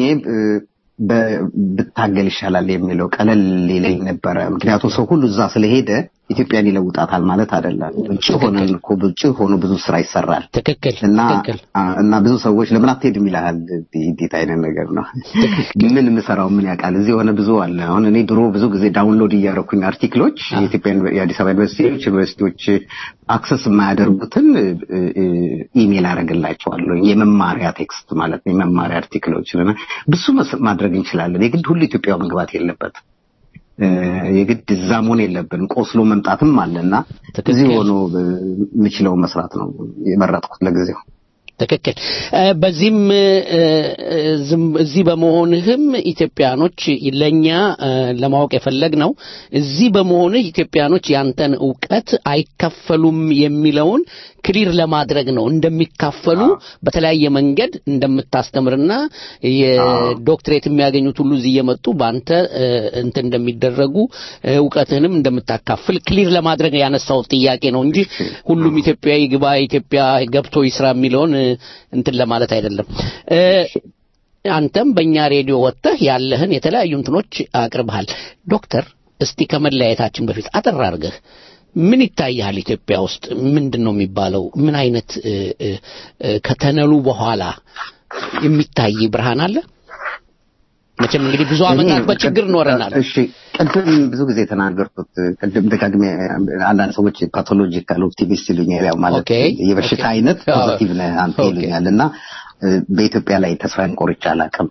ብታገል ይሻላል የሚለው ቀለል ይለኝ ነበረ። ምክንያቱም ሰው ሁሉ እዛ ስለሄደ ኢትዮጵያን ይለውጣታል ማለት አይደለም። ውጭ ሆነን እኮ ውጭ ሆኖ ብዙ ስራ ይሰራል። ትክክል እና ትክክል እና ብዙ ሰዎች ለምን አትሄድም ይልሃል። እንዴት አይነት ነገር ነው? ምን የምሰራው ምን ያውቃል? እዚህ የሆነ ብዙ አለ። አሁን እኔ ድሮ ብዙ ጊዜ ዳውንሎድ እያደረኩኝ አርቲክሎች የኢትዮጵያ የአዲስ አበባ ዩኒቨርሲቲዎች ዩኒቨርሲቲዎች አክሰስ የማያደርጉትን ኢሜል አደርግላቸዋለሁ። የመማሪያ ቴክስት ማለት ነው፣ የመማሪያ አርቲክሎችን እና ብዙ ማድረግ እንችላለን። የግድ ሁሉ ኢትዮጵያ መግባት የለበትም። የግድ እዛ መሆን የለብንም። ቆስሎ መምጣትም አለና እዚህ ሆኖ የምችለው መስራት ነው የመረጥኩት ለጊዜው። ትክክል። በዚህም እዚህ በመሆንህም ኢትዮጵያኖች ለኛ ለማወቅ የፈለግ ነው እዚህ በመሆንህ ኢትዮጵያኖች ያንተን እውቀት አይካፈሉም የሚለውን ክሊር ለማድረግ ነው። እንደሚካፈሉ በተለያየ መንገድ እንደምታስተምርና የዶክትሬት የሚያገኙት ሁሉ እዚህ እየመጡ በአንተ እንትን እንደሚደረጉ እውቀትህንም እንደምታካፍል ክሊር ለማድረግ ያነሳው ጥያቄ ነው እንጂ ሁሉም ኢትዮጵያዊ ግባ ኢትዮጵያ ገብቶ ይስራ የሚለውን እንትን ለማለት አይደለም። አንተም በእኛ ሬዲዮ ወጥተህ ያለህን የተለያዩ እንትኖች አቅርበሃል። ዶክተር እስቲ ከመለያየታችን በፊት አጠር አድርገህ ምን ይታያል ኢትዮጵያ ውስጥ ምንድን ነው የሚባለው? ምን አይነት ከተነሉ በኋላ የሚታይ ብርሃን አለ? መቼም እንግዲህ ብዙ ዓመታት በችግር ኖረናል። እሺ ቅድም ብዙ ጊዜ የተናገርኩት ቅድም ደጋግሜ አንዳንድ ሰዎች ፓቶሎጂካል ኦፕቲሚስት ይሉኛል። ያው ማለት የበሽታ አይነት ፖዚቲቭ ነህ አንተ ይሉኛል እና በኢትዮጵያ ላይ ተስፋዬን ቆርጬ አላውቅም።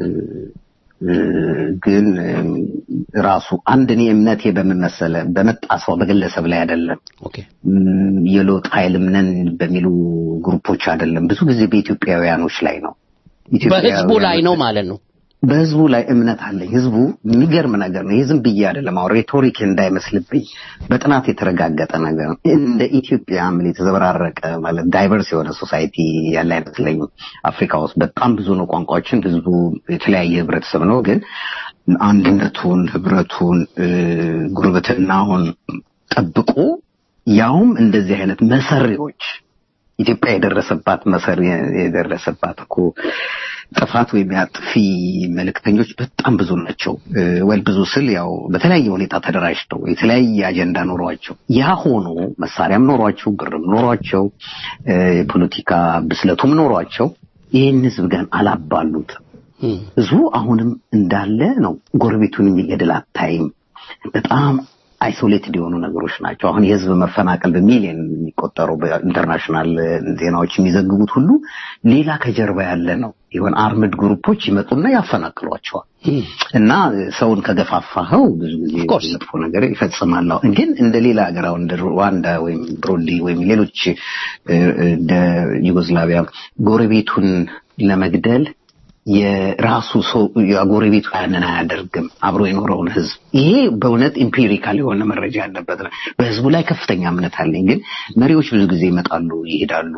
ግን ራሱ አንድ እኔ እምነቴ በምን መሰለ በመጣ ሰው በግለሰብ ላይ አይደለም፣ የለውጥ ኃይልም ነን በሚሉ ግሩፖች አይደለም። ብዙ ጊዜ በኢትዮጵያውያኖች ላይ ነው። በህዝቡ ላይ ነው ማለት ነው። በህዝቡ ላይ እምነት አለኝ። ህዝቡ የሚገርም ነገር ነው። ይህ ዝም ብዬ አይደለም፣ አሁን ሬቶሪክ እንዳይመስልብኝ በጥናት የተረጋገጠ ነገር ነው። እንደ ኢትዮጵያ ምን የተዘበራረቀ ማለት ዳይቨርስ የሆነ ሶሳይቲ ያለ አይመስለኝም። አፍሪካ ውስጥ በጣም ብዙ ነው ቋንቋዎችን፣ ህዝቡ የተለያየ ህብረተሰብ ነው። ግን አንድነቱን፣ ህብረቱን፣ ጉርብትናውን ጠብቆ ያውም እንደዚህ አይነት መሰሪዎች ኢትዮጵያ የደረሰባት መሰሪ የደረሰባት እኮ ጥፋት ወይም የአጥፊ መልእክተኞች በጣም ብዙ ናቸው። ወይ ብዙ ስል ያው በተለያየ ሁኔታ ተደራጅተው የተለያየ አጀንዳ ኖሯቸው ያ ሆኖ መሳሪያም ኖሯቸው ብርም ኖሯቸው የፖለቲካ ብስለቱም ኖሯቸው ይህን ህዝብ ግን አላባሉትም። ህዝቡ አሁንም እንዳለ ነው። ጎረቤቱን የሚገድል አታይም። በጣም አይሶሌትድ የሆኑ ነገሮች ናቸው። አሁን የህዝብ መፈናቀል በሚሊዮን የሚቆጠሩ በኢንተርናሽናል ዜናዎች የሚዘግቡት ሁሉ ሌላ ከጀርባ ያለ ነው። የሆነ አርምድ ግሩፖች ይመጡና ያፈናቅሏቸዋል። እና ሰውን ከገፋፋኸው ብዙ ጊዜ መጥፎ ነገር ይፈጽማል። ግን እንደ ሌላ ሀገር አሁን እንደ ሩዋንዳ ወይም ብሩንዲ ወይም ሌሎች እንደ ዩጎዝላቪያ ጎረቤቱን ለመግደል የራሱ ሰው የጎረቤቱ ያንን አያደርግም። አብሮ የኖረውን ህዝብ ይሄ በእውነት ኢምፒሪካል የሆነ መረጃ ያለበት ነው። በህዝቡ ላይ ከፍተኛ እምነት አለኝ። ግን መሪዎች ብዙ ጊዜ ይመጣሉ፣ ይሄዳሉ፣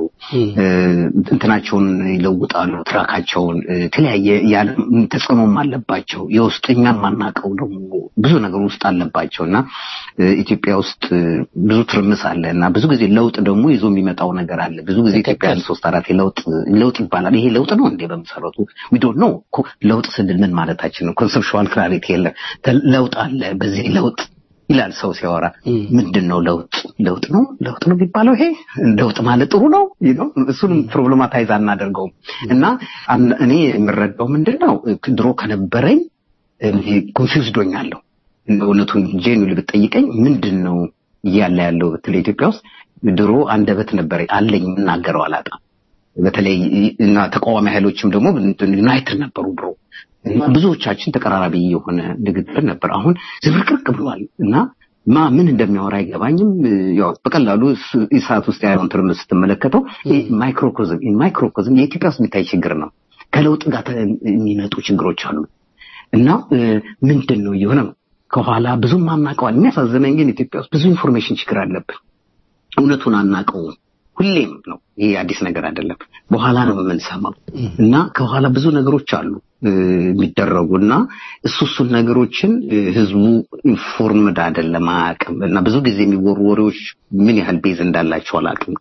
እንትናቸውን ይለውጣሉ፣ ትራካቸውን የተለያየ የዓለም ተጽዕኖም አለባቸው። የውስጥ እኛም ማናቀው ደግሞ ብዙ ነገር ውስጥ አለባቸው እና ኢትዮጵያ ውስጥ ብዙ ትርምስ አለ እና ብዙ ጊዜ ለውጥ ደግሞ ይዞ የሚመጣው ነገር አለ። ብዙ ጊዜ ኢትዮጵያ ሶስት አራት ለውጥ ለውጥ ይባላል። ይሄ ለውጥ ነው እንዴ በመሰረቱ ዊ ዶንት ኖ ለውጥ ስንል ምን ማለታችን ነው? ኮንሰፕቹዋል ክላሪቲ የለም። ለውጥ አለ፣ በዚህ ለውጥ ይላል ሰው ሲያወራ። ምንድን ነው ለውጥ? ለውጥ ነው ለውጥ ነው የሚባለው ይሄ ለውጥ ማለት ጥሩ ነው ነው እሱንም ፕሮብለማታይዝ አናደርገውም። እና እኔ የምረዳው ምንድን ነው ድሮ ከነበረኝ ኮንፊውዝድ ሆኛለሁ። እውነቱን ጄኑሊ ብትጠይቀኝ ምንድን ነው እያለ ያለው ብትል ኢትዮጵያ ውስጥ ድሮ አንደበት ነበረኝ አለኝ የምናገረው አላጣም በተለይ እና ተቃዋሚ ኃይሎችም ደግሞ ዩናይትድ ነበሩ ድሮ እና ብዙዎቻችን ተቀራራቢ የሆነ ንግግር ነበር። አሁን ዝብርቅርቅ ብሏል እና ማ ምን እንደሚያወራ አይገባኝም። ያው በቀላሉ ኢሳት ውስጥ ያለውን ትርምስ ስትመለከተው ማይክሮኮዝም ማይክሮኮዝም የኢትዮጵያ ውስጥ የሚታይ ችግር ነው። ከለውጥ ጋር የሚመጡ ችግሮች አሉ እና ምንድን ነው እየሆነ ነው ከኋላ ብዙም አናውቀዋል። የሚያሳዝነኝ ግን ኢትዮጵያ ውስጥ ብዙ ኢንፎርሜሽን ችግር አለብን። እውነቱን አናውቀውም። ሁሌም ነው። ይሄ አዲስ ነገር አይደለም። በኋላ ነው የምንሰማው እና ከኋላ ብዙ ነገሮች አሉ የሚደረጉ እና እሱ እሱን ነገሮችን ህዝቡ ኢንፎርምድ አይደለም አያውቅም። እና ብዙ ጊዜ የሚወሩ ወሬዎች ምን ያህል ቤዝ እንዳላቸው አላውቅም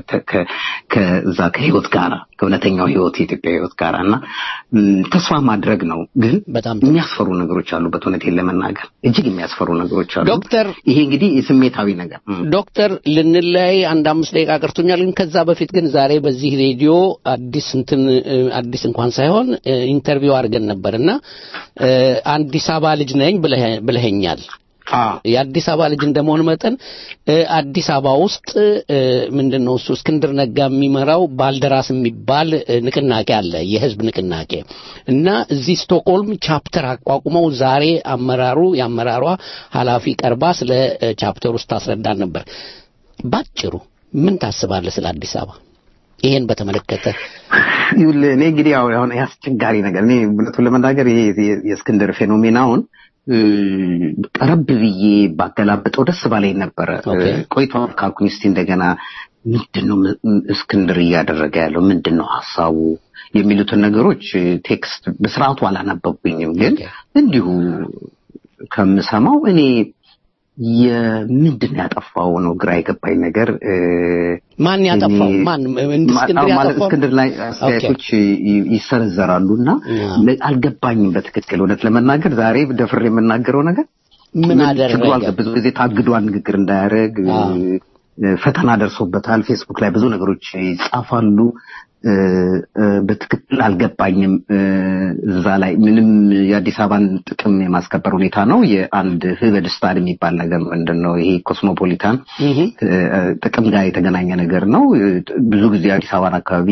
ከዛ ከህይወት ጋራ ከእውነተኛው ህይወት የኢትዮጵያ ህይወት ጋራ እና ተስፋ ማድረግ ነው። ግን በጣም የሚያስፈሩ ነገሮች አሉበት። እውነቴን ለመናገር እጅግ የሚያስፈሩ ነገሮች አሉ። ዶክተር ይሄ እንግዲህ የስሜታዊ ነገር ዶክተር ልንለያይ አንድ አምስት ደቂቃ ቀርቶኛል። ግን ከዛ በፊት ግን ዛሬ በዚህ ሬዲዮ አዲስ እንትን አዲስ እንኳን ሳይሆን ኢንተርቪው አድርገን ነበርና አዲስ አበባ ልጅ ነኝ ብለኸኛል። የአዲስ አበባ ልጅ እንደመሆን መጠን አዲስ አበባ ውስጥ ምንድን ነው እሱ እስክንድር ነጋ የሚመራው ባልደራስ የሚባል ንቅናቄ አለ፣ የህዝብ ንቅናቄ እና እዚህ ስቶክሆልም ቻፕተር አቋቁመው ዛሬ አመራሩ የአመራሯ ኃላፊ ቀርባ ስለ ቻፕተር ውስጥ ታስረዳን ነበር። ባጭሩ ምን ታስባለህ ስለ አዲስ አበባ? ይሄን በተመለከተ እኔ እንግዲህ ያው አሁን አስቸጋሪ ነገር እኔ እውነቱን ለመናገር ይሄ የእስክንድር ፌኖሜናውን ቀረብ ብዬ ባገላብጠው ደስ ባለኝ ነበረ። ቆይቷል ካልኩኝ እስቲ እንደገና ምንድን ነው እስክንድር እያደረገ ያለው ምንድን ነው ሀሳቡ የሚሉትን ነገሮች ቴክስት በስርዓቱ አላነበብኩኝም፣ ግን እንዲሁ ከምሰማው እኔ የምንድን ያጠፋው ነው ግራ የገባኝ ነገር። ማን ያጠፋው? ማን እስክንድር ማለት ያጠፋው? እስክንድር ላይ አስተያየቶች ይሰነዘራሉ እና አልገባኝም በትክክል እውነት ለመናገር ዛሬ ደፍሬ የምናገረው ነገር ምን አደረገ? ችግሩ አልገ- ብዙ ጊዜ ታግዷል ንግግር እንዳያደርግ ፈተና ደርሶበታል። ፌስቡክ ላይ ብዙ ነገሮች ይጻፋሉ። በትክክል አልገባኝም። እዛ ላይ ምንም የአዲስ አበባን ጥቅም የማስከበር ሁኔታ ነው። የአንድ ህበድስታን የሚባል ነገር ምንድን ነው ይሄ ኮስሞፖሊታን ጥቅም ጋር የተገናኘ ነገር ነው። ብዙ ጊዜ የአዲስ አበባን አካባቢ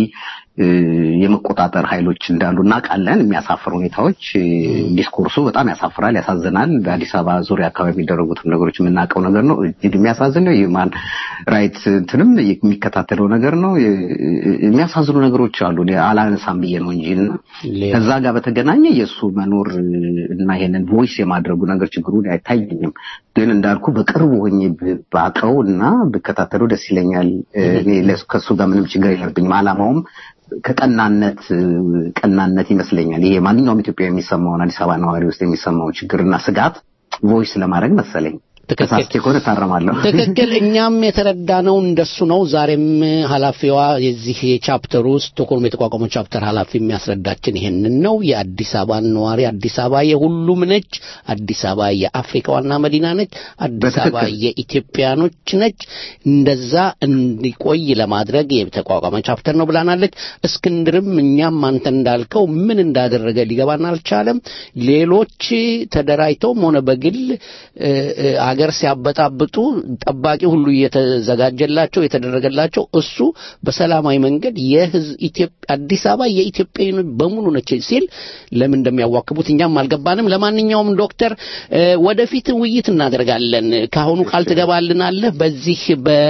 የመቆጣጠር ኃይሎች እንዳሉ እናውቃለን። የሚያሳፍር ሁኔታዎች ዲስኮርሱ በጣም ያሳፍራል፣ ያሳዝናል። በአዲስ አበባ ዙሪያ አካባቢ የሚደረጉትም ነገሮች የምናውቀው ነገር ነው። እጅግ የሚያሳዝን ነው። የማን ራይት እንትንም የሚከታተለው ነገር ነው። የሚያሳዝኑ ነገሮች አሉ። እኔ አላነሳም ብዬ ነው እንጂ እና ከዛ ጋር በተገናኘ የእሱ መኖር እና ይሄንን ቮይስ የማድረጉ ነገር ችግሩን አይታየኝም። ግን እንዳልኩ በቅርቡ ሆኜ ባቀው እና ብከታተለው ደስ ይለኛል። እኔ ለሱ- ከእሱ ጋር ምንም ችግር የለብኝም። አላማውም ከቀናነት ቀናነት ይመስለኛል። ይሄ ማንኛውም ኢትዮጵያ የሚሰማውን አዲስ አበባ ነዋሪ ውስጥ የሚሰማውን ችግርና ስጋት ቮይስ ለማድረግ መሰለኝ። ተሳስቼ ከሆነ እታረማለሁ። ትክክል። እኛም የተረዳነው እንደሱ ነው። ዛሬም ኃላፊዋ የዚህ የቻፕተሩ ስቶክሆልም የተቋቋመው ቻፕተር ኃላፊ የሚያስረዳችን ይሄንን ነው። የአዲስ አበባን ነዋሪ አዲስ አበባ የሁሉም ነች። አዲስ አበባ የአፍሪካ ዋና መዲና ነች። አዲስ አበባ የኢትዮጵያኖች ነች። እንደዛ እንዲቆይ ለማድረግ የተቋቋመ ቻፕተር ነው ብላናለች። እስክንድርም እኛም አንተ እንዳልከው ምን እንዳደረገ ሊገባን አልቻለም። ሌሎች ተደራጅተውም ሆነ በግል እ፣ እ፣ አገር ሲያበጣብጡ ጠባቂ ሁሉ እየተዘጋጀላቸው የተደረገላቸው እሱ በሰላማዊ መንገድ የህዝብ ኢትዮጵያ አዲስ አበባ የኢትዮጵያውያን በሙሉ ነች ሲል ለምን እንደሚያዋክቡት እኛም አልገባንም። ለማንኛውም ዶክተር እ፣ ወደፊት ውይይት እናደርጋለን። ከአሁኑ ቃል ትገባልናለህ በዚህ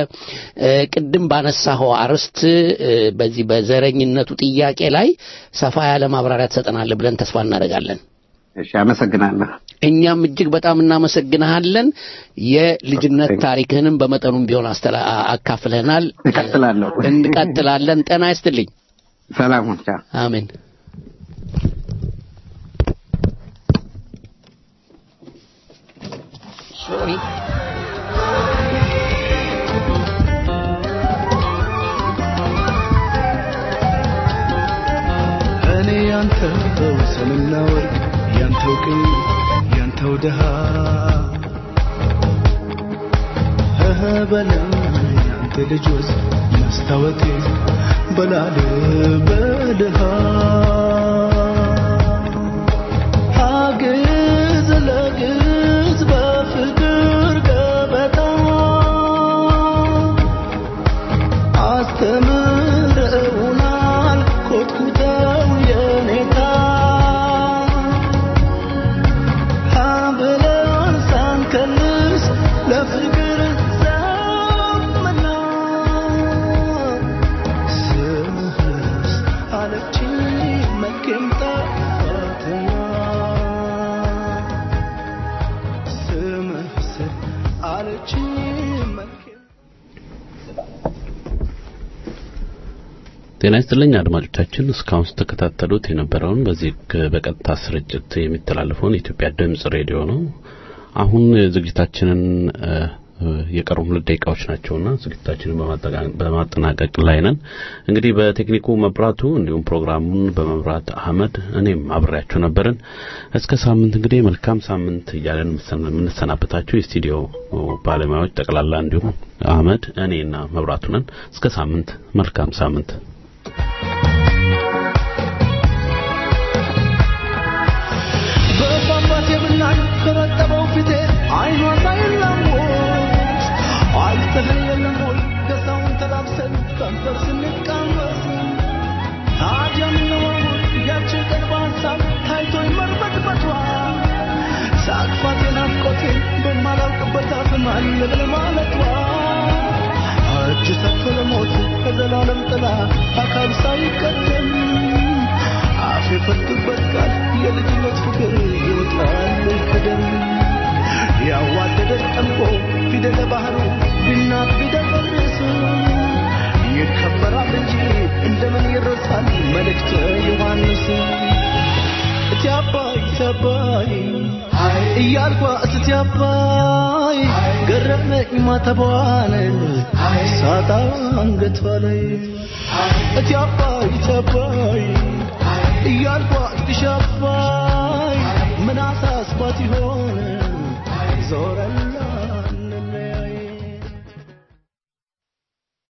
በቅድም ባነሳኸው አርዕስት እ፣ በዚህ በዘረኝነቱ ጥያቄ ላይ ሰፋ ያለ ማብራሪያ ትሰጠናለህ ብለን ተስፋ እናደርጋለን። እሺ፣ አመሰግናለሁ። እኛም እጅግ በጣም እናመሰግንሃለን። የልጅነት ታሪክህንም በመጠኑም ቢሆን አስተላ- አካፍለናል። እቀጥላለሁ። እንቀጥላለን። ጤና ይስጥልኝ። ሰላም ሁን። ቻው። አሜን። ሶሪ እኔ ያንተው ሰምና ወርቅ ያንተው ቅኝ ያንተው ድሃ እህ በለም ያንተ ልጆች መስታወቴ በላል በድሃ አግዝ ለግዝ በፍቅር ገበታ አስተምረውናል ኮትኩተው የኔታ ሀብለን ሳንከልስ ለፍቅር ዘመና ስምህስ አለችኝ መልኬም ጠፋትና ስምህስ አለችኝ መልኬም ጤና ይስጥልኝ አድማጮቻችን፣ እስካሁን ስትከታተሉት የነበረውን በዚህ በቀጥታ ስርጭት የሚተላለፈውን የኢትዮጵያ ድምጽ ሬዲዮ ነው። አሁን ዝግጅታችንን የቀሩ ሁለት ደቂቃዎች ናቸውና ዝግጅታችንን በማጠናቀቅ ላይ ነን። እንግዲህ በቴክኒኩ መብራቱ፣ እንዲሁም ፕሮግራሙን በመብራት አህመድ፣ እኔም አብሬያችሁ ነበርን። እስከ ሳምንት እንግዲህ መልካም ሳምንት እያለን የምንሰናበታችሁ የስቱዲዮ ባለሙያዎች ጠቅላላ እንዲሁም አህመድ፣ እኔና መብራቱ ነን። እስከ ሳምንት መልካም ሳምንት። በፏፏቴ ብናኝ ከረጠበው ፊቴ አይኗ ሳይላወስ አልተለየለም ወይ ገዛውን ተላብሰን ከንፈር ስንቃመስ ታዲያ ምነው ያችን ቀን በሀሳብ ታይቶኝ መርበትበቷ ሳቅፋቴ ናፍቆቴን በማላውቅበት አፍም አለ ብለ ማለቷ እጅ ሰጥቶ ለሞት ከዘላለም ጥላ አካል ሳይቀደም አፍ የፈቱበት ቃል የልጅነት ፍቅር ይወጣል ከደም ያዋደደን ጠምቆ ፊደለ ባህሩ ቢናት ቢደፈርስ ይከበራል እንጂ እንደምን ይረሳል መልእክተ ዮሐንስ እቲ አባይ እቲ አባይ እያልኳ እስቲ አባይ ገረመኝ ማተቧን ሳጣ አንገቷ ላይ እቲ አባይ እቲ አባይ እያልኳ እስቲ አባይ ምን አሳስባት ይሆን ዞረና